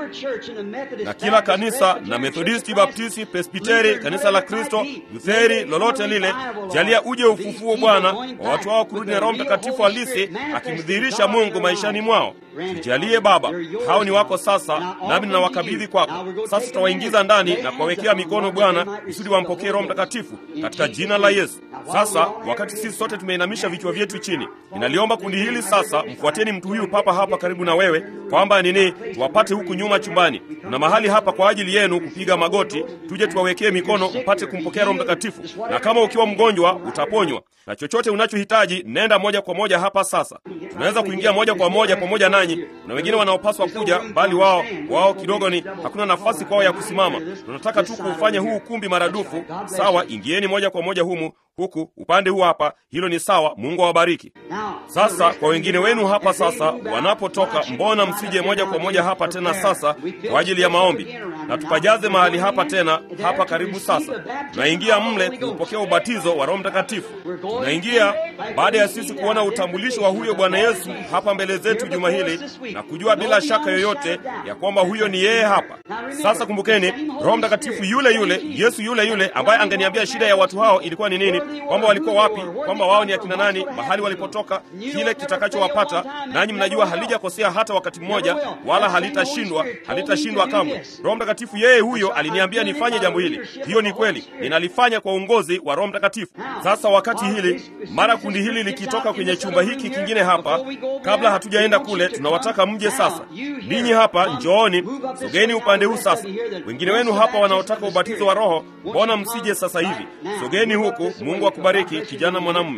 na kila kanisa na Methodisti, Baptisti, Presbiteri, kanisa la Kristo, Lutheri, lolote lile, jalia uje ufufuo Bwana wa watu wao kurudi na Roho Mtakatifu halisi akimdhihirisha Mungu maishani mwao. Tujalie Baba, hao ni wako sasa, nami ninawakabidhi kwako sasa. Tutawaingiza ndani na kuwawekea mikono Bwana kusudi wampokee Roho Mtakatifu katika jina la Yesu. Sasa wakati sisi sote tumeinamisha vichwa vyetu chini, ninaliomba kundi hili sasa, mfuateni mtu huyu papa hapa karibu na wewe, kwamba nini, tuwapate huku nyuma chumbani. Kuna mahali hapa kwa ajili yenu kupiga magoti, tuje tuwawekee mikono mpate kumpokea Roho Mtakatifu, na kama ukiwa mgonjwa utaponywa, na chochote unachohitaji nenda moja kwa moja hapa sasa. Tunaweza kuingia moja kwa moja pamoja nanyi. Kuna wengine wanaopaswa kuja, bali wao wao kidogo ni hakuna nafasi kwao ya kusimama. Tunataka tu kuufanya huu ukumbi maradufu. Sawa, ingieni moja kwa moja humu huku upande huu hapa, hilo ni sawa. Mungu awabariki. Sasa kwa wengine wenu hapa sasa wanapotoka, mbona msije moja kwa moja hapa tena sasa kwa ajili ya maombi, na tupajaze mahali hapa tena hapa karibu. Sasa tunaingia mle kupokea ubatizo wa Roho Mtakatifu. Tunaingia baada ya sisi kuona utambulisho wa huyo Bwana Yesu hapa mbele zetu juma hili na kujua bila shaka yoyote ya kwamba huyo ni yeye hapa. Sasa kumbukeni, Roho Mtakatifu yule yule, Yesu yule yule ambaye angeniambia shida ya watu hao ilikuwa ni nini, kwamba walikuwa wapi, kwamba wao ni akina nani, mahali walipotoka, kile kitakachowapata. Nanyi mnajua halijakosea hata wakati mmoja, wala halitashindwa, halitashindwa kamwe. Roho Mtakatifu yeye huyo aliniambia nifanye jambo hili. Hiyo ni kweli, ninalifanya kwa uongozi wa Roho Mtakatifu. Sasa wakati hili, mara kundi hili likitoka kwenye chumba hiki kingine hapa, kabla hatujaenda kule, tunawataka mje sasa. Ninyi hapa njooni, sogeni upande huu sasa. Wengine wenu hapa wanaotaka ubatizo wa Roho, mbona msije sasa hivi? Sogeni huku. Mungu akubariki kijana mwanamume.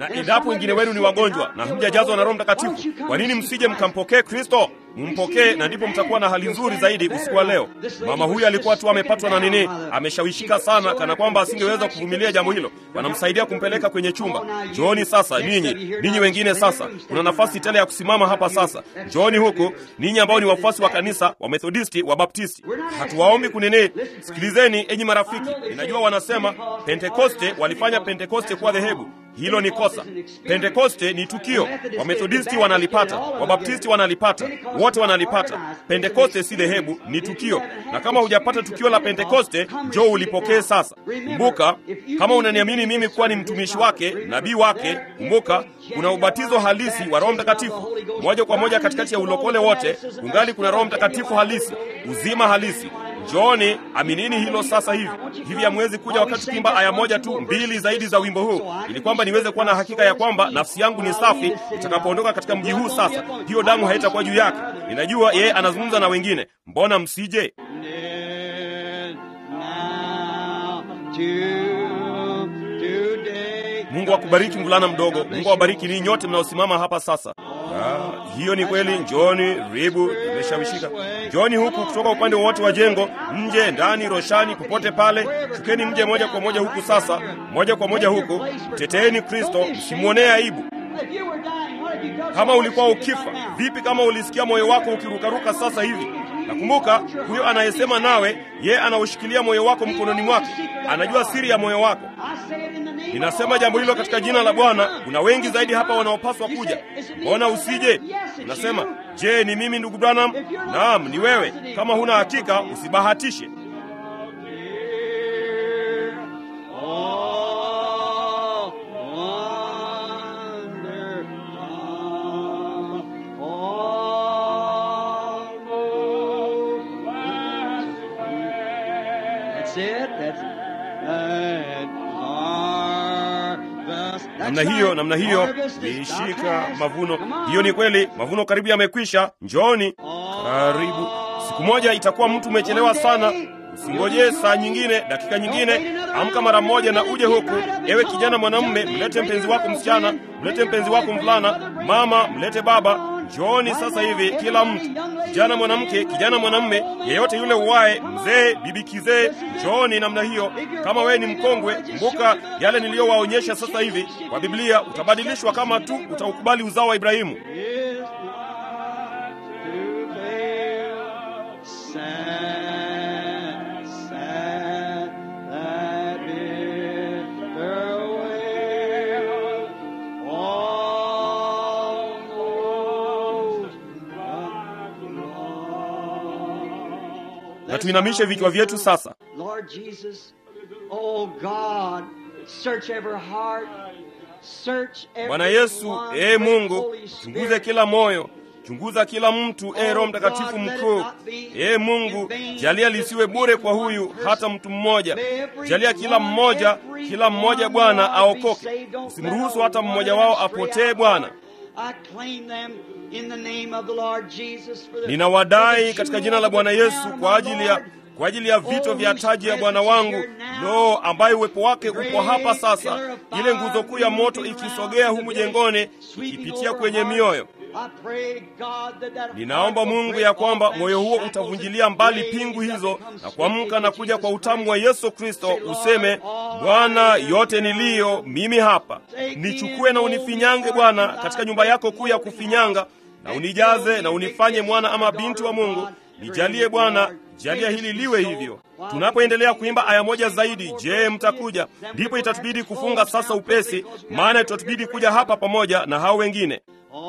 na endapo wengine wenu ni wagonjwa na hamjajazwa na Roho Mtakatifu, kwa nini msije mkampokee Kristo? Mumpokee na ndipo mtakuwa na hali nzuri zaidi usiku wa leo. Mama huyu alikuwa tu amepatwa na nini, ameshawishika sana, kana kwamba asingeweza kuvumilia jambo hilo. Wanamsaidia kumpeleka kwenye chumba. Njooni sasa ninyi, ninyi wengine sasa, kuna nafasi tele ya kusimama hapa sasa. Njooni huku ninyi ambao ni wafuasi wa kanisa wa Methodisti, wa Baptisti. Hatuwaombi kunini. Sikilizeni enyi marafiki, ninajua wanasema Pentekoste walifanya Pentekoste kuwa dhehebu. Hilo ni kosa. Pentekoste ni tukio. Wamethodisti wanalipata, Wabaptisti wanalipata, wote wanalipata. Pentekoste si dhehebu, ni tukio. Na kama hujapata tukio la Pentekoste, njoo ulipokee sasa. Kumbuka, kama unaniamini mimi kuwa ni mtumishi wake, nabii wake, kumbuka kuna ubatizo halisi wa Roho Mtakatifu moja kwa moja katikati ya ulokole wote. Kungali kuna Roho Mtakatifu halisi, uzima halisi. Njooni, aminini hilo sasa hivi. Hivi hamwezi kuja wakati tukiimba aya moja tu mbili zaidi za wimbo huu, ili kwamba niweze kuwa na hakika ya kwamba nafsi yangu ni safi itakapoondoka katika mji huu. Sasa hiyo damu haitakuwa juu yake. Ninajua yeye anazungumza na wengine, mbona msije? Mungu akubariki mvulana mdogo. Mungu awabariki ninyi nyote mnaosimama hapa sasa. Ah, hiyo ni kweli. Njoni, ribu imeshawishika. Njoni huku kutoka upande wote wa jengo, nje, ndani, roshani, popote pale. Chukeni mje moja kwa moja huku sasa, moja kwa moja huku. Mteteeni Kristo, msimwonee aibu. Kama ulikuwa ukifa, vipi kama ulisikia moyo wako ukirukaruka sasa hivi? Nakumbuka huyo anayesema nawe, ye anaushikilia moyo wako mkononi mwake, anajua siri ya moyo wako. Ninasema jambo hilo katika jina la Bwana. Kuna wengi zaidi hapa wanaopaswa kuja. Mbona usije? Unasema, je, ni mimi ndugu Branham? Naam, ni wewe. Kama huna hakika, usibahatishe. Namna hiyo, namna hiyo, nishika mavuno. Hiyo ni kweli, mavuno karibu yamekwisha. Njooni karibu. Siku moja itakuwa mtu umechelewa sana. Usingojee saa nyingine, dakika nyingine. Amka mara moja na uje huku. Ewe kijana mwanamume, mlete mpenzi wako msichana, mlete mpenzi wako mvulana, mama, mlete baba. Njooni sasa hivi, kila mtu, kijana mwanamke, kijana mwanamume, yeyote yule uwaye, mzee, bibi kizee, njooni namna hiyo. Kama wewe ni mkongwe, kumbuka yale niliyowaonyesha sasa hivi kwa Biblia. Utabadilishwa kama tu utaukubali uzao wa Ibrahimu. Na tuinamishe vichwa vyetu sasa. Lord Jesus, oh God, search every heart, search every Bwana Yesu, one, ee great Mungu, Holy chunguze Spirit. kila moyo, chunguza kila mtu, ee Roho Mtakatifu mkuu. Ee Mungu, jalia lisiwe bure kwa huyu hata mtu mmoja. Jalia kila mmoja, kila mmoja Bwana aokoke. Usimruhusu hata mmoja wao apotee Bwana. Ninawadai katika jina la Bwana Yesu kwa ajili ya kwa ajili ya vito vya taji ya Bwana wangu, Roho ambaye uwepo wake upo hapa sasa, ile nguzo kuu ya moto ikisogea humu jengoni, ikipitia kwenye mioyo. Ninaomba Mungu ya kwamba moyo huo utavunjilia mbali pingu hizo na kuamka na kuja kwa utamu wa Yesu Kristo, useme Bwana, yote niliyo mimi hapa, nichukue na unifinyange Bwana katika nyumba yako kuu ya kufinyanga, na unijaze na unifanye mwana ama binti wa Mungu. Nijalie Bwana, jalia hili liwe hivyo. Tunapoendelea kuimba aya moja zaidi, je, mtakuja? Ndipo itatubidi kufunga sasa upesi, maana itatubidi kuja hapa pamoja na hao wengine.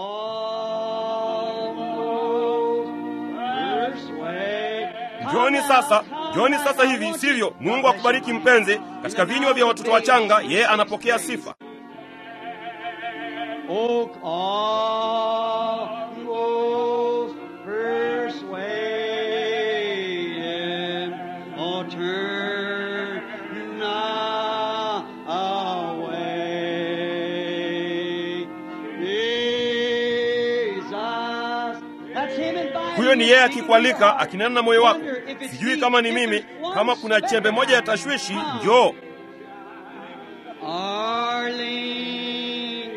Njoni sasa, njoni sasa hivi, sivyo? Mungu akubariki mpenzi. Katika vinywa vya watoto wachanga, yeye anapokea sifa. Oh, almost persuaded, oh, turn not away. Jesus, that's him inviting Huyo ni you. yeye akikualika, akinena na moyo wako. Sijui kama ni mimi, kama kuna chembe moja ya tashwishi, njoo. Our lingering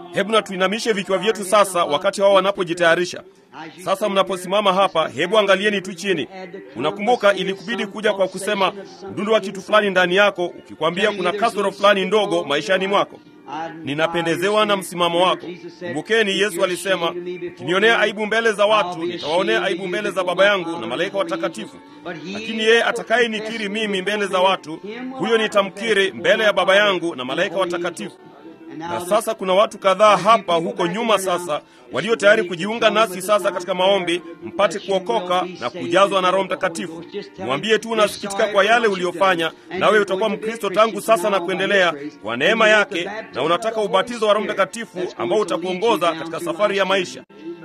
Hebu na tuinamishe vichwa vyetu sasa, wakati wao wanapojitayarisha. Sasa mnaposimama hapa, hebu angalieni tu chini. Unakumbuka ilikubidi kuja kwa kusema mdundo wa kitu fulani ndani yako, ukikwambia kuna kasoro fulani ndogo maishani mwako. Ninapendezewa na msimamo wako. Kumbukeni, Yesu alisema, ukinionea aibu mbele za watu, nitawaonea aibu mbele za Baba yangu na malaika watakatifu. Lakini yeye atakayenikiri mimi mbele za watu, huyo nitamkiri mbele ya Baba yangu na malaika watakatifu. Na sasa kuna watu kadhaa hapa huko nyuma sasa walio tayari kujiunga nasi sasa katika maombi, mpate kuokoka na kujazwa na Roho Mtakatifu. Mwambie tu unasikitika kwa yale uliyofanya, nawe utakuwa Mkristo tangu sasa na kuendelea kwa neema yake, na unataka ubatizo wa Roho Mtakatifu ambao utakuongoza katika safari ya maisha.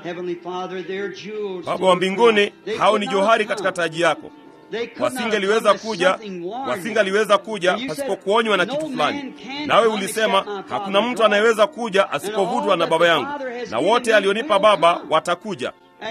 Baba wa mbinguni, hao ni johari katika taji yako wasingeliweza kuja wasingaliweza kuja pasipo kuonywa na kitu fulani. Nawe ulisema hakuna mtu anayeweza kuja asipovutwa na Baba yangu, na wote alionipa Baba watakuja.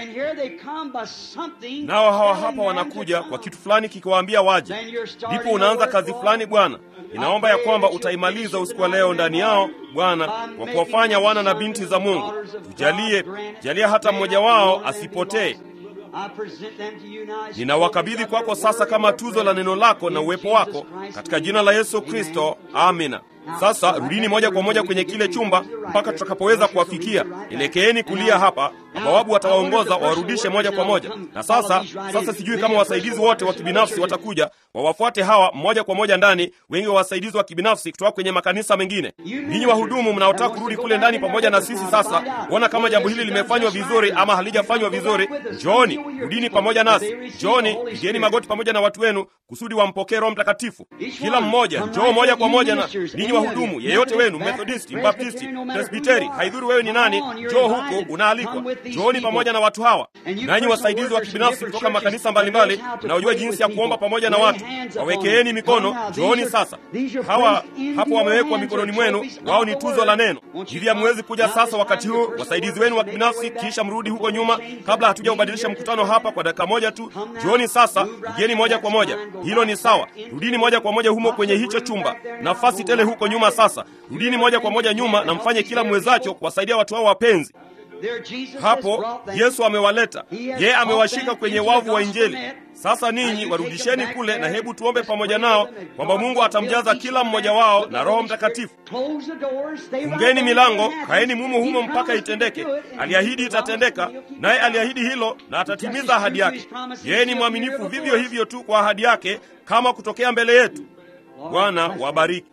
Nao hawa hapa wanakuja kwa kitu fulani kikiwaambia waje. Ndipo unaanza kazi fulani. Bwana, ninaomba ya kwamba utaimaliza usiku wa leo ndani yao Bwana, kwa kuwafanya wana na binti za Mungu. Tujalie, jalia hata mmoja wao asipotee. Ninawakabidhi kwako sasa kama tuzo la neno lako na uwepo wako katika jina la Yesu Kristo, amina. Sasa rudini moja kwa moja kwenye kile chumba mpaka tutakapoweza kuwafikia. Elekeeni kulia hapa, mabawabu watawaongoza wawarudishe moja kwa moja. Na sasa sasa, sijui kama wasaidizi wote wa kibinafsi watakuja wawafuate hawa moja kwa moja ndani, wengi wa wasaidizi wa kibinafsi kutoka kwenye makanisa mengine. Ninyi wahudumu mnaotaka kurudi kule ndani pamoja na sisi sasa, kuona kama jambo hili limefanywa vizuri ama halijafanywa vizuri, njooni, rudini pamoja nasi. Njooni, pigeni magoti pamoja na watu wenu kusudi wampokee Roho Mtakatifu. Kila mmoja njoo moja kwa moja na ninyi wahudumu, yeyote wenu, Methodisti, Mbaptisti, Presbiteri, haidhuru wewe ni nani, njoo huko, unaalikwa. Njooni pamoja na watu hawa. Nanyi wasaidizi wa kibinafsi kutoka makanisa mbalimbali mnaojua jinsi ya kuomba pamoja na watu, wawekeeni mikono. Njooni sasa. Hawa hapo wamewekwa mikononi mwenu, wao ni tuzo la neno. Hivi hamwezi kuja sasa wakati huu, wasaidizi wenu wa kibinafsi, kisha mrudi huko nyuma, kabla hatuja ubadilisha mkutano hapa kwa dakika moja tu. Njooni sasa, pigeni moja kwa moja. Hilo ni sawa. Rudini moja kwa moja humo kwenye hicho chumba, nafasi tele huko nyuma. Sasa rudini moja kwa moja nyuma na mfanye kila mwezacho kuwasaidia watu hao wapenzi. Hapo Yesu amewaleta, yeye amewashika kwenye wavu wa Injili. Sasa ninyi warudisheni kule, na hebu tuombe pamoja nao kwamba Mungu atamjaza kila mmoja wao na Roho Mtakatifu. Fungeni milango, kaeni mumo humo mpaka itendeke. Aliahidi itatendeka, naye aliahidi hilo na atatimiza ahadi yake. Yeye ni mwaminifu vivyo hivyo tu kwa ahadi yake, kama kutokea mbele yetu. Bwana wabariki.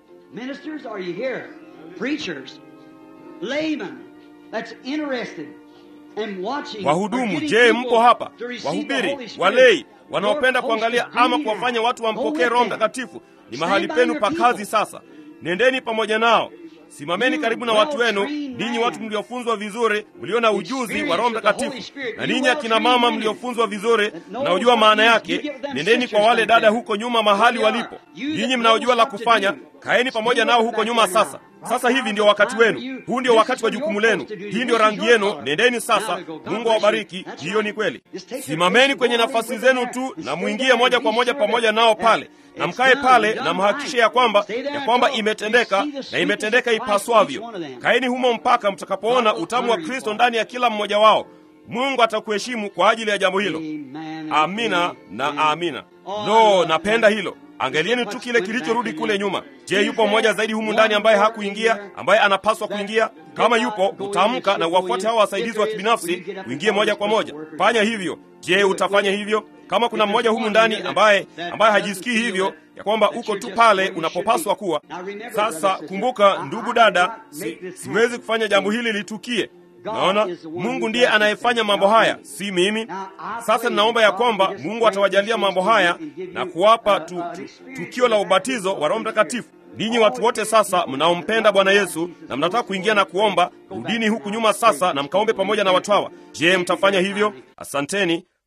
Wahudumu, je, mpo hapa? Wahubiri, walei, wanaopenda kuangalia ama kuwafanya watu wampokee Roho Mtakatifu, ni mahali penu pa kazi sasa. Nendeni pamoja nao, simameni karibu na watu wenu, ninyi watu mliofunzwa vizuri, mlio na ujuzi wa Roho Mtakatifu, na ninyi akina mama mliofunzwa vizuri, mnaojua maana yake, nendeni kwa wale dada huko nyuma mahali walipo. Ninyi mnaojua la kufanya, kaeni pamoja nao huko nyuma sasa. Sasa hivi ndio wakati wenu, huu ndio wakati wa jukumu lenu, hii ndio rangi yenu. Nendeni sasa. Mungu awabariki. Hiyo ni kweli. Simameni kwenye nafasi zenu tu na mwingie moja kwa moja pamoja nao pale, na mkae pale na mhakikishe ya kwamba ya kwamba imetendeka na imetendeka ipaswavyo. Kaeni humo mpaka mtakapoona utamu wa Kristo ndani ya kila mmoja wao. Mungu atakuheshimu kwa ajili ya jambo hilo. Amina na amina. Lo, napenda hilo. Angalieni tu kile kilichorudi kule nyuma. Je, yupo mmoja zaidi humu ndani ambaye hakuingia, ambaye anapaswa kuingia? Kama yupo, utaamka na uwafuate hao wasaidizi wa kibinafsi, uingie moja kwa moja. Fanya hivyo. Je, utafanya hivyo? Kama kuna mmoja humu ndani ambaye ambaye hajisikii hivyo ya kwamba uko tu pale unapopaswa kuwa. Sasa kumbuka, ndugu dada, si, siwezi kufanya jambo hili litukie. Naona Mungu ndiye anayefanya mambo haya, si mimi. Sasa ninaomba ya kwamba Mungu atawajalia mambo haya na kuwapa tu, tu, tukio la ubatizo wa Roho Mtakatifu. Ninyi watu wote sasa mnaompenda Bwana Yesu na mnataka kuingia na kuomba, rudini huku nyuma sasa na mkaombe pamoja na watu hawa. Je, mtafanya hivyo? Asanteni.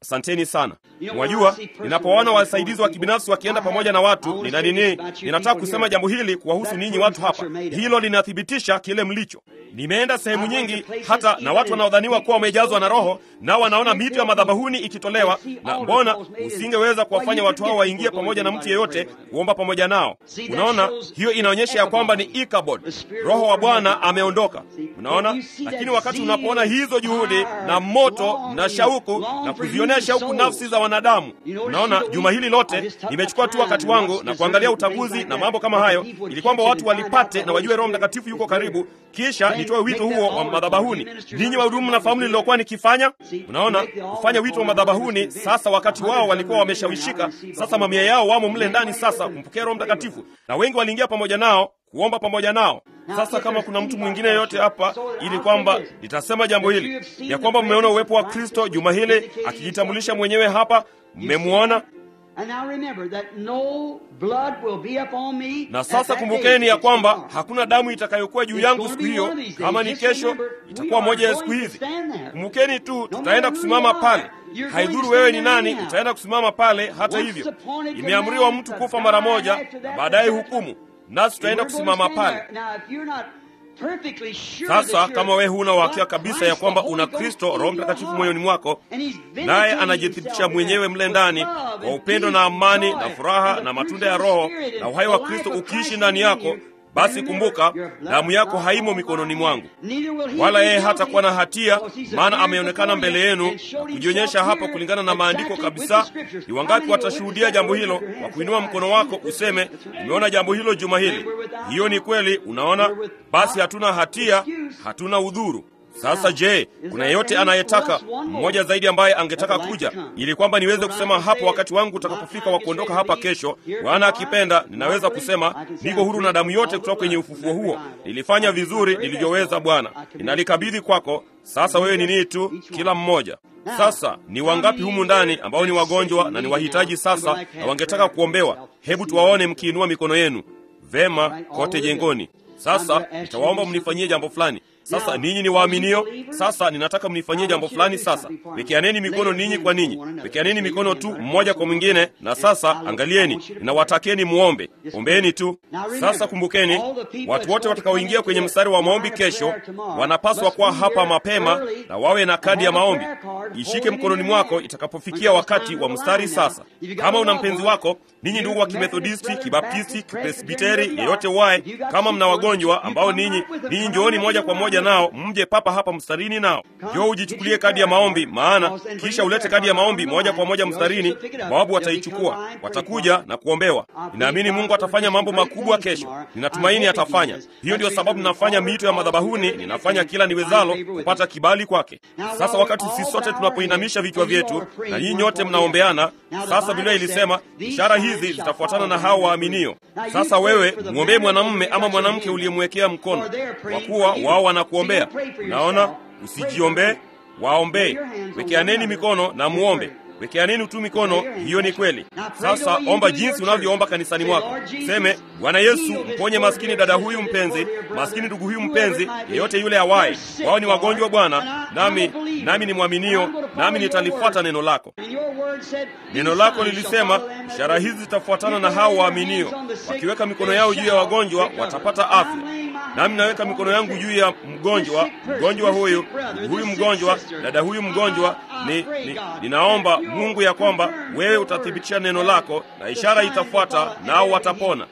Asanteni sana. Mwajua, ninapowaona wasaidizi wa kibinafsi wakienda pamoja na watu, nina nini, ninataka kusema jambo hili kuwahusu ninyi watu hapa. Hilo linathibitisha kile mlicho. Nimeenda sehemu nyingi, hata na watu wanaodhaniwa kuwa wamejazwa na Roho, nao wanaona mito ya madhabahuni ikitolewa, na mbona usingeweza kuwafanya watu hao waingie pamoja na mtu yeyote kuomba pamoja nao? Unaona, hiyo inaonyesha ya kwamba ni Ikabod, Roho wa Bwana ameondoka. Unaona, lakini wakati unapoona hizo juhudi na moto na shauku na kuzionea shauku nafsi za wanadamu, unaona, juma hili lote nimechukua tu wakati wangu na kuangalia uchaguzi na mambo kama hayo, ili kwamba watu walipate na wajue Roho Mtakatifu yuko karibu, kisha nitoe wito huo wa madhabahuni. Ninyi wahudumu, mnafahamu nililokuwa nikifanya. Unaona, kufanya wito wa madhabahuni. Sasa wakati wao walikuwa wameshawishika, sasa mamia yao wamo mle ndani sasa kumpokea Roho Mtakatifu, na wengi waliingia pamoja nao kuomba pamoja nao. Sasa kama kuna mtu mwingine yoyote hapa, ili kwamba nitasema jambo hili ya kwamba mmeona uwepo wa Kristo juma hili akijitambulisha mwenyewe hapa, mmemwona na sasa kumbukeni ya kwamba hakuna damu itakayokuwa juu yangu siku hiyo. Kama ni kesho, itakuwa moja ya siku hizi. Kumbukeni tu, tutaenda kusimama pale. Haidhuru wewe ni nani, utaenda kusimama pale. Hata hivyo, imeamriwa mtu kufa mara moja na baadaye hukumu, nasi tutaenda kusimama pale. Sasa kama wewe huna uhakika kabisa ya kwamba una Kristo Roho Mtakatifu moyoni mwako, naye anajithibitisha mwenyewe mle ndani kwa upendo na amani na furaha na matunda ya Roho na uhai wa Kristo ukiishi ndani yako, basi kumbuka, damu yako haimo mikononi mwangu, wala yeye hatakuwa na hatia, maana ameonekana mbele yenu na kujionyesha hapa kulingana na maandiko kabisa. Ni wangapi watashuhudia jambo hilo kwa kuinua mkono wako useme, nimeona jambo hilo juma hili? Hiyo ni kweli. Unaona, basi hatuna hatia, hatuna udhuru. Sasa je, kuna yeyote anayetaka mmoja zaidi ambaye angetaka kuja ili kwamba niweze kusema hapo wakati wangu utakapofika wa kuondoka hapa kesho, Bwana akipenda, ninaweza kusema niko huru na damu yote kutoka kwenye ufufuo huo. Nilifanya vizuri nilivyoweza, Bwana, ninalikabidhi kwako. Sasa wewe ni nini tu, kila mmoja. Sasa ni wangapi humu ndani ambao ni wagonjwa na ni wahitaji sasa na wangetaka kuombewa? Hebu tuwaone mkiinua mikono yenu. Vema, kote jengoni. Sasa nitawaomba mnifanyie jambo fulani. Sasa ninyi ni waaminio. Sasa ninataka mnifanyie jambo fulani. Sasa wekeaneni mikono ninyi kwa ninyi, wekeaneni mikono tu mmoja kwa mwingine. Na sasa angalieni, ninawatakeni muombe, ombeeni tu. Sasa kumbukeni, watu wote watakaoingia kwenye mstari wa maombi kesho wanapaswa kuwa hapa mapema na wawe na kadi ya maombi. Ishike mkononi mwako itakapofikia wakati wa mstari. Sasa kama una mpenzi wako, ninyi ndugu wa Kimethodisti, Kibaptisti, Kipresbiteri, yeyote wae, kama mna wagonjwa ambao ninyi ninyi, njooni moja kwa moja nao mje papa hapa mstarini nao. Njoo ujichukulie kadi ya maombi, maana kisha ulete kadi ya maombi moja kwa moja mstarini. Bawabu wataichukua, watakuja na kuombewa. Ninaamini Mungu atafanya mambo makubwa kesho, ninatumaini atafanya. Hiyo ndio sababu ninafanya miito ya madhabahuni, ninafanya kila niwezalo kupata kibali kwake. Sasa wakati sisi sote tunapoinamisha vichwa vyetu na nyinyi nyote mnaombeana, sasa Biblia ilisema ishara hizi zitafuatana na hao waaminio. Sasa wewe mwombee mwanamume ama mwanamke uliyemwekea mkono, kwa kuwa wao wanakuombea. Naona usijiombee, waombee. Wekeaneni mikono na muombe. Wekeaneni tu mikono, hiyo ni kweli. Sasa omba jinsi unavyoomba kanisani mwako. Seme, Bwana Yesu, mponye maskini dada huyu mpenzi, maskini ndugu huyu mpenzi, yeyote yule awaye. Wao ni wagonjwa Bwana, nami nami ni mwaminio, nami nitalifuata neno lako. Neno lako lilisema, ishara hizi zitafuatana na hao waaminio, wakiweka mikono yao juu ya wagonjwa watapata afya. Nami naweka mikono yangu juu ya mgonjwa, mgonjwa huyu, huyu mgonjwa, dada huyu mgonjwa. Ni, ni, ninaomba Mungu ya kwamba wewe utathibitisha neno lako na ishara itafuata, nao watapona.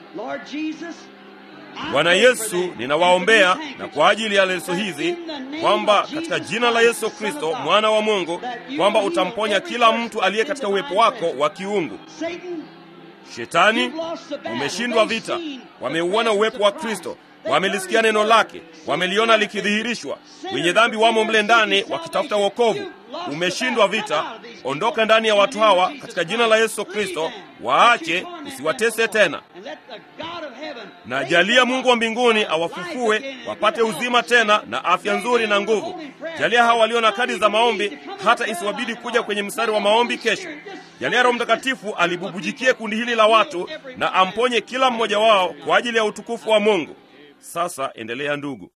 Bwana Yesu, ninawaombea na kwa ajili ya leso hizi kwamba katika jina la Yesu Kristo mwana wa Mungu, kwamba utamponya kila mtu aliye katika uwepo wako wa kiungu. Shetani, umeshindwa vita. Wameuona uwepo wa Kristo, wamelisikia neno lake, wameliona likidhihirishwa. Wenye dhambi wamo mle ndani wakitafuta wokovu. Umeshindwa vita. Ondoka ndani ya watu hawa katika jina la Yesu Kristo, waache, usiwatese tena. Na jalia Mungu wa mbinguni awafufue wapate uzima tena na afya nzuri na nguvu. Jalia hawa walio na kadi za maombi hata isiwabidi kuja kwenye mstari wa maombi kesho. Jalia Roho Mtakatifu alibubujikie kundi hili la watu na amponye kila mmoja wao kwa ajili ya utukufu wa Mungu. Sasa endelea ndugu.